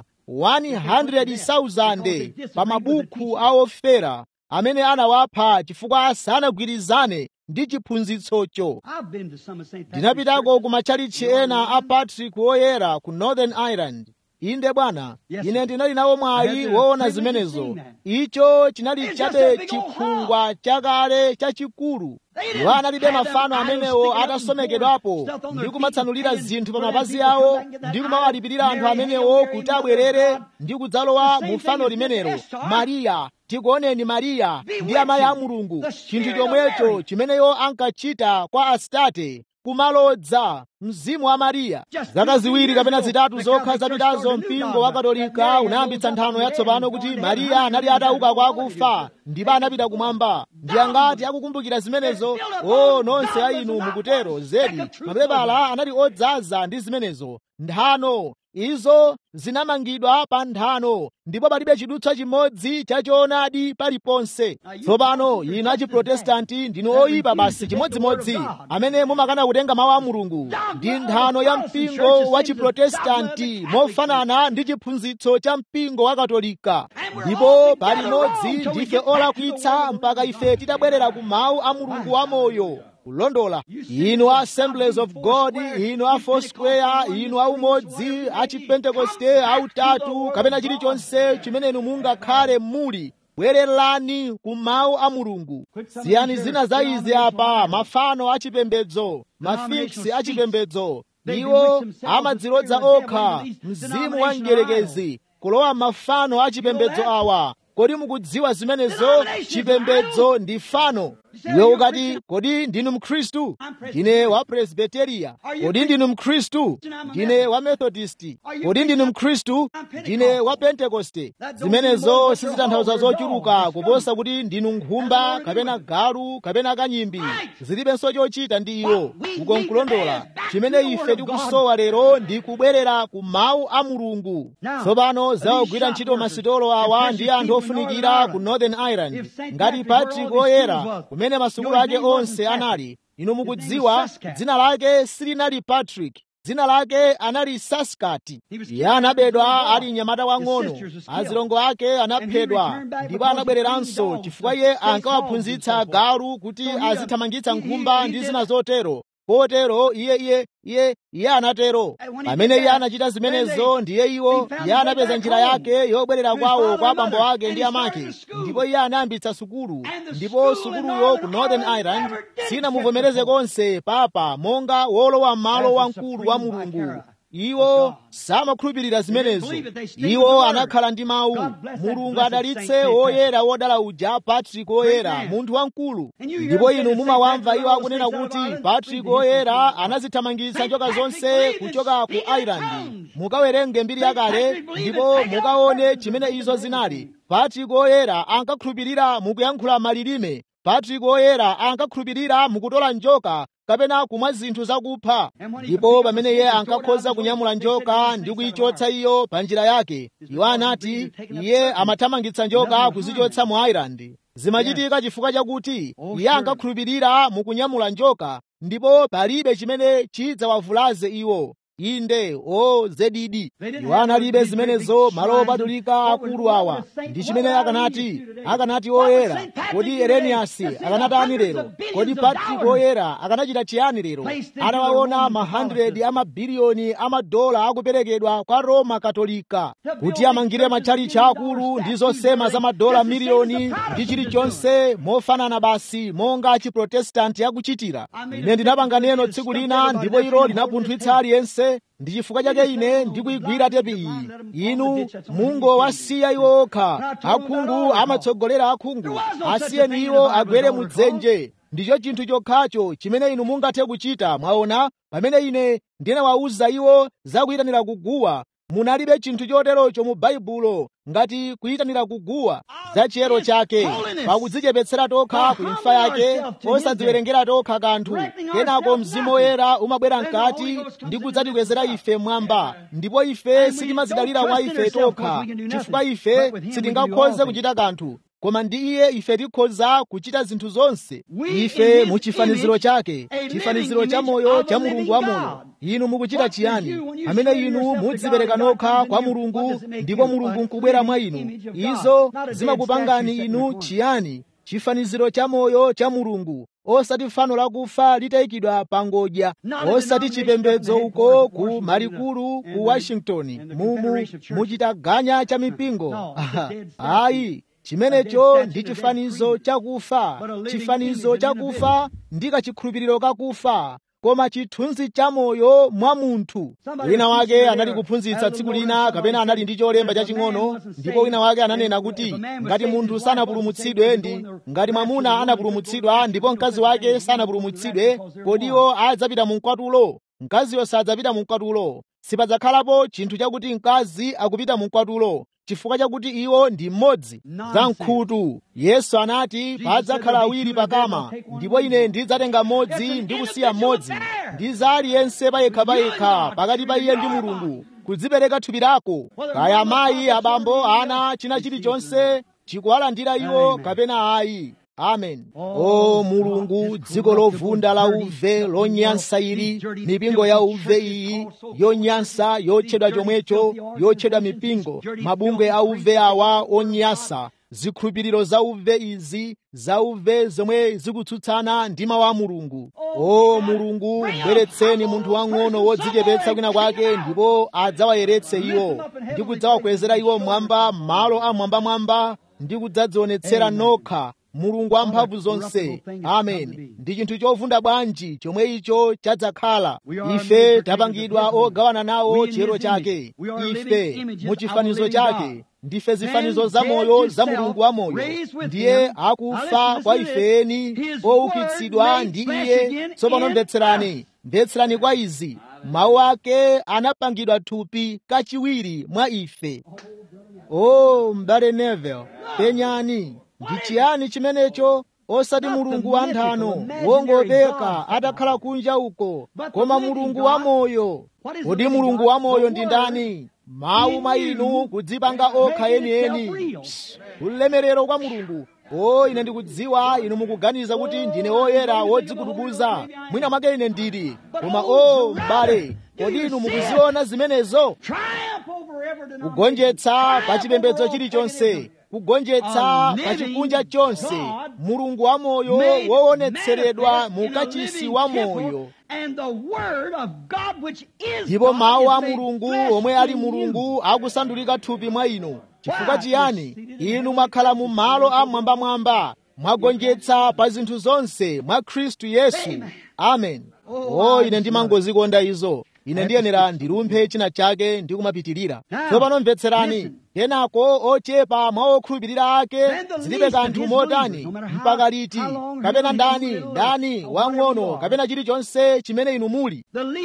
100,000 pa mabuku a ofera amene anawapha chifukwa sanagwirizane ndi chiphunzitsocho I've been to some of St. Patrick's ndinapitako churches. ku matchalichi ena a patrick woyera ku northern ireland inde bwana ine ndinali nawo mwayi woona zimenezo icho chinali chabe chikhungwa chakale chachikulu iwo analibe mafano amenewo atasomekedwapo ndi kumatsanulira zinthu pa mapazi awo ndi kumawalipirira anthu amenewo kuti abwerere ndi kudzalowa mu fano limenelo mariya tikuoneni mariya ndi amayi a mulungu chinthu chomwecho chimeneyo ankachita kwa astate kumalodza mzimu wa mariya zaka ziwiri kapena zitatu zokha zapitazo mpingo wa katolika unayambitsa nthano yatsopano kuti mariya anali atauka kwa akufa ndipo anapita kumwamba ndi angati akukumbukira zimenezo o nonse a inu mukutero zedi mapepala anali odzaza ndi zimenezo nthano izo zinamangidwa pa nthano ndipo palibe chidutswa chimodzi chachoonadi paliponse tsopano inu achiprotestanti ndinu oyipa basi chimodzimodzi amene mumakana kutenga mawu a mulungu ndi nthano ya mpingo wa chiprotestanti mofanana ndi chiphunzitso cha mpingo wa katolika ndipo palimodzi ndife olakwitsa mpaka ife titabwerera ku mawu a mulungu wamoyo kulondola inu a assemblies of god inu a foursquare inu a umodzi a chipentekoste autatu kapena chilichonse chimene inu mungakhale muli bwererani ku mawu a mulungu siyani zina za izi apa mafano achipembedzo mafiksi achipembedzo iwo amadzilodza okha mzimu wa mdierekezi kulowa mafano achipembedzo awa kodi mukudziwa zimenezo chipembedzo ndi fano iwe ukati kodi ndinu mkhristu ndine wa presbiteriya kodi ndinu mkhristu ndine wa methodisti kodi ndinu mkhristu ndine wa pentekoste zimenezo sizitanthauza zochuluka kuposa kuti ndinu nkhumba kapena galu kapena kanyimbi zilibenso chochita ndi iwo uko nkulondola chimene ife tikusowa lero ndi kubwerera ku mawu a mulungu tsopano zawugwira ntchito masitolo awa ndi anthu ofunikira ku northern ireland ngati patrick oyera kumene masukulu ake onse anali inu mukudziwa dzina lake silinali patrick dzina lake anali saskati iye anabedwa ali mnyamata wang'ono azilongo ake anaphedwa ndipo anabwereranso chifukwa iye ankawaphunzitsa galu kuti azithamangitsa nkhumba ndi zina zotero kotero iye iye iye iye anatero pamene iye anachita zimenezo ndiye iwo iye anapeza njira yake yobwerera kwawo kwa abambo ake ndi amake ndipo iye anayambitsa sukulu ndipo sukuluyo ku northern ireland sinamuvomereze konse papa monga wolowa m'malo wamkulu wa mulungu iwo samakhulupirira zimenezo iwo anakhala ndi mawu mulungu adalitse woyera wodala uja patrick woyera munthu wamkulu ndipo inu mumawamva iwo akunena kuti patrick woyera anazithamangitsa njoka zonse kuchoka ku ireland mukawerenge mbiri yakale ndipo mukaone chimene izo zinali patrick woyera ankakhulupirira mukuyankhula malilime patrick woyera ankakhulupirira mukutola njoka kapena kumwa zinthu zakupha ndipo pamene iye ankakhoza kunyamula njoka ndi kuyichotsa iyo pa njira yake iwo anati iye amathamangitsa njoka kuzichotsa mu ireland zimachitika chifukwa chakuti iye ankakhulupirira mukunyamula njoka ndipo palibe chimene chidzawavulaze iwo inde o zedidi iwo analibe zimenezo malo opatulika akulu awa ndi chimene akanati akanati oyera kodi ereniyasi akanatani lero kodi patrick oyera akanachita chiyani lero atawaona ma 100 amabiliyoni amadola akuperekedwa kwa roma katolika kuti amangire matchalichi akulu ndi zosema za madola miliyoni ndi chilichonse mofanana basi monga chiprotestanti akuchitira ine ndinapanga neno tsiku lina ndipo ilo linapunthwitsa aliyense ndi chifukwa chake ine ndikuyigwira tepi iyi inu mungowasiya iwo okha akhungu amatsogolera akhungu asiyeni iwo agwere mudzenje ndicho chinthu chokhacho chimene inu mungathe kuchita mwaona pamene ine ndinawawuza iwo zakuyitanira kuguwa munalibe chinthu choterocho mu baibulo ngati kuyitanira kuguwa za chiyero chake pakudzichepetsera tokha ku imfa yake osadziwerengera tokha kanthu kenako mzimu woyera umabwera mkati ndi kudzatikwezera ife mwamba ndipo ife sitimazidalira kwa ife tokha chifukwa ife sitingakhoze kuchita kanthu koma ndi iye ife tikhoza kuchita zinthu zonse ife mu chifaniziro chake chifaniziro cha moyo cha mulungu wa moyo inu mukuchita chiyani pamene inu mudzipereka nokha kwa mulungu ndipo mulungu nkubwera mwa inu izo zimakupangani inu chiyani chifaniziro cha moyo cha mulungu osati fano lakufa litayikidwa pa ngodya osati chipembedzo uko ku malikulu ku washington mumu muchitaganya cha mipingo ayi chimenecho ndi chifanizo chakufa chifanizo chakufa ndi kachikhulupiriro kakufa koma chithunzi cha moyo mwa munthu wina wake anali kuphunzitsa tsiku lina kapena anali ndi cholemba chaching'ono ndipo wina wake ananena kuti ngati munthu sanapulumutsidwe ndi ngati mwamuna anapulumutsidwa ndipo mkazi wake sanapulumutsidwe kodiwo adzapita mu mkwatulo mkaziyo sadzapita mu mkwatulo sipadzakhalapo chinthu chakuti mkazi akupita mu mkwatulo chifukwa chakuti iwo ndi mmodzi za mkhutu yesu anati padzakhala awiri pakama ndipo ine ndidzatenga mmodzi ndi kusiya mmodzi ndi za aliyense payekhapayekha pakati pa iye ndi mulungu kudzipereka thupi lako kaya amayi abambo ana china chilichonse chikuwalandira iwo kapena ayi amen o mulungu dziko lovunda la uve lonyansa ili mipingo ya uve iyi yonyansa yotchedwa chomwecho yotchedwa mipingo mabungwe a uve awa onyansa zikhulupiriro za uve izi za uve zomwe zikutsutsana ndi mawu a mulungu o mulungu mbweretseni munthu wang'ono wodzichepetsa kwina kwake ndipo adzawayeretse iwo ndi kudzawakwezera iwo mmwamba malo amwambamwamba ndi kudzadzionetsera nokha mulungu wamphamvu zonse amen ndi chinthu chovunda bwanji chomwe icho chadzakhala ife tapangidwa ogawana nawo chiyero chake ife muchifanizo chake ndife zifanizo za moyo za mulungu wa moyo ndiye akufa kwa ifeni oukitsidwa ndi iye tsopano mvetserani mvetserani kwa izi mawu ake anapangidwa thupi kachiwiri mwa ife o m'bale nevel penyani ndi chiyani chimenecho osati mulungu wa nthano wongopeka atakhala kunja uko koma mulungu wa moyo kodi mulungu wa moyo ndi ndani mawu mwa inu kudzipanga okha enieni ulemerero kwa mulungu o ine ndikudziwa inu mukuganiza kuti ndine woyera wodzikutukuza mwina mwake ine ndili koma o m'bale kodi inu mukuziona zimenezo kugonjetsa pa chipembedzo chilichonse kugonjetsa pa chikunja chonse mulungu wa moyo woonetseredwa mu kachisi wa moyo ndipo mawu a mulungu omwe ali mulungu akusandulika thupi mwa inu chifukwa chiyani inu mwakhala mu malo amwambamwamba mwagonjetsa pa zinthu zonse mwa khristu yesu amen o ine ndimangozikonda izo ine ndiyenera ndilumphe china chake ndi kumapitirira tsopano mvetserani kenako ochepa mwa okhulupirira ake zilibe kanthu motani mpaka liti kapena ndani ndani wang'ono kapena chilichonse chimene inu muli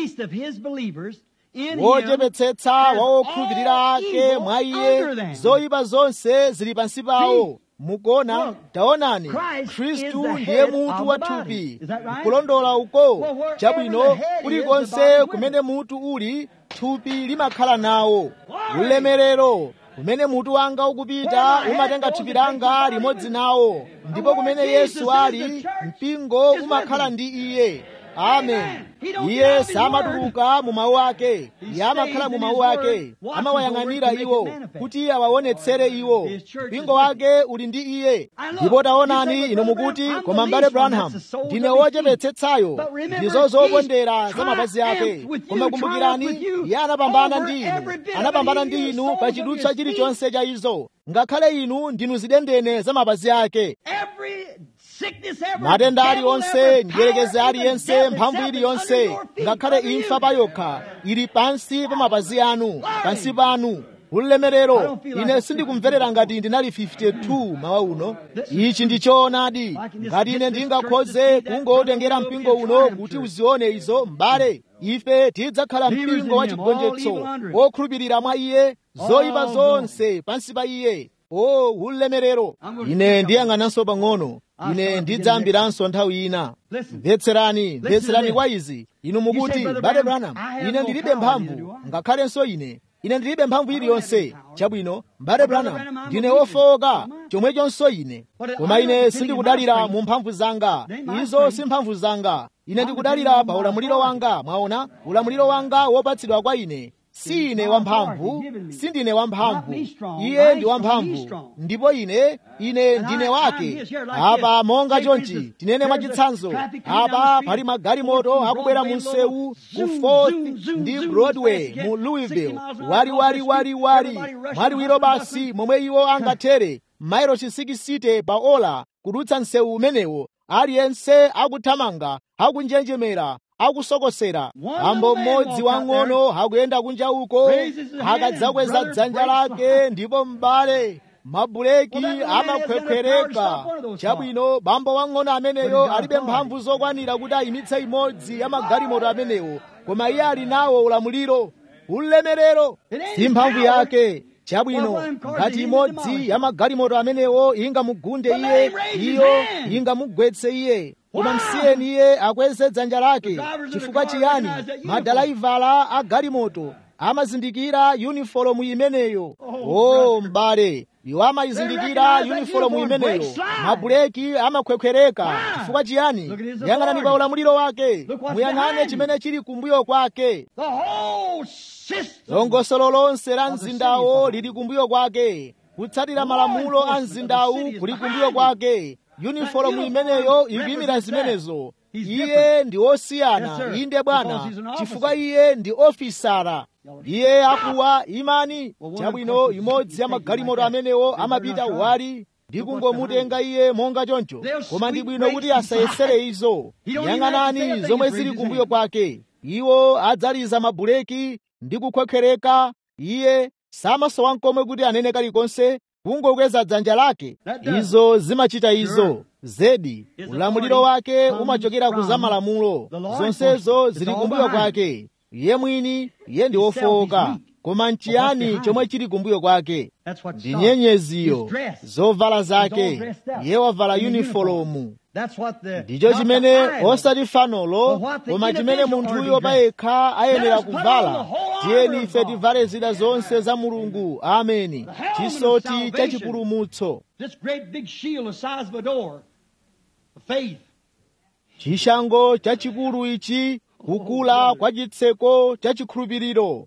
wochepetsetsa wa okhulupirira ake mwa iye zoyipa zonse zili pansi pawo mukona taonani khristu ndiye mutu wa thupi kulondola uko chabwino kulikonse kumene mutu uli thupi limakhala nawo ulemerero kumene mutu wanga ukupita umatenga thupi langa limodzi nawo ndipo kumene yesu ali mpingo umakhala ndi iye amen iye samatuluka mu mawu ake iye amakhala mu mawu ake amawayang'anira iwo kuti awaonetsere iwo mpingo wake uli ndi iye ndipo taonani inu mukuti koma mbale branham ndine wochepetsetsayo ndizo zopondera za mapazi ake koma kumbukirani iye anapambana ndi inu anapambana ndi inu pa chidutswa chilichonse cha izo ngakhale inu ndinu zidendene za mapazi ake matenda aliwonse ndiyerekeze aliyense mphamvu iliyonse ngakhale imfa payokha ili pansi pa mapazi anu pansi panu ulemerero ine sindikumverera ngati ndinali 52 mawa uno ichi ndi choonadi ngati ine ndingakhoze kungotengera mpingo uno kuti uzione izo m'bale ife tidzakhala mpingo wa chigonjetso wokhulupirira mwa iye zoyipa zonse pansi pa iye o ulemerero ine ndiyang'ananso pang'ono ine ndidzayambiranso nthawi ina mvetserani mvetserani kwa izi inu mukuti bale branham ine ndilibe mphamvu ngakhalenso ine ine ndilibe mphamvu iliyonse chabwino mbale branham ndine wofowoka chomwechonso ine koma ine sindikudalira mu mphamvu zanga izo si mphamvu zanga ine ndikudalira pa ulamuliro wanga mwaona ulamuliro wanga wopatsidwa kwa ine si ine wamphamvu sindine wamphamvu iye ndi wamphamvu ndipo ine ine ndine wake apa monga chonchi tinene mwachitsanzo apa pali magalimoto akubwera mu msewu ku fourth ndi broadway mu louisville wali wali wali wali mwaliwiro basi momwe iwo angathere mairo chisikisite pa ola kudutsa msewu umenewo aliyense akuthamanga akunjenjemera akusokosera ambo mmodzi wang'ono akuyenda kunja uko akadzakweza dzanja lake ndipo m'bale mabuleki amakhwekhwereka chabwino bambo wang'ono ameneyo alibe mphamvu zokwanira kuti ayimitse imodzi ya magalimoto amenewo koma iye ali nawo ulamuliro ulemerero si mphamvu yake chabwino ngati imodzi ya magalimoto amenewo ingamugunde iye iyo ingamugwetse iye koma msiyeni iye akweze dzanja lake chifukwa chiyani madalaivala a galimoto amazindikira yunifolomu imeneyo o m'bale iwo amayizindikira yunifolomu imeneyo mabuleki amakhwekhwereka chifukwa chiyani yang'anani pa ulamuliro wake muyang'ane chimene chili kumbuyo kwake The whole system. longosolo lonse la mzindawo lili kumbuyo kwake kutsatira malamulo a mzindawu kuli kumbuyo kwake yunifolomu imeneyo ikuyimira zimenezo iye ndi wosiyana inde bwana chifukwa iye ndi ofisara iye akuwa imani chabwino imodzi ya magalimoto amenewo amapita wali ndi kungomutenga iye monga choncho koma ndi bwino kuti asayesere izo yang'anani zomwe zili kumbuyo kwake iwo adzaliza mabuleki ndi kukhwekhwereka iye samasowa nkomwe kuti anene kalikonse kungokweza dzanja lake izo zimachita izo zedi ulamuliro wake umachokera ku zamalamulo zonsezo zili kumbuyo kwake iye mwini iye ndi wofowoka koma nchiyani chomwe chili kumbuyo kwake That's what ndi stops. nyenyeziyo His dress. zovala He's all zake dressed up. iye wavala In yunifolomu That's what the ndicho not the chimene idol. osati fanolo But what the koma chimene individual munthuyo order payekha ayenera Let us put on kuvala the whole armor tiyeni of ife God. tivale zida zonse za mulungu ameni helmet of chisoti cha salvation. chipulumutso This great big shield the size of a door. The faith. chishango chachikulu ichi kukula kwa chitseko cha chikhulupiriro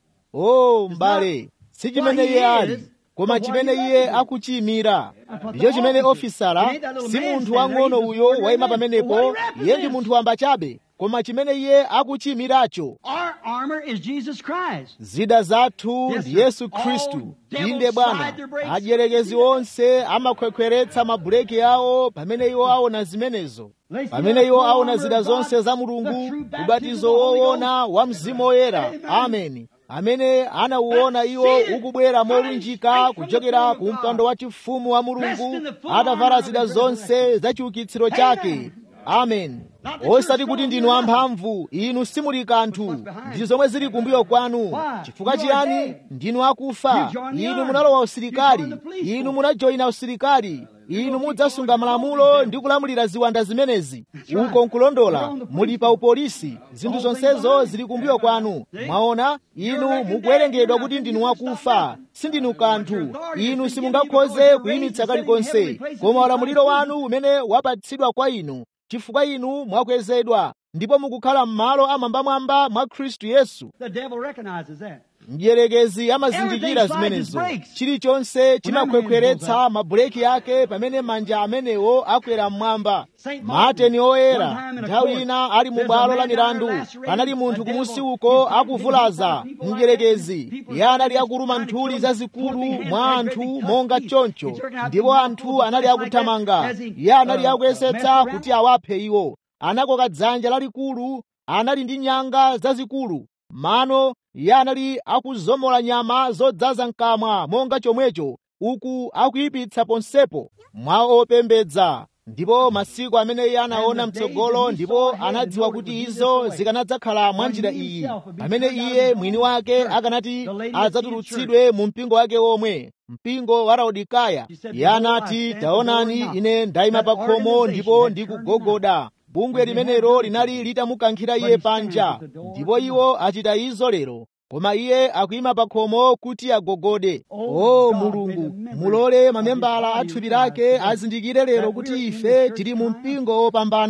o m'bale si chimene iye ali koma chimene iye akuchiyimira ndicho chimene ofisala si munthu wang'ono uyo wayima pamenepo iye ndi munthu wamba chabe koma chimene iye akuchiyimiracho Our armor is Jesus Christ. zida zathu Yes, ndi sir. yesu khristu All devils inde bwana slide their brakes. adyerekezi onse amakhwekhweretsa mabuleki awo pamene iwo aona zimenezo pamene iwo aona zida zonse za mulungu ubatizo woona wa mzimu woyera ameni amene anauona iwo ukubwera molunjika kuchokera ku mpando wa chifumu wa mulungu atavala zida zonse za chiukitsiro chake amen osati kuti ndinu amphamvu inu simuli kanthu ndi zomwe zili kumbuyo kwanu chifukwa chiyani ndinu akufa inu munalowa usilikali inu munajoyina usilikali inu mudzasunga malamulo ndi kulamulira ziwanda zimenezi uko nkulondola muli pa upolisi zinthu zonsezo zili kumbuyo kwanu mwaona inu mukuwerengedwa kuti ndinu wakufa sindinu kanthu inu simungakhoze kuyimitsa kalikonse koma ulamuliro wanu umene wapatsidwa kwa inu chifukwa inu mwakwezedwa ndipo mukukhala m'malo amwambamwamba mwa khristu yesu The devil recognizes that. mdierekezi amazindikira zimenezo chilichonse chimakhwekhweretsa mabuleki ake pamene manja amenewo akwera mmwamba mateni oyera nthawi ina ali mu bwalo la milandu panali munthu kumusi uko akuvulaza mdierekezi iye anali akuluma nthuli zazikulu mwa anthu monga choncho ndipo anthu anali akuthamanga iye anali akuyesetsa kuti awaphe iwo anakoka dzanja lalikulu anali ndi nyanga zazikulu mano iye anali akuzomola nyama zodzaza mkamwa monga chomwecho uku akuyipitsa ponsepo mwa opembedza ndipo masiku amene iye anaona mtsogolo ndipo anadziwa kuti izo zikanadzakhala mwa njira iyi pamene iye mwini wake akanati adzatulutsidwe mu mpingo wake omwe mpingo wa laodikaya iye anati taonani ine ndayima pa khomo ndipo ndikugogoda bungwe limenelo linali litamukankhira iye panja ndipo iwo achita izo lero koma iye akuyima pa khomo kuti agogode o mulungu mulole mamembala a thupi lake azindikire lero kuti ife tili mu mpingo wopambana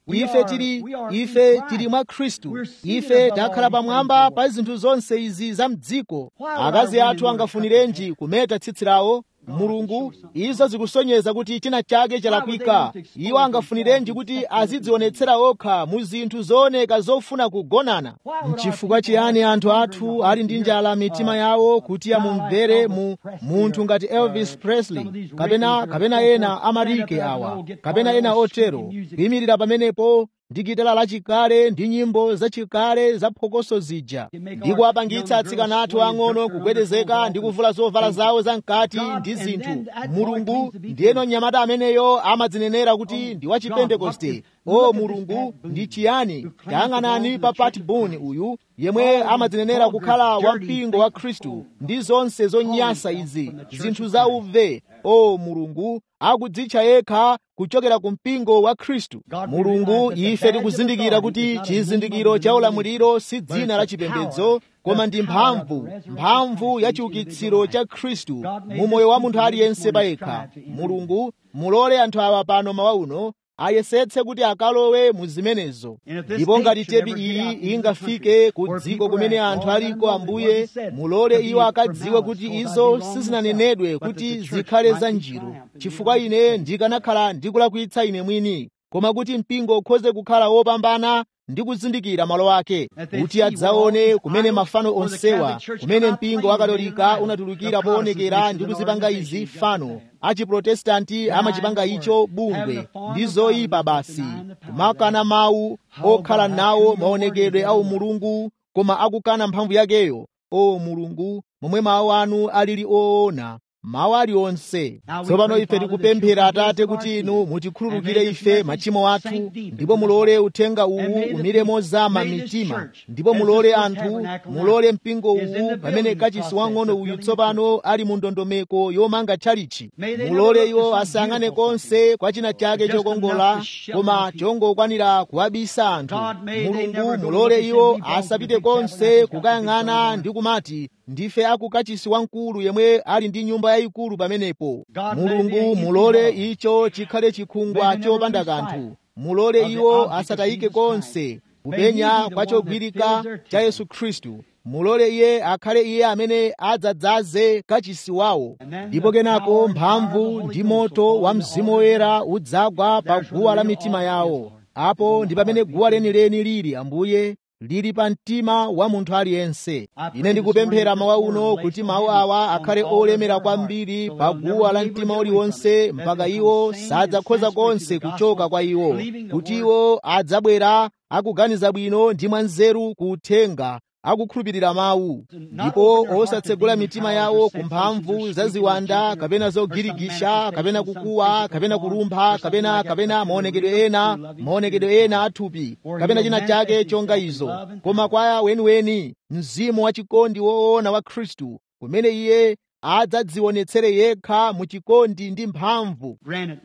ife tili ife tili mwa khristu ife takhala pamwamba pa zinthu zonse izi za mdziko akazi athu angafunirenji kumeta tsitsi lawo mulungu izo zikusonyeza kuti china chake chalakwika iwo angafunirenji kuti azidzionetsera okha mu zinthu zooneka zofuna kugonana mchifukwa chiyani anthu athu ali ndi njala mitima yawo kuti amumvere mu munthu ngati elvis presley kapena kapena ena amarike awa kapena ena otero kuyimirira pamenepo ndi gitala lachikale ndi nyimbo zachikale za phokoso zija ndi kuwapangitsa atsikana athu ang'ono kugwedezeka ndi kuvula zovala zawo zamkati ndi zinthu mulungu ndiyeno mnyamata ameneyo amadzinenera kuti ndi wa chipentekoste o mulungu ndi chiyani tayang'anani pa pat boone uyu yemwe amadzinenera kukhala wampingo wa khristu ndi zonse zonyansa izi zinthu za uve o mulungu akudzitcha yekha kuchokera ku mpingo wa khristu mulungu ife tikuzindikira kuti chizindikiro cha ulamuliro si dzina la chipembedzo koma ndi mphamvu mphamvu ya chiukitsiro cha khristu mu moyo wa munthu aliyense payekha mulungu mulole anthu awa pano mawa uno ayesetse kuti akalowe mu zimenezo ndipo ngati tepi iyi ingafike ku dziko kumene anthu aliko ambuye mulole iwo akadziwe kuti izo sizinanenedwe kuti zikhale za njiru chifukwa ine ndikanakhala ndikulakwitsa ine mwini koma kuti mpingo ukhoze kukhala wopambana ndi kuzindikira malo ake kuti adzaone kumene mafano onsewa kumene mpingo wa katolika unatulukira poonekera ndi kuzipanga izi fano achiprotestanti amachipanga icho bungwe ndi zoyipa basi kumakana mawu okhala nawo maonekedwe a umulungu koma akukana mphamvu yakeyo o mulungu momwe mawu anu alili oona mawu aliwonse tsopano ife tikupemphera atate kuti inu mutikhululukire ife machimo athu ndipo mulole uthenga uwu umire mozama mitima ndipo mulole anthu mulole mpingo uwu pamene kachisi wang'ono uyu tsopano ali mu ndondomeko yomanga tchalichi mulole iwo asayang'ane konse kwa china chake chokongola koma chongokwanira kuwabisa anthu mulungu mulole iwo asapite konse kukayang'ana ndi kumati ndife akukachisi wamkulu yemwe ali ndi nyumba yayikulu pamenepo mulungu mulole icho chikhale chikhungwa chopanda kanthu mulole iwo asatayike konse kupenya kwa chogwirika cha yesu khristu mulole iye akhale iye amene adzadzaze kachisi wawo ndipo kenako mphamvu ndi moto wa mzimu woyera udzagwa pa guwa la mitima yawo apo ndi pamene guwa lenileni lili ambuye lili pa mtima wa munthu aliyense ine ndikupemphera mawa uno kuti mawu awa akhale olemera kwambiri pa guwa la mtima uliwonse mpaka iwo sadzakhoza konse kuchoka kwa iwo kuti iwo adzabwera akuganiza bwino ndi mwanzeru kuuthenga akukhulupirira mawu ndipo osatsegula mitima yawo ku mphamvu za ziwanda kapena zogirigisha kapena kukuwa kapena kulumpha kapena kapena maonekedwe ena maonekedwe ena athupi kapena china chake chonga izo koma kwa weniweni mzimu wachikondi woona wa khristu kumene iye adzadzionetsere yekha mu chikondi ndi mphamvu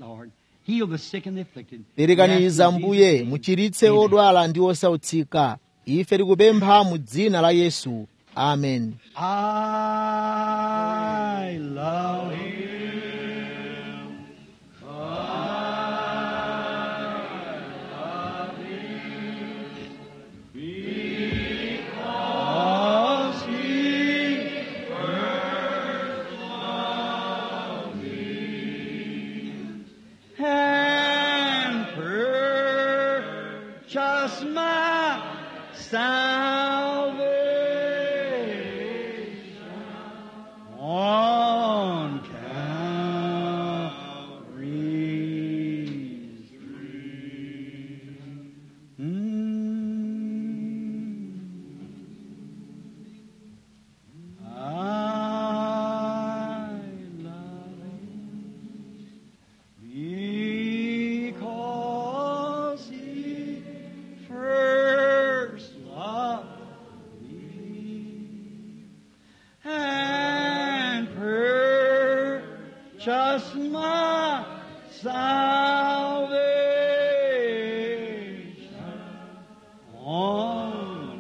perekaniza mbuye muchiritse odwala ndi osautsika ife tikupempha mu dzina la yesu amen I love him. Because he first loved me and purchased my salvation on Calvary's tree. Mm. I love him because he first loved me and purchased my salvation on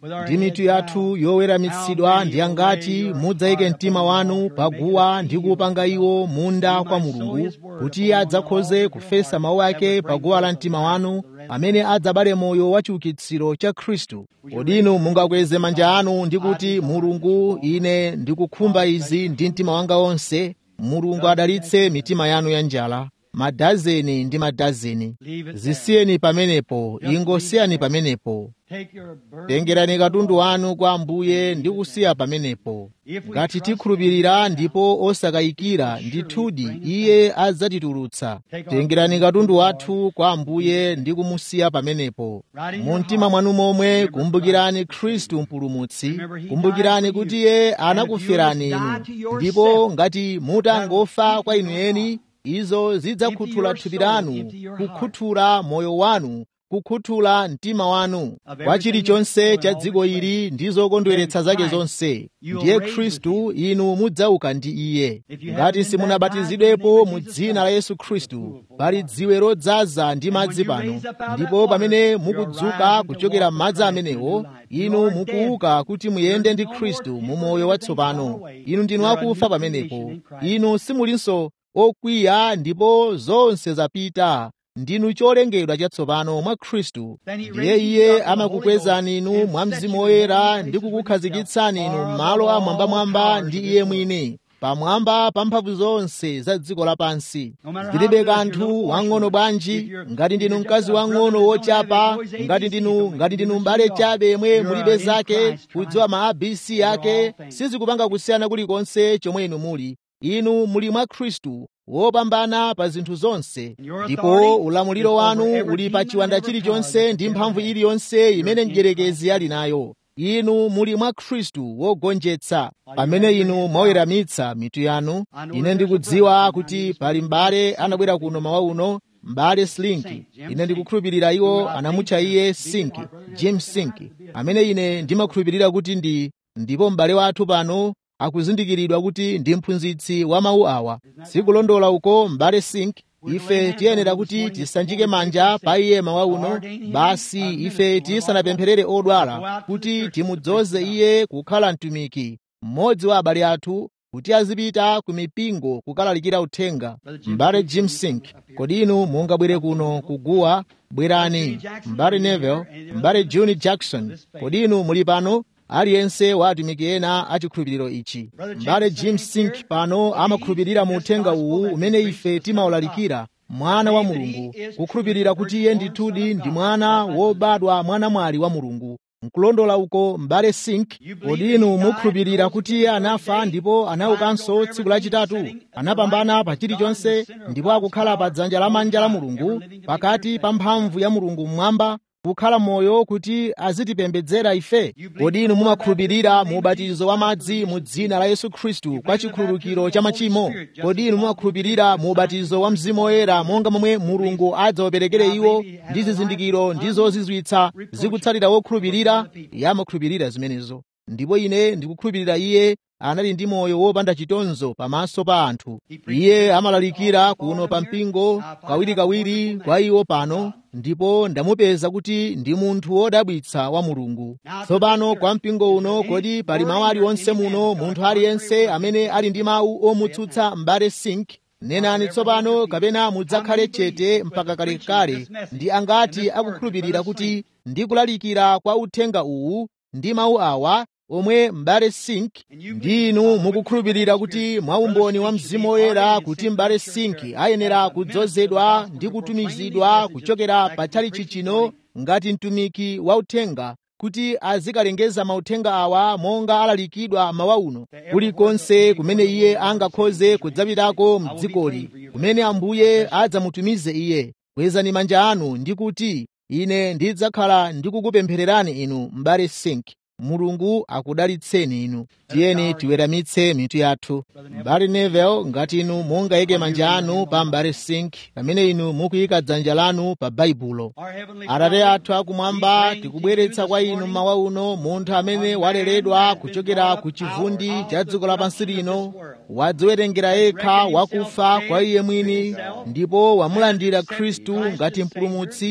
ndi mitu yathu yoweramitsidwa ndi angati mudzayike mtima wanu paguwa ndi kuupanga iwo munda kwa mulungu kuti adzakhoze kufesa mawu ake paguwa la mtima wanu amene adzabale moyo wa chiukitsiro cha khristu kodinu mungakweze manja anu ndi kuti mulungu ine ndikukhumba izi ndi mtima wanga wonse mulungu adalitse mitima yanu ya njala madazeni ndi madazeni zisiyeni pamenepo ingosiyani pamenepo tengerani katundu wanu kwa ambuye ndi kusiya pamenepo ngati tikhulupirira ndipo osakayikira ndithudi iye adzatitulutsa tengerani katundu wathu kwa ambuye ndi kumusiya pamenepo mu mtima mwanu momwe kumbukirani khristu mpulumutsi kumbukirani kuti iye anakuferani inu ndipo ngati mutangofa kwa inu eni izo zidzakhuthula thupi lanu kukhuthula moyo wanu kukhuthula mtima wanu kwa chilichonse cha dziko ili ndi zokondweretsa zake zonse ndiye khristu inu mudzauka ndi iye ngati simunabatizidwepo mu dzina la yesu khristu pali dziwe lodzaza ndi madzi pano ndipo pamene mukudzuka kuchokera m'madzi amenewo inu mukuuka kuti muyende ndi khristu mu moyo watsopano inu ndinu akufa pamenepo inu simulinso okwiya ndipo zonse zapita ndinu cholengedwa chatsopano mwa khristu ndiye iye amakukwezani inu mwa mzimu woyera ndi kukukhazikitsani inu m'malo amwambamwamba ndi iye mwini pamwamba pa mphamvu zonse za dziko lapansi zilibe kanthu wang'ono bwanji ngati ndinu mkazi wang'ono wochapa ngati ndinu ngati ndinu m'bale chabe yemwe mulibe zake kudziwa ma abc yake sizikupanga kusiyana kulikonse chomwe inu muli inu muli mwa khristu wopambana pa zinthu zonse ndipo ulamuliro wanu uli pa chiwanda chilichonse ndi mphamvu iliyonse imene mdierekezi ali nayo inu muli mwa khristu wogonjetsa pamene inu mwaweramitsa mitu yanu ine ndikudziwa kuti pali m'bale anabwera kuno mawa uno m'bale slinki ine ndikukhulupirira iwo anamutcha iye sinki jim sinki amene ine ndimakhulupirira kuti ndi ndipo m'bale wathu pano akuzindikiridwa kuti ndi mphunzitsi wa mawu awa sikulondola uko m'bale sink ife tiyenera kuti tisanjike manja pa iye mawa uno basi ife tisanapempherere odwala kuti timudzoze iye kukhala mtumiki mmodzi wa abale athu kuti azipita ku mipingo kukalalikira uthenga m'bale jim sink kodi inu mungabwere kuno kuguwa bwerani m'bale neville m'bale juni jackson kodi inu muli pano aliyense wa atumiki ena achikhulupiriro ichi m'bale jim sink pano amakhulupirira mu uthenga uwu umene ife timawulalikira mwana wa mulungu kukhulupirira kuti iye ndithudi ndi mwana wobadwa mwana mwali wa mulungu nkulondola uko m'bale sink kodi inu mukhulupirira kuti iye anafa ndipo anaukanso tsiku lachitatu anapambana pa chilichonse ndipo akukhala pa dzanja lamanja la mulungu pakati pa mphamvu ya mulungu mmwamba kukhala moyo kuti azitipembedzera ife kodi inu mumakhulupirira mu ubatizo wa madzi mu dzina la yesu khristu kwa chikhululukiro cha machimo kodi inu mumakhulupirira mu ubatizo wa mzimu woyera monga momwe mulungu adzawaperekere iwo ndi zizindikiro ndi zozizwitsa zikutsatira wokhulupirira iye amakhulupirira zimenezo ndipo ine ndikukhulupirira iye anali ndi moyo wopanda chitonzo pamaso pa anthu iye amalalikira kuno pa mpingo kawirikawiri kwa iwo pano ndipo ndamupeza kuti ndi munthu wodabwitsa wa mulungu tsopano kwa mpingo uno kodi pali mawu aliwonse muno munthu aliyense amene ali ndi mawu omutsutsa m'bale sink nenani tsopano kapena mudzakhale chete mpaka kalekale ndi angati akukhulupirira kuti ndikulalikira kwa uthenga uwu ndi mawu awa omwe m'bale sink ndi inu mukukhulupirira kuti mwaumboni wa mzimu woyera kuti m'bale sink ayenera kudzozedwa ndi kutumizidwa kuchokera patali chichino ngati mtumiki wa uthenga kuti azikalengeza mauthenga awa monga alalikidwa mawa uno kulikonse kumene iye angakhoze kudzapitako mdzikoli kumene ambuye adzamutumize iye kwezani manja anu ndi kuti ine ndidzakhala ndikukupemphererani inu m'bale sink mulungu akudalitseni inu tiyeni tiweramitse mitu yathu m'bale neville ngati inu mungayike manja anu pa m'bale sink pamene inu mukuyika dzanja lanu pa baibulo atate athu akumwamba tikubweretsa kwa inu mawa uno munthu amene waleredwa kuchokera ku chivundi cha dziko lapansi lino wadziwerengera yekha wakufa kwa iye mwini ndipo wamulandira khristu ngati mpulumutsi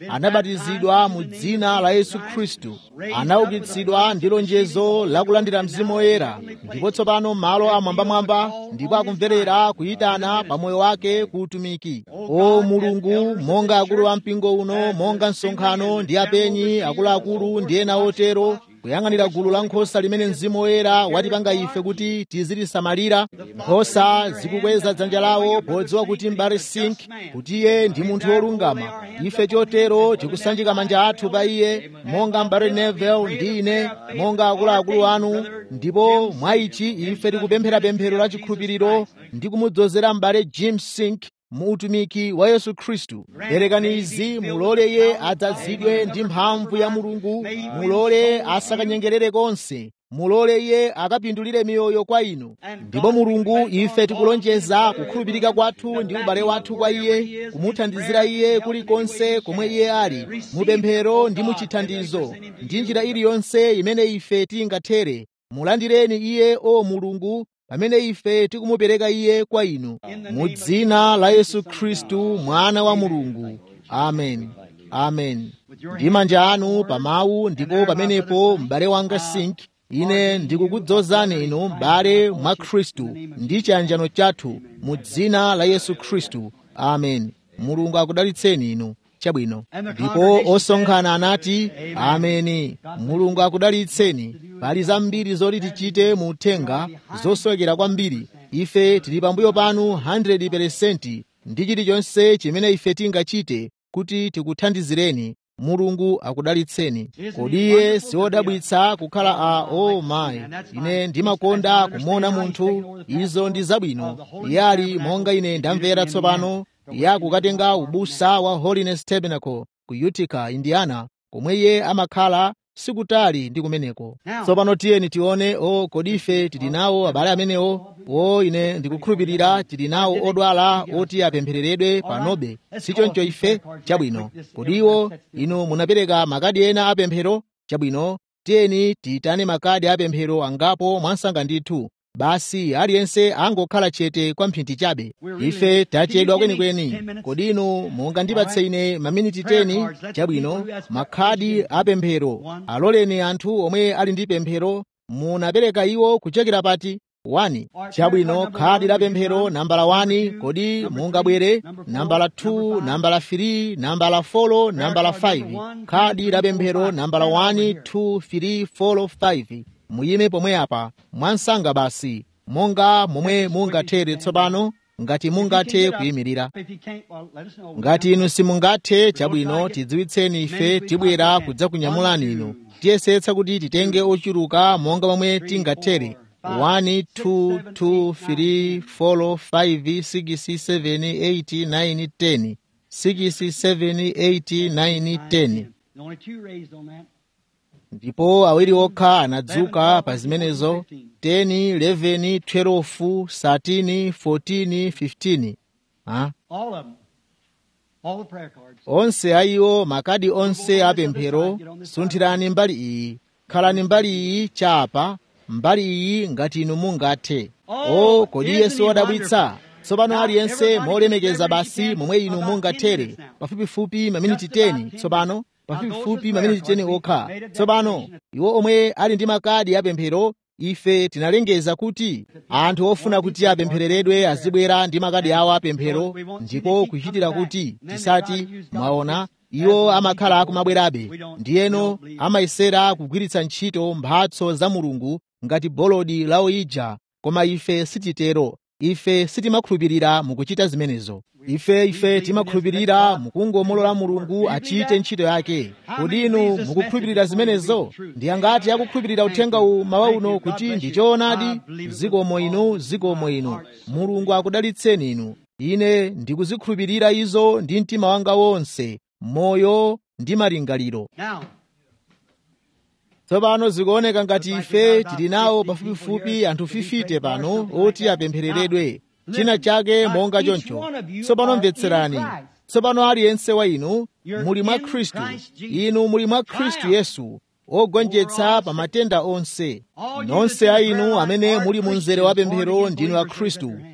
anabatizidwa mu dzina la yesu khristu anaukitsidwa ndi lonjezo lakulandira mzimu woyera ndipo tsopano malo amwambamwamba ndipo akumverera kuyitana pa moyo wake ku utumiki o mulungu monga akulu a mpingo uno monga msonkhano ndi apenyi akuluakulu ndi ena otero kuyang'anira gulu la nkhosa limene mzimu woyera watipanga ife kuti tizilisamalira nkhosa zikukweza dzanja lawo podziwa kuti mbale sink kuti iye ndi munthu wolungama ife chotero tikusanjika manja athu pa iye monga mbale nevel ndi ine monga akuluakulu anu ndipo mwa ichi ife tikupemphera pemphero la chikhulupiriro ndi kumudzozera mbale jim sink mu utumiki wa yesu khristu perekani izi mulole iye adzazidwe ndi mphamvu ya mulungu mulole asakanyengerere konse mulole iye akapindulire miyoyo kwa inu ndipo mulungu ife tikulonjeza kukhulupirika kwathu ndi ubale wathu kwa iye kumuthandizira iye kulikonse komwe iye ali mupemphero ndi muchithandizo ndi njira iliyonse imene ife tingathere mulandireni iye o mulungu pamene ife tikumupereka iye kwa inu mu dzina la yesu khristu mwana wa mulungu amen amen ndi manja anu pa mawu ndipo pamenepo m'bale wanga sink ine ndikukudzozani inu m'bale mwa khristu ndi chiyanjano chathu mu dzina la yesu khristu amen mulungu akudalitseni inu chabwino ndipo osonkhana anati ameni mulungu akudalitseni pali zambiri zoti tichite mu uthenga zosowekera kwambiri ife tili pambuyo panu 100% ndi chilichonse chimene ife tingachite kuti tikuthandizireni mulungu akudalitseni kodi iye siwodabwitsa kukhala a o oh mayi ine ndimakonda kumuona munthu izo ndi zabwino iye ali monga ine ndamvera tsopano iye akukatenga ubusa wa holiness tabernacle ku utica indiana komwe iye amakhala sikutali ndi kumeneko tsopano tiyeni tione o kodi ife tili nawo abale amenewo o ine ndikukhulupirira tili nawo odwala oti apemphereredwe panobe sichoncho ife chabwino kodi iwo inu munapereka makadi ena apemphero chabwino tiyeni tiyitane makadi apemphero angapo mwansanga ndithu basi aliyense angokhala chete kwa mphindi chabe ife tachedwa kwenikweni kodi inu mungandipatse ine maminiti 10 chabwino makhadi apemphero aloleni anthu omwe ali ndi pemphero munapereka iwo kuchokera pati 1 chabwino khadi la pemphero nambala 1 kodi mungabwere nambala 2 nambala 3 nambala 4 nambala 5 khadi la pemphero nambala 1 2 3 4 5 muyime pomwe apa mwansanga basi monga momwe mungathere tsopano ngati mungathe kuyimirira ngati inu simungathe chabwino tidziwitseni ife tibwera kudzakunyamulani inu tiyesetsa kuti titenge ochuluka monga momwe tingathere 1 2 2 3 4 5 6 7 8 9 10 6 7 8 9 10 Only two raised on that. ndipo awiri okha anadzuka pa zimenezo 10 11 12 13 14 15 ha? All of them. All the prayer cards. onse ayiwo makadi onse apemphero sunthirani mbali iyi khalani mbali iyi chapa mbali iyi ngati inu mungathe o kodi yesu wadabwitsa tsopano aliyense molemekeza basi momwe inu mungathere pafupifupi maminiti 10 tsopano pafupifupi maminiti 10 okha tsopano iwo omwe ali ndi makadi apemphero ife tinalengeza kuti anthu ofuna kuti apemphereredwe azibwera ndi makadi awo apemphero ndipo kuchitira kuti tisati mwaona iwo amakhala akumabwerabe ndiyeno amayesera kugwiritsa ntchito mphatso za mulungu ngati bolodi la oyija koma ife sititero ife sitimakhulupirira mukuchita zimenezo ife ife timakhulupirira mukungomulola mulungu achite ntchito yake kodi inu mukukhulupirira zimenezo ndi angati akukhulupirira uthenga uwu mawa uno kuti ndi choonadi zikomo inu zikomo inu mulungu akudalitseni inu ine ndikuzikhulupirira izo ndi mtima wanga wonse moyo ndi malingaliro Now, tsopano zikuoneka ngati ife tili nawo pafupifupi anthu 50 pano oti apemphereredwe china chake monga choncho tsopano mvetserani tsopano aliyense wa inu muli mwa khristu inu muli mwa khristu yesu ogonjetsa pa matenda onse nonse a inu amene muli mu mzere wa pemphero ndinu a khristu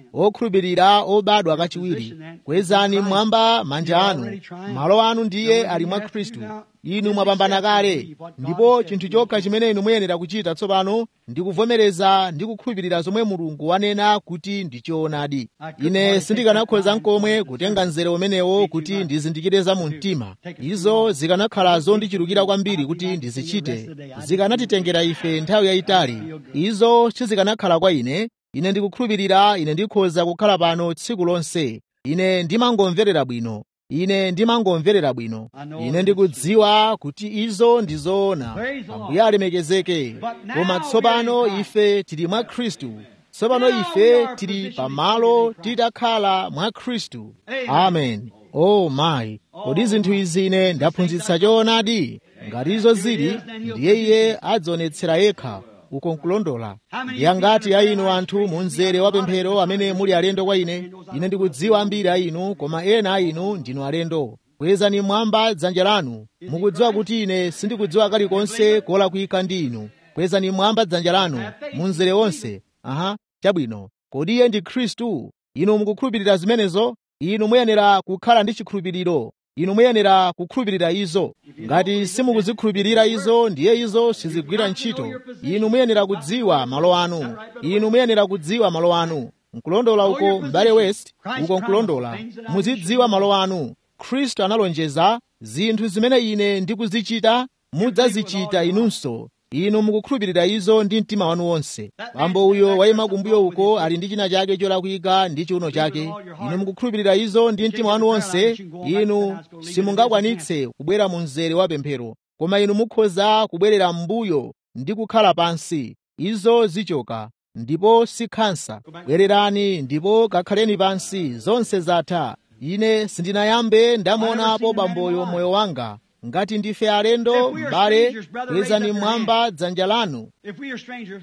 okhulupirira obadwa kachiwiri kwezani mmwamba manja anu malo anu ndiye ali mwa khristu inu mwapambana kale ndipo chinthu chokha chimene inu muyenera kuchita tsopano ndi kuvomereza ndi kukhulupirira zomwe mulungu wanena kuti ndi choonadi ine sindikanakhoza nkomwe kutenga mzere umenewo kuti ndizindikire za mu mtima izo zikanakhala zondichulukira kwambiri kuti ndizichite zikanatitengera ife nthawi yayitali izo sizikanakhala kwa ine ine ndikukhulupirira ine ndikhoza kukhala pano tsiku lonse ine ndimangomverera bwino ine ndimangomverera bwino ine ndikudziwa kuti izo ndi zoona ambuye alemekezeke koma tsopano ife tili mwa khristu tsopano ife tili pamalo titakhala mwa khristu amen o oh mayi kodi zinthu izi ine ndaphunzitsa choonadi ngati izo zili ndiye iye adzionetsera yekha uko nkulondola yangati ya inu anthu mu mzere wa pemphero amene muli alendo kwa ine ine ndikudziwa ambiri a inu koma ena a inu ndinu alendo kwezani mwamba dzanja lanu mukudziwa kuti ine sindikudziwa kalikonse kolakwika ndi inu kwezani mwamba dzanja lanu mu mzere wonse aha chabwino kodi iye ndi khristu inu mukukhulupirira zimenezo inu muyenera kukhala ndi chikhulupiriro inu muyenera kukhulupirira izo ngati simukuzikhulupirira izo ndiye izo sizigwira ntchito inu muyenera kudziwa malo anu inu muyenera kudziwa malo anu nkulondola uko m'bale west uko nkulondola muzidziwa malo anu khristu analonjeza zinthu zimene ine ndikuzichita mudzazichita inunso inu mukukhulupirira izo ndi mtima wanu wonse bambo uyo wayima kumbuyo uko ali ndi china chake cholakwika ndi chiuno chake inu mukukhulupirira izo ndi mtima wanu wonse inu simungakwanitse kubwera mu mzere wa pemphero koma inu mukhoza kubwerera m'mbuyo ndi kukhala pansi izo zichoka ndipo si khansa bwererani ndipo kakhaleni pansi zonse zatha ine sindinayambe ndamuonapo bamboyo moyo wanga ngati ndife alendo m'bale kwezani mmwamba dzanja lanu If we are strangers,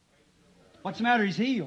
what's the matter? He's healed.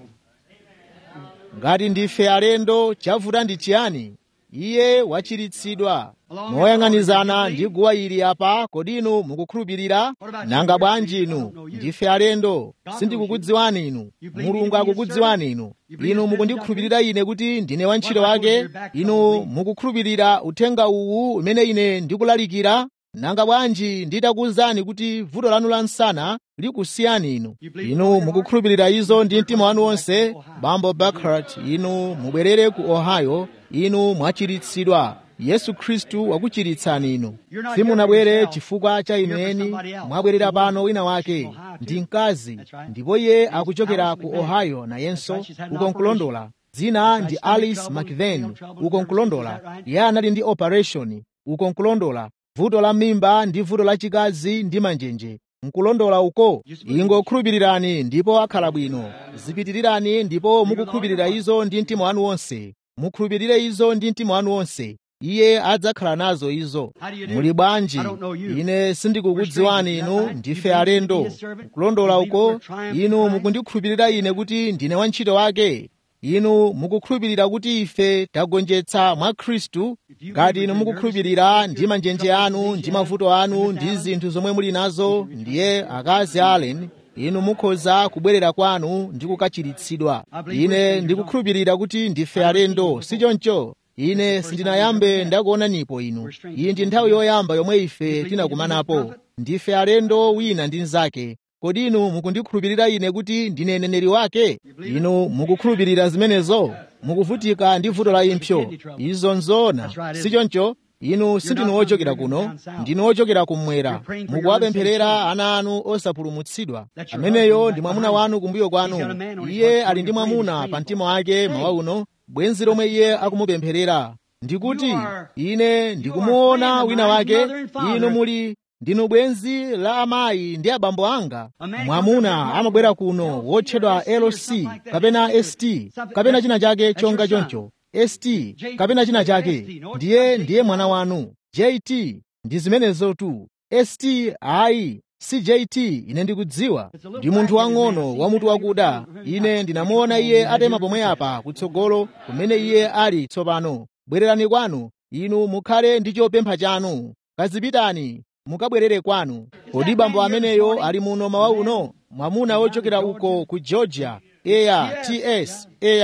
ngati ndife alendo chavuta ndi chiyani iye wachiritsidwa moyang'anizana ndi guwa ili apa kodi inu mukukhulupirira nanga bwanji inu ndife alendo sindikukudziwani inu mulungu akukudziwani inu inu mukundikhulupirira ine kuti ndine wantchito wake inu mukukhulupirira uthenga uwu umene ine ndikulalikira nanga bwanji nditakuwuzani kuti vuto lanu la msana likusiyani inu inu mukukhulupirira izo ndi mtima wanu wonse bambo Buckhart inu mubwerere ku ohio inu mwachiritsidwa yesu khristu wakuchiritsani inu simunabwere chifukwa cha inu eni mwabwerera pano wina wake ndi mkazi ndipo iye akuchokera ku ohio nayenso uko nkulondola dzina ndi alice mcven uko nkulondola iye anali ndi operation uko nkulondola vuto la mimba ndi vuto lachikazi ndi manjenje nkulondola uko ingokhulupirirani ndipo akhala bwino zipitirirani ndipo mukukhulupirira izo ndi mtima wanu wonse mukhulupirire izo ndi mtima wanu wonse iye adzakhala nazo izo muli bwanji ine sindikukudziwani inu ndife alendo nkulondola uko inu mukundikhulupirira ine kuti ndine wantchito wake inu mukukhulupirira kuti ife tagonjetsa mwa khristu ngati inu mukukhulupirira ndi manjenje anu ndi mavuto anu ndi zinthu zomwe muli nazo ndiye akazi allen inu mukhoza kubwerera kwanu ndi kukachiritsidwa ine ndikukhulupirira kuti ndife alendo sichoncho ine sindinayambe ndakuonanipo inu iyi ndi nthawi yoyamba yomwe ife tinakumanapo ndife alendo wina ndi mnzake kodi inu mukundikhulupirira ine kuti ndine neneri wake inu mukukhulupirira zimenezo mukuvutika ndi vuto la impsyo izo nzoona sichoncho inu sindinu ochokera kuno ndinu ochokera kummwera mukuwapempherera ana anu osapulumutsidwa ameneyo ndi mwamuna wanu kumbuyo kwanu iye ali ndi mwamuna pa mtima wake mawa uno bwenzi lomwe iye akumupempherera ndikuti ine ndikumuona wina wake inu muli ndinu bwenzi la amayi ndi abambo anga mwamuna amabwera kuno wotchedwa loc kapena st kapena china chake chonga choncho st kapena china chake ndiye ndiye mwana wanu jt ndi zimenezo tu st ayi si jt ine ndikudziwa ndi munthu wang'ono wamutu wakuda ine ndinamuona iye atema pomwe apa kutsogolo kumene iye ali tsopano bwererani kwanu inu mukhale ndi chopempha chanu kazipitani mukabwerere kwanu kodi bambo ameneyo ali muno mawa uno mwamuna wochokera uko ku georgia eya ts eya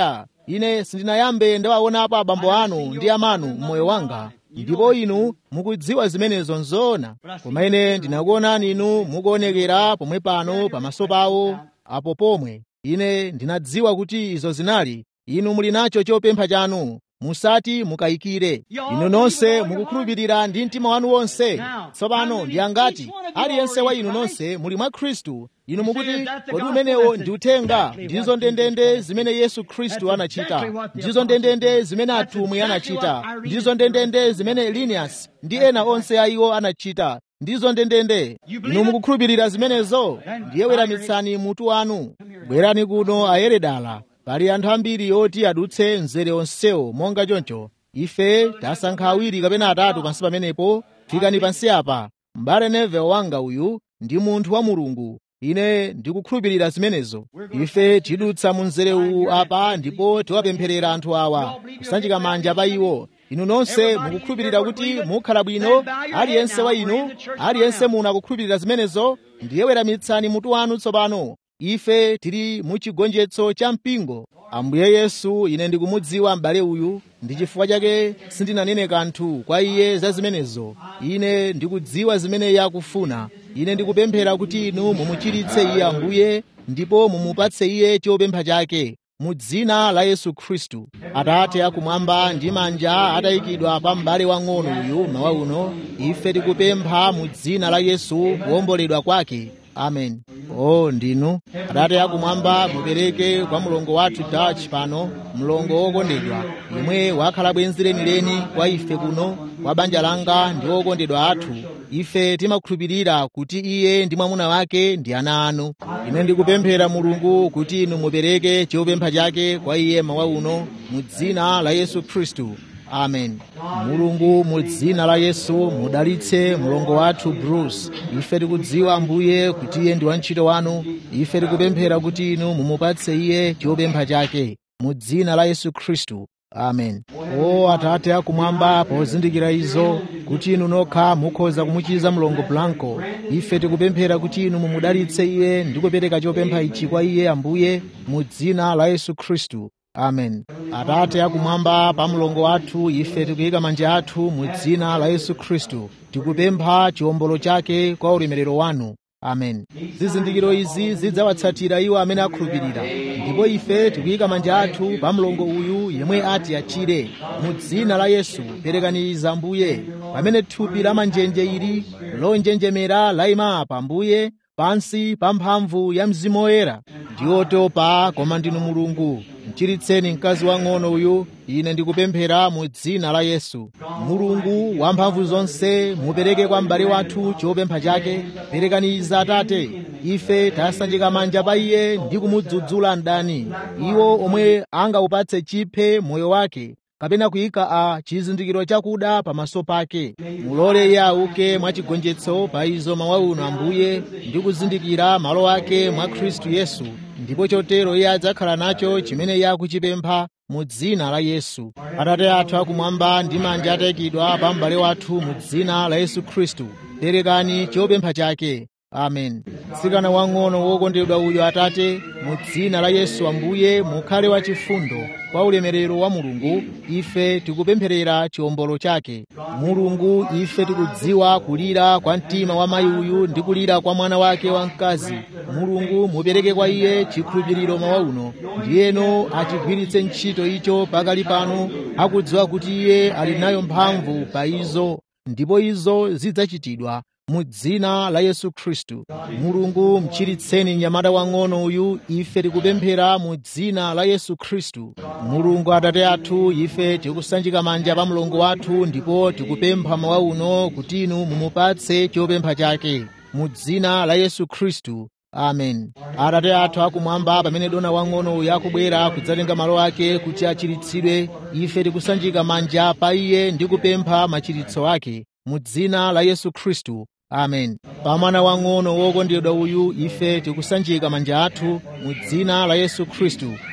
ine sindinayambe ndawaonapo abambo anu ndi amanu mmoyo wanga ndipo inu mukudziwa zimenezo nzoona koma ine ndinakuonani inu mukuonekera pomwe pano pamaso pawo apo pomwe ine ndinadziwa kuti izo zinali inu muli nacho chopempha chanu musati mukayikire inu nonse mukukhulupirira ndi mtima wanu wonse tsopano ndi angati aliyense wa inu nonse muli mwa khristu inu mukuti kodi umenewo ndi uthenga ndizo ndendende zimene yesu khristu anachita ndizo ndendende zimene atumwi anachita ndizo ndendende zimene elinias ndi ena onse a iwo anachita ndizo ndendende inu mukukhulupirira zimenezo ndiye weramitsani mutu wanu bwerani kuno ayeredala pali anthu ambiri oti adutse mzere onsewo monga choncho ife tasankha awiri kapena atatu pansi pamenepo fikani pansi apa m'bale neve wanga uyu ndi munthu wa mulungu ine ndikukhulupirira zimenezo ife tidutsa mu mzere uwu apa ndipo tiwapempherera anthu awa kusanjika manja pa iwo inu nonse mukukhulupirira kuti mukhala bwino aliyense wa inu aliyense muno akukhulupirira zimenezo ndiye weramitsani mutu wanu tsopano ife tili mu chigonjetso cha mpingo ambuye yesu ine ndikumudziwa m'bale uyu ndi chifukwa chake sindinanene kanthu kwa iye za zimenezo ine ndikudziwa zimene iye akufuna ine ndikupemphera kuti inu mumuchiritse iye ambuye ndipo mumupatse iye chopempha chake mu dzina la yesu khristu atate akumwamba ndi manja atayikidwa pa m'bale wang'ono uyu mawa uno ife tikupempha mu dzina la yesu kuwomboledwa kwake amen o ndinu atate akumwamba mupereke kwa mlongo wathu dutch pano mlongo wokondedwa yemwe wakhala bwenzi lenileni kwa ife kuno kwa banja langa ndi okondedwa athu ife timakhulupirira kuti iye ndi mwamuna wake ndi ana anu ine ndikupemphera mulungu kuti inu mupereke chopempha chake kwa iye mawa uno mu dzina la yesu khristu amen mulungu mu dzina la yesu mudalitse mlongo wathu bruce ife tikudziwa ambuye kuti iye ndi wantchito wanu ife tikupemphera kuti inu mumupatse iye chopempha chake mu dzina la yesu khristu amen o atate akumwamba pozindikira izo kuti inu nokha mukhoza kumuchiza mlongo blanco ife tikupemphera kuti inu mumudalitse iye ndi kupereka chopempha ichi kwa iye ambuye mu dzina la yesu khristu amen atate akumwamba pa mlongo wathu ife tikuyika manja athu mu dzina la yesu khristu tikupempha chiwombolo chake kwa ulemerero wanu amen zizindikiro izi zidzawatsatira iwo amene akhulupirira ndipo ife tikuyika manja athu pa mlongo uyu yemwe ati achire mu dzina la yesu perekaniza ambuye pamene thupi la manjenje ili lonjenjemera layima apa ambuye pansi pa mphamvu ya mzimu woyera ndiotopa koma ndinu mulungu mchiritseni mkazi wang'ono uyu ine ndikupemphera mu dzina la yesu mulungu wamphamvu zonse mupereke kwa m'bale wathu chopempha chake perekaniza atate ife tasanjika manja pa iye ndi kumudzudzula mdani iwo omwe angaupatse chiphe moyo wake kapena kuyika a chizindikiro chakuda pamaso pake mulole iye auke mwachigonjetso pa izo mawa uno ambuye ndi kuzindikira malo ake mwa khristu yesu ndipo chotero iye adzakhala nacho chimene iye akuchipempha mu dzina la yesu atate athu akumwamba ndi manja atayikidwa pa m'bale wathu mu dzina la yesu khristu perekani chopempha chake amen mtsikana wang'ono wokondedwa uyu atate mu dzina la yesu ambuye mukhale wachifundo kwa ulemerero wa mulungu ife tikupempherera chiwombolo chake mulungu ife tikudziwa kulira kwa mtima wa mayi uyu ndi kulira kwa mwana wake wamkazi mulungu mupereke kwa iye chikhulupiriro mawa uno ndiyeno achigwiritse ntchito icho pakali pano akudziwa kuti iye ali nayo mphamvu pa izo ndipo izo zidzachitidwa mu dzina la yesu khristu mulungu mchiritseni mnyamata wang'ono uyu ife tikupemphera mu dzina la yesu khristu mulungu atate athu ife tikusanjika manja pa mlongo wathu ndipo tikupempha mawa uno kuti inu mumupatse chopempha chake mu dzina la yesu khristu amen atate athu akumwamba pamene dona wang'ono uyu akubwera kudzatenga malo ake kuti achiritsidwe ife tikusanjika manja pa iye ndi kupempha machiritso ake mu dzina la yesu khristu amen pa mwana wang'ono wokondedwa uyu ife tikusanjika manja athu mu dzina la yesu khristu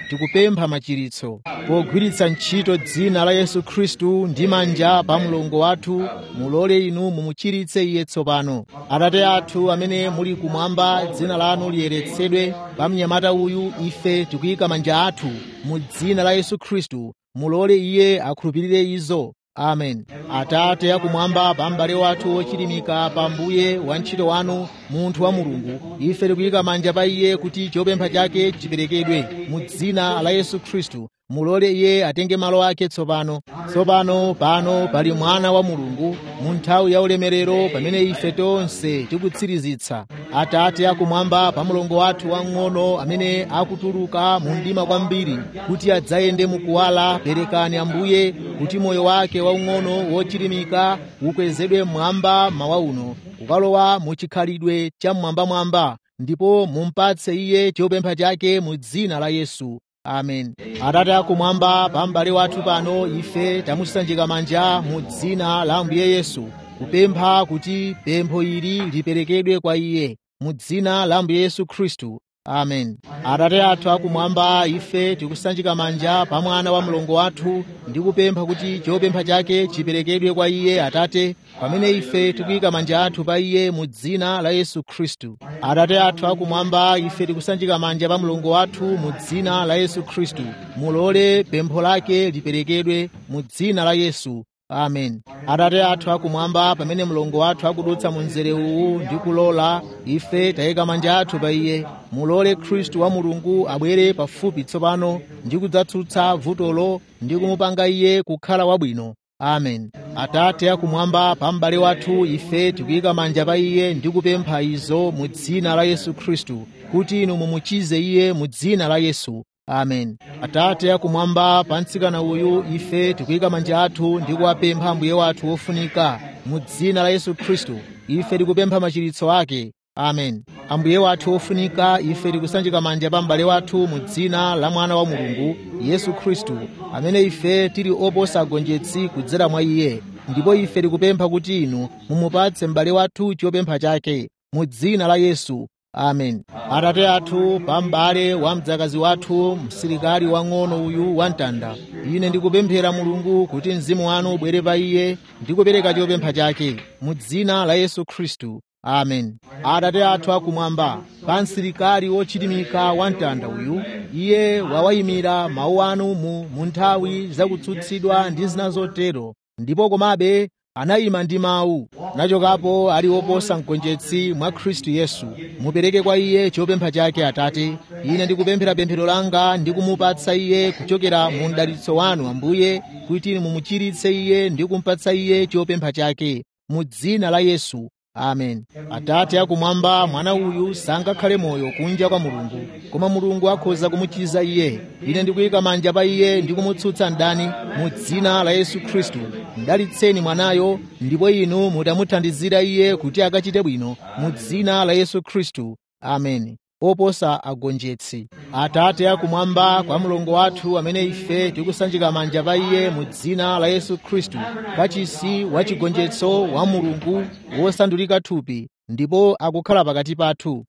tikupempha machiritso pogwiritsa ntchito dzina la yesu khristu ndi manja pa mlongo wathu mulole inu mumuchiritse iye tsopano atate athu amene muli kumwamba dzina lanu liyeretsedwe pa mnyamata uyu ife tikuyika manja athu mu dzina la yesu khristu mulole iye akhulupirire izo amen atate akumwamba pa m'bale wathu wochilimika pa mbuye wa ntchito wanu munthu wa mulungu ife tikuyika manja pa iye kuti chopempha chake chiperekedwe mu dzina la yesu khristu mulole iye atenge malo ake tsopano tsopano pano pali mwana wa mulungu mu nthawi ya ulemerero pamene ife tonse tikutsirizitsa atate akumwamba pa mlongo wathu wang'ono amene akutuluka mu mdima kwambiri kuti adzayende mukuwala perekani ambuye kuti moyo wake waung'ono wochilimika ukwezedwe mmwamba mawa uno kukalowa mu chikhalidwe cha mmwambamwamba ndipo mumpatse iye chopempha chake mu dzina la yesu amen atate akumwamba pa m'bale wathu pano ife tamusanjika manja mu dzina la ambuye yesu kupempha kuti pempho ili liperekedwe kwa iye mu dzina la ambuye yesu khristu amen atate athu akumwamba ife tikusanjika manja pa mwana wa mlongo wathu ndi kupempha kuti chopempha chake chiperekedwe kwa iye atate pamene ife tikuyika manja athu pa iye mu dzina la yesu khristu atate athu akumwamba ife tikusanjika manja pa mlongo wathu mu dzina la yesu khristu mulole pempho lake liperekedwe mu dzina la yesu amen atate athu akumwamba pamene mlongo wathu akudutsa mu mzere uwu ndi kulola ife tayika manja athu pa iye mulole khristu wa mulungu abwere pafupi tsopano ndi kudzatsutsa vutolo ndi kumupanga iye kukhala wabwino amen atate akumwamba pa m'bale wathu ife tikuyika manja pa iye ndi kupempha izo mu dzina la yesu khristu kuti inu mumuchize iye mu dzina la yesu amen atate akumwamba pa mtsikana uyu ife tikuyika manja athu ndi kuwapempha mbuye wathu wofunika mu dzina la yesu khristu ife tikupempha machiritso ake amen ambuye wathu wofunika ife tikusanjika manja pa m'bale wathu mu dzina la mwana wa mulungu yesu khristu amene ife tili oposa agonjetsi kudzera mwa iye ndipo ife tikupempha kuti inu mumupatse m'bale wathu chopempha chake mu dzina la yesu amen atate athu pa m'bale wa mdzakazi wathu msilikali wang'ono uyu wamtanda ine ndikupemphera mulungu kuti mzimu wanu ubwere pa iye ndi kupereka chopempha chake mu dzina la yesu khristu amen atate athu akumwamba pa msilikali wochilimika wamtanda uyu iye wawayimira mawu anu mu mu nthawi zakutsutsidwa ndi zina zotero ndipo komabe anayima ndi mawu nachokapo ali woposa mgonjetsi mwa khristu yesu mupereke kwa iye chopempha chake atate ine ndikupemphera pemphero langa ndi kumupatsa iye kuchokera mu mdalitso wanu ambuye kuti mumuchiritse iye ndi kumpatsa iye chopempha chake mu dzina la yesu amen atate akumwamba mwana uyu sangakhale moyo kunja kwa mulungu koma mulungu akhoza kumuchiza iye ine ndikuyika manja pa iye ndi kumutsutsa mdani mu dzina la yesu khristu mdalitseni mwanayo ndipo inu mutamuthandizira iye kuti akachite bwino mu dzina la yesu khristu amen oposa agonjetsi atate akumwamba kwa mlongo wathu amene ife tikusanjika manja pa iye mu dzina la yesu khristu kachisi wa chigonjetso wa mulungu wosandulika thupi ndipo akukhala pakati pathu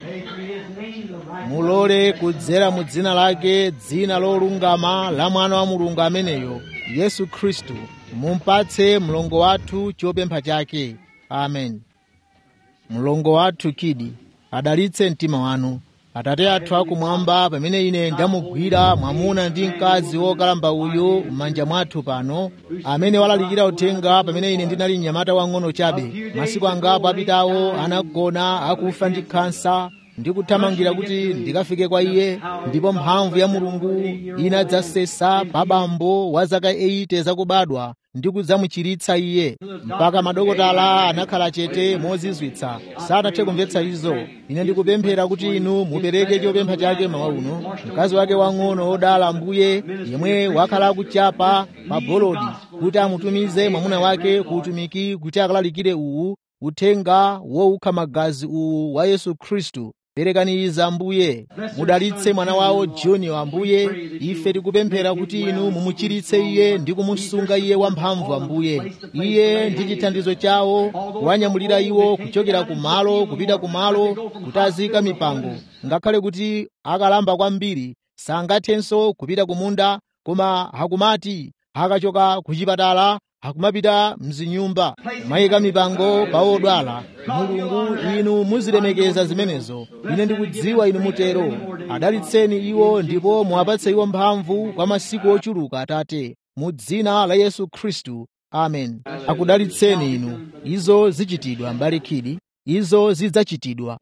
mulole kudzera mu dzina lake dzina lolungama la mwana wa mulungu ameneyo yesu khristu mumpatse mlongo wathu chopempha chake amen mlongo wathu kidi adalitse mtima wanu atate athu akumwamba pamene ine ndamugwira mwamuna ndi mkazi wokalamba uyu m'manja mwathu pano amene walalikira uthenga pamene ine ndinali mnyamata wang'ono chabe masiku angapo apitawo anagona akufa ndi khansa ndikuthamangira kuti ndikafike kwa iye ndipo mphamvu ya mulungu inadzasesa pa bambo wa zaka 80 zakubadwa ndi kudzamuchiritsa iye mpaka madokotala anakhala chete mozizwitsa sanathe kumvetsa izo ine ndikupemphera kuti inu mupereke chopempha chake mawa uno mkazi wake wang'ono wodala ambuye yemwe wakhala akuchapa pa bolodi kuti amutumize mwamuna wake ku utumiki kuti akalalikire uwu uthenga wowukha magazi uwu wa yesu khristu perekani izi ambuye mudalitse mwana wawo junior ambuye ife tikupemphera kuti inu mumuchiritse iye ndi kumusunga iye wamphamvu ambuye iye ndi chithandizo chawo kuwanyamulira iwo kuchokera kumalo kupita kumalo kutazika mipango ngakhale kuti akalamba kwambiri sangathenso kupita kumunda koma hakumati akachoka ku chipatala akumapita mzinyumba mayika mipango pa odwala mulungu inu muzilemekeza zimenezo ine ndikudziwa inu mutero adalitseni iwo ndipo muwapatse iwo mphamvu kwa masiku ochuluka atate mu dzina la yesu khristu amen akudalitseni inu izo zichitidwa mbalikidi izo zidzachitidwa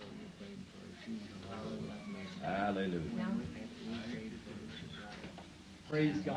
Praise God.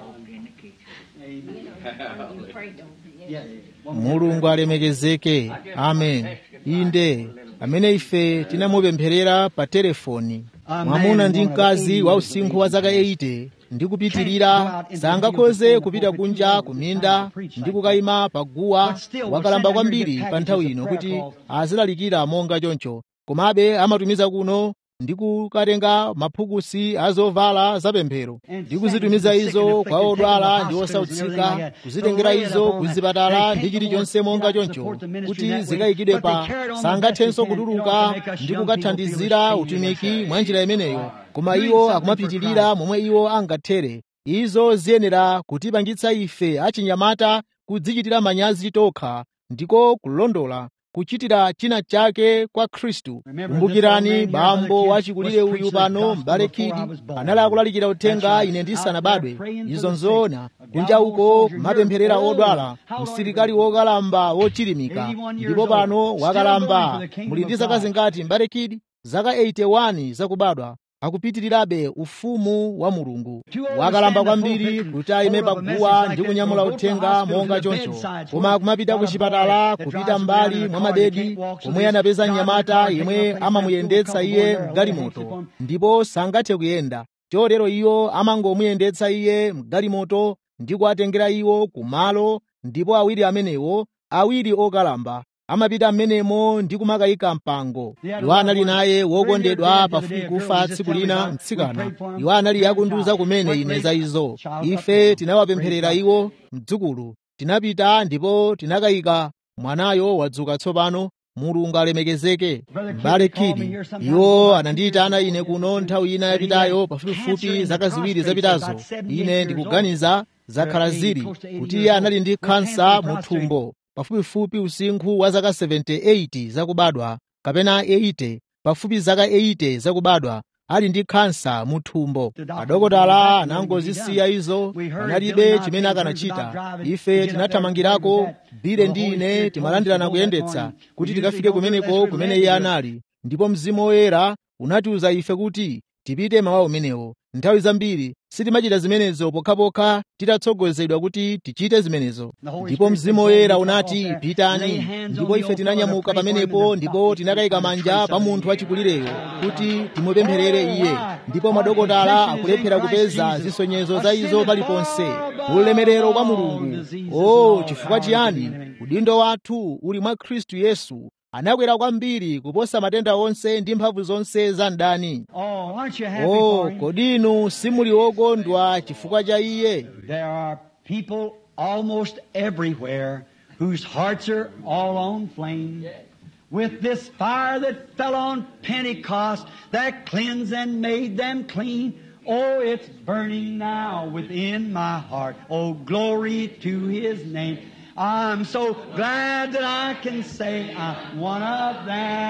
mulungu alemekezeke amen inde amene ife tinamupempherera pa telefoni mwamuna ndi mkazi wa usinkhu wa zaka 80 ndi kupitirira sangakhoze kupita kunja kuminda ndi kukayima pa guwa wakalamba kwambiri pa nthawi ino kuti azilalikira monga choncho komabe amatumiza kuno ndi kukatenga maphukusi azovala zapemphero ndi kuzitumiza izo kwa odwala ndi osautsika kuzitengera izo kuzipatala ndi chilichonse monga choncho kuti zikayikidwe pa sangathenso kutuluka ndi kukathandizira utumiki mwa njira imeneyo koma iwo akumapitirira momwe iwo angathere izo ziyenera kutipangitsa ife achinyamata kudzichitira manyazi tokha ndiko kulondola kuchitira china chake kwa khristu kumbukirani bambo wachikulire uyu pano m'bale khidi anali akulalikira uthenga ine ndisanabadwe izo nzoona kunja uko kumapempherera odwala msilikali wokalamba wochilimika ndipo pano wakalamba muli ndi zaka zingati m'bale khidi zaka 81 zakubadwa akupitirirabe ufumu wa mulungu wakalamba kwambiri kuti ayime paguwa ndi kunyamula uthenga monga choncho koma akumapita ku chipatala kupita mbali mwa mabedi komwe anapeza mnyamata yemwe amamuyendetsa iye mgalimoto ndipo sangathe kuyenda chotero iwo amangomuyendetsa iye mgalimoto ndi kuwatengera iwo kumalo ndipo awiri amenewo awiri okalamba amapita m'menemo ndi kumakayika mpango iwo anali naye wokondedwa pafupi kufa tsiku lina mtsikana iwo anali akundiuza kumene ine za izo ife tinawapempherera iwo mdzukulu tinapita ndipo tinakayika mwanayo wadzuka tsopano mulungu alemekezeke m'bale khidi iwo anandiyitana ine kuno nthawi ina yapitayo pafupifupi zaka ziwiri zapitazo ine ndikuganiza zakhala ziri kuti iye anali ndi khansa mu thumbo pafupifupi usinkhu wa zaka 78 zakubadwa kapena 80 pafupi zaka 80 zakubadwa ali ndi khansa mu thumbo adokotala anangozisiya izo analibe chimene akanachita ife tinathamangirako bile ndi ine timalandirana kuyendetsa kuti tikafike kumeneko kumene iye anali ndipo mzimu woyera unatiuza ife kuti tipite mawa umenewo nthawi zambiri sitimachita zimenezo pokhapokha titatsogozedwa kuti tichite zimenezo ndipo mzimu woyera unati pitani ndipo ife tinanyamuka pamenepo ndipo tinakayika manja pa munthu wachikulireyo kuti timupempherere iye ndipo madokotala akulephera kupeza zisonyezo za izo paliponse ulemerero kwa mulungu o chifukwa chiyani udindo wathu uli mwa khristu yesu anakwera kwambiri kuposa matenda onse ndi mphamvu zonse za mdani Oh, aren't you happy o for him? kodi inu simuli wokondwa chifukwa cha iye There are people almost everywhere whose hearts are all on flame. With this fire that fell on Pentecost that cleansed and made them clean. Oh, it's burning now within my heart. Oh, glory to His name. I'm so glad that I can say I'm one of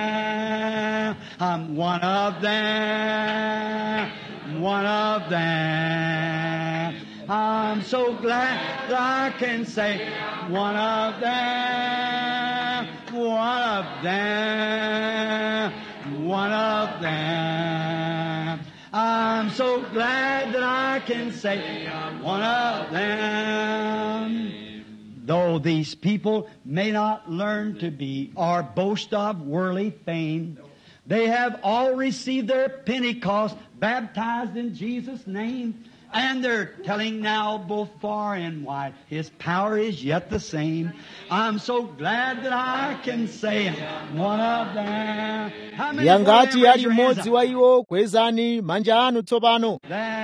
them. I'm one of them. One of them. I'm so glad that I can say one of them. One of them. One of them. I'm so glad that I can say one of them. Though these people may not learn to be or boast of worldly fame, they have all received their Pentecost, baptized in Jesus' name, and they're telling now both far and wide, His power is yet the same. I'm so glad that I can say I'm one of them. How many yangati raise ali your hands mmodzi up? wa iwo kwezani manja anu tsopano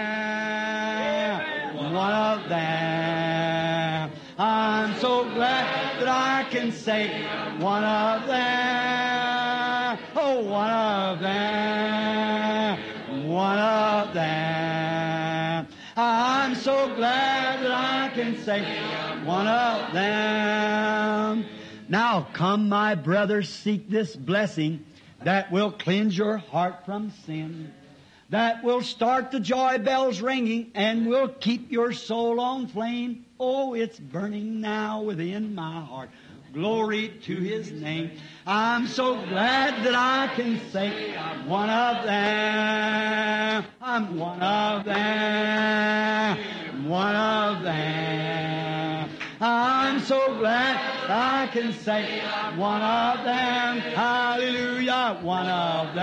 them, one of them. I'm so glad that I can say one of them. Oh, one of them. one of them. I'm so glad that I can say I'm one of them. Now come, my brothers, seek this blessing that will cleanse your heart from sin, that will start the joy bells ringing and will keep your soul on flame. Oh, it's burning now within my heart. Glory to His name. I'm so glad that I can say I'm one of them. I'm one of them. One of them. I'm so glad I can say I'm one of them. Hallelujah. One of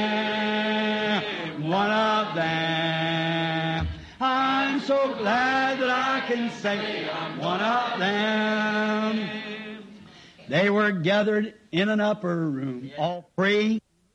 them. One of them. I'm so glad that I can say I'm one of them. They were gathered in an upper room, all praying.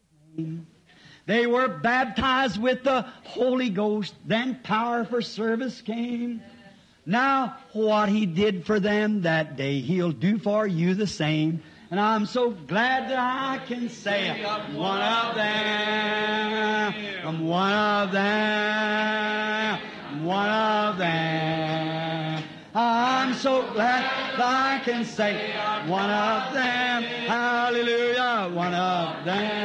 They were baptized with the Holy Ghost. Then power for service came. Now, what He did for them that day, He'll do for you the same. And I'm so glad that I can say I'm one of them. I'm one of them. I'm one of them. I'm so glad that I can say one of them. Hallelujah. One of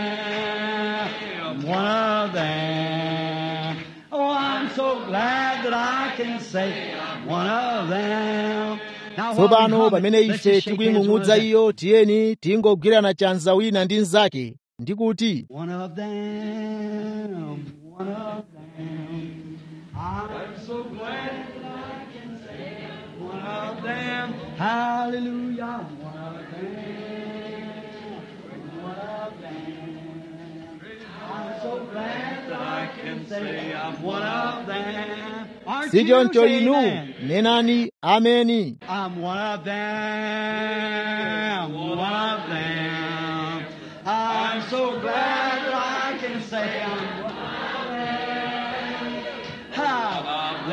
them. One of them. Oh, I'm so glad that I can say one of them. Now, while we tsopano hum it, pamene let's ife just shake hands one tikuying'ung'udza of them. iyo tiyeni tingogwirana chanza wina ndi mnzake ndi kuti One of them, one of them. I'm so glad that I can say one of them. Hallelujah, one of them, one of them. I'm so glad that I can say I'm one of them. Aren't si you? choncho Say inu amen. nenani ameni I'm one of them, one of them. I'm so glad that I can say I'm one of them. Half of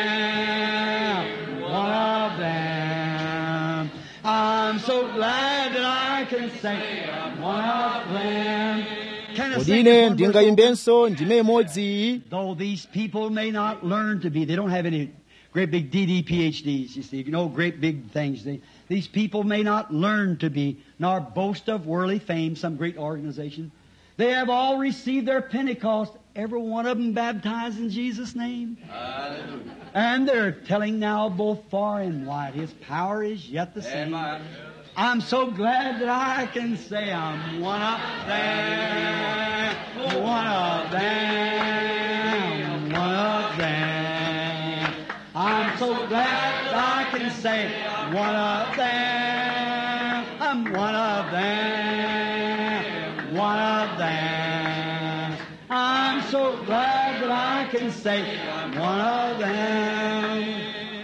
them, one of them. I'm so glad that I can say I'm one of them. Can I kodi sing ine this one verse over? ndingayimbenso ndime imodzi iyi Though these people may not learn to be, they don't have any great big DD PhDs, you see, you know, great big things. They, these people may not learn to be, nor boast of worldly fame, some great organization. They have all received their Pentecost, every one of them baptized in Jesus' name. And they're telling now both far and wide, His power is yet the same. I'm so glad that I can say I'm one of them, one of them, one of them. I'm so glad that I can say one of them, I'm one of them, one of them. I'm so glad that I can say one of them.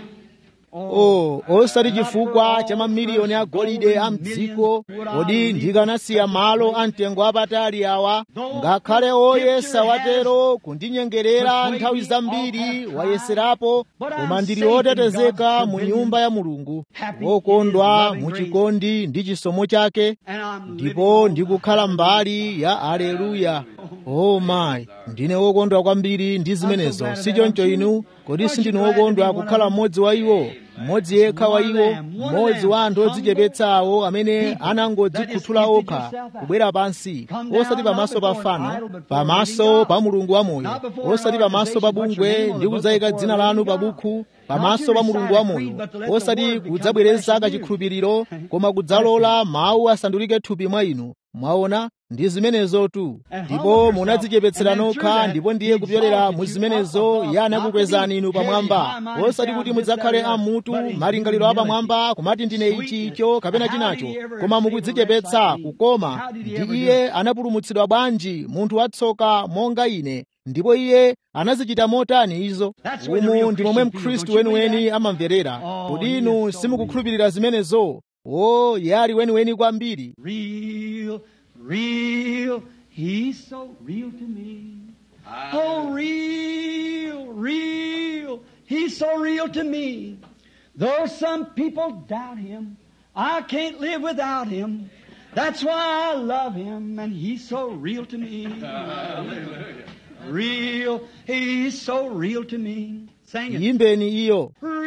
o osati chifukwa cha mamiliyoni a golide a mdziko kodi ndikanasiya malo a mtengo apatali awa ngakhale oyesa watero kundinyengerera nthawi zambiri wayeserapo koma ndili otetezeka mu nyumba ya mulungu wokondwa mu chikondi ndi chisomo chake ndipo ndikukhala mbali ya aleluya o mayi ndine wokondwa kwambiri ndi zimenezo sichoncho inu kodi sindinu wokondwa kukhala mmodzi wa iwo mmodzi yekha wa iwo mmodzi wa anthu odzichepetsa awo amene anangodzikhuthula okha kubwera pansi osati pamaso pa fano pamaso pa mulungu wamoyo osati pamaso pa bungwe ndi kudzayika dzina lanu pa bukhu pamaso pa mulungu wamoyo osati kudzabwereza kachikhulupiriro koma kudzalola mawu asandulike thupi mwa inu mwaona ndi zimenezotu ndipo munadzichepetsera nokha ndipo ndiye kupyolera mu zimenezo iye anakukwezani inu pamwamba osati kuti mudzakhale amutu malingaliro apamwamba kumati ndine ichi icho kapena chinacho koma mukudzichepetsa kukoma ndi iye anapulumutsidwa bwanji munthu watsoka monga ine ndipo iye anazichita motani izo umu ndi momwe mkhristu weniweni amamverera kodi inu simukukhulupirira zimenezo o iye ali weniweni kwambiri Real, real, he's so real to me. Oh, real, real, he's so real to me. Though some people doubt him, I can't live without him. That's why I love him, and he's so real to me. real. He's so real to me. Sing it. iyimbeni iyo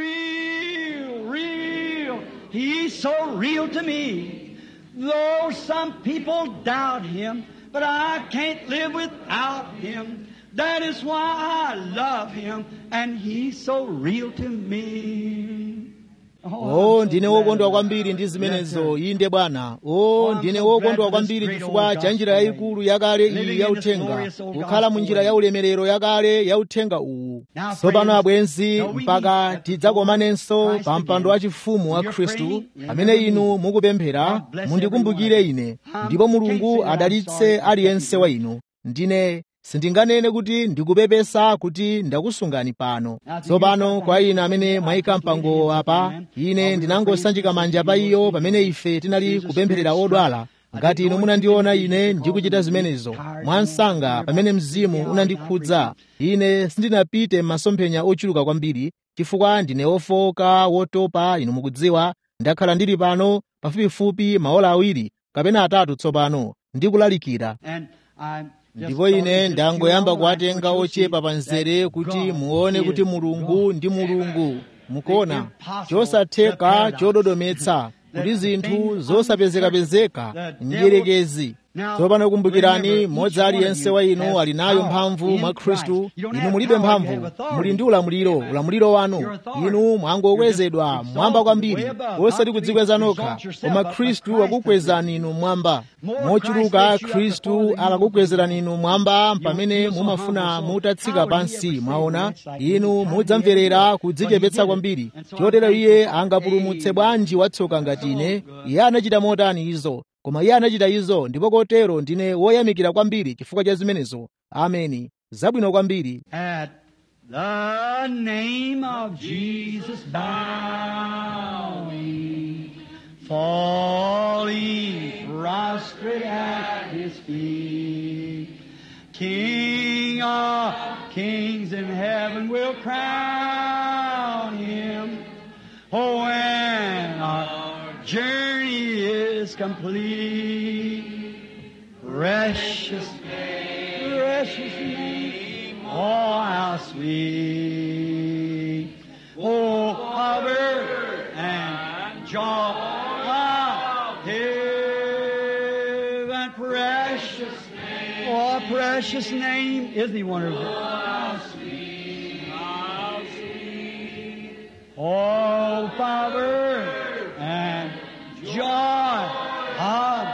Real, real. He's so real to me. Though some people doubt him, but I can't live without him. That is why I love him, and he's so real to me. o I'm so ndine glad wokondwa of kwambiri that. ndi Yes, zimenezo sir. inde bwana o ndine wokondwa kwambiri chifukwa cha njira yayikulu yakale iyi yauthenga kukhala mu njira ya ulemerero yakale yauthenga uwu tsopano abwenzi mpaka tidzakomanenso pa mpando wachifumu wa khristu amene inu mukupemphera mundikumbukire ine ndipo mulungu adalitse aliyense wa inu ndine sindinganene kuti ndikupepesa kuti ndakusungani pano tsopano kwa ine amene mwayika mpangowo apa ine ndinangosanjika manja pa iyo pamene ife tinali kupempherera odwala ngati inu munandiona ine ndikuchita zimenezo mwansanga pamene mzimu unandikhudza ine sindinapite m'masomphenya ochuluka kwambiri chifukwa ndine wofowoka wotopa inu mukudziwa ndakhala ndili pano pafupifupi maola awiri kapena atatu tsopano ndikulalikira And I just ndipo thought ine just ndangoyamba you know, I kuwatenga want you to ochepa see pa nzere that kuti God muone kuti is mulungu God. ndi mulungu mukuona impossible, the chosatheka paradox, chododometsa kuti the zinthu thing zosapezekapezeka the mdierekezi Now, tsopano kumbukirani remember, mmodzi each one of aliyense you wa inu has ali nayo power mphamvu in mwa Christ. khristu You don't inu have mulibe power, you mphamvu have authority. muli ndi ulamuliro ulamuliro wanu Your authority. inu mwangokwezedwa You're just mwamba kwambiri exalted way above, osati not to kudzikweza be nokha exalt yourself koma up, but khristu Christ akukwezani inu mwamba More mochuluka Christ lifts you up khristu before the akakukwezerani inu mwamba You pamene feel so mumafuna humble, so mutatsika how would he pansi ever mwaona save a wretch like inu me? How would he mudzamverera ever do it? kudzichepetsa But he kwambiri did it. And so I'm chotero thankful iye for angapulumutse Amen. bwanji watsoka ngati ine iye anachita motani izo koma iye anachita izo ndipo kotero ndine woyamikira kwambiri chifukwa cha zimenezo ameni zabwino kwambiri At the name of Jesus bowing, falling prostrate at his feet. King of kings in heaven will crown him. Oh, when our journey is complete, precious precious name. Oh, how sweet. Oh, power and joy of heaven. Precious name. Oh, precious name. Isn't he wonderful? How sweet. How sweet. Oh, power and joy of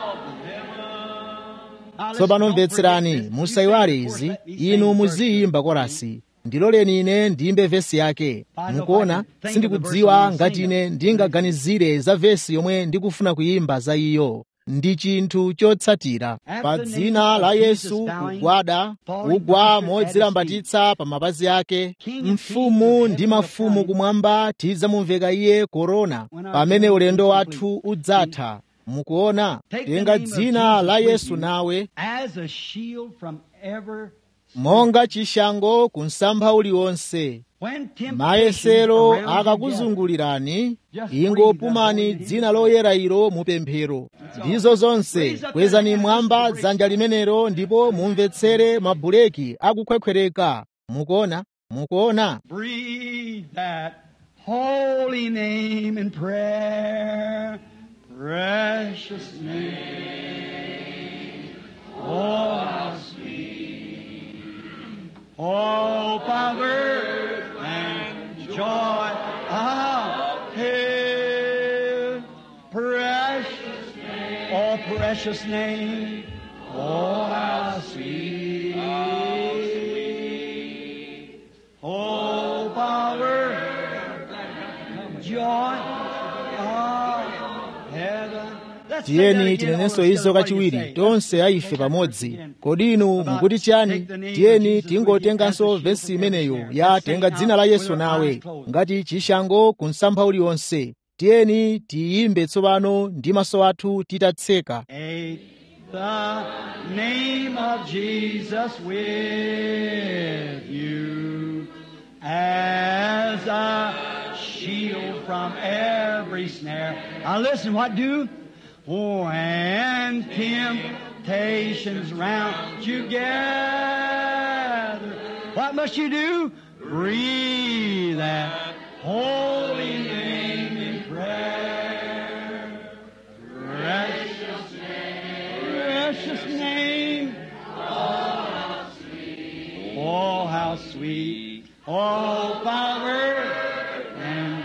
tsopano mvetserani musayiwale izi inu muziyimba korasi ndiloleni ine ndiyimbe vesi yake mukuona sindikudziwa ngati ine ndingaganizire za vesi yomwe ndikufuna kuyimba za iyo ndi chinthu chotsatira pa dzina la yesu kugwada kugwa modzilambatitsa pa mapazi ake mfumu ndi mafumu kumwamba tidzamumveka iye korona pamene ulendo wathu udzatha mukuona tenga dzina la yesu nawe as a shield from ever monga chishango ku msampha uliwonse when mayesero temptation around you akakuzungulirani ingopumani dzina loyera ilo mupemphero ndizo zonse kwezani mwamba dzanja limenelo ndipo mumvetsere mabuleki akukhwekhwereka mukuona mukuona breathe that holy name in prayer, precious name. Oh, how sweet. Oh, power and joy of heaven, precious name. Oh, precious name. Oh, how sweet. Oh, power, joy of heaven. Let's say that tiyeni again, tinenenso all izo together. What do you kachiwiri say? tonse aife pamodzi kodi inu mukuti chani tiyeni tingotenganso vesi imeneyo ya tenga dzina la yesu nawe ngati chishango ku msampha uliwonse tiyeni tiyimbe tsopano ndi maso athu titatseka Take the name of Jesus with you as a shield from every snare. Now listen, what do? When temptations round you gather, What must you do? Breathe that holy name in prayer. Precious name, precious name. Oh, how sweet. Oh, Father. And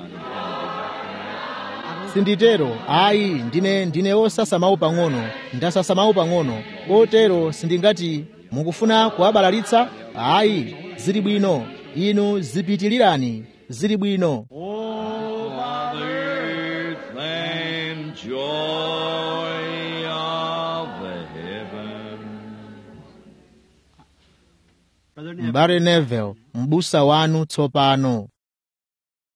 sinditero ayi ndine ndine osasamawu pang'ono ndasasamawu pang'ono kotero sindingati mukufuna kuwabalalitsa ayi zili bwino inu zipitilirani zili bwino Oh, Father, and joy of heaven. Brother Neville, mbale nevel m'busa wanu tsopano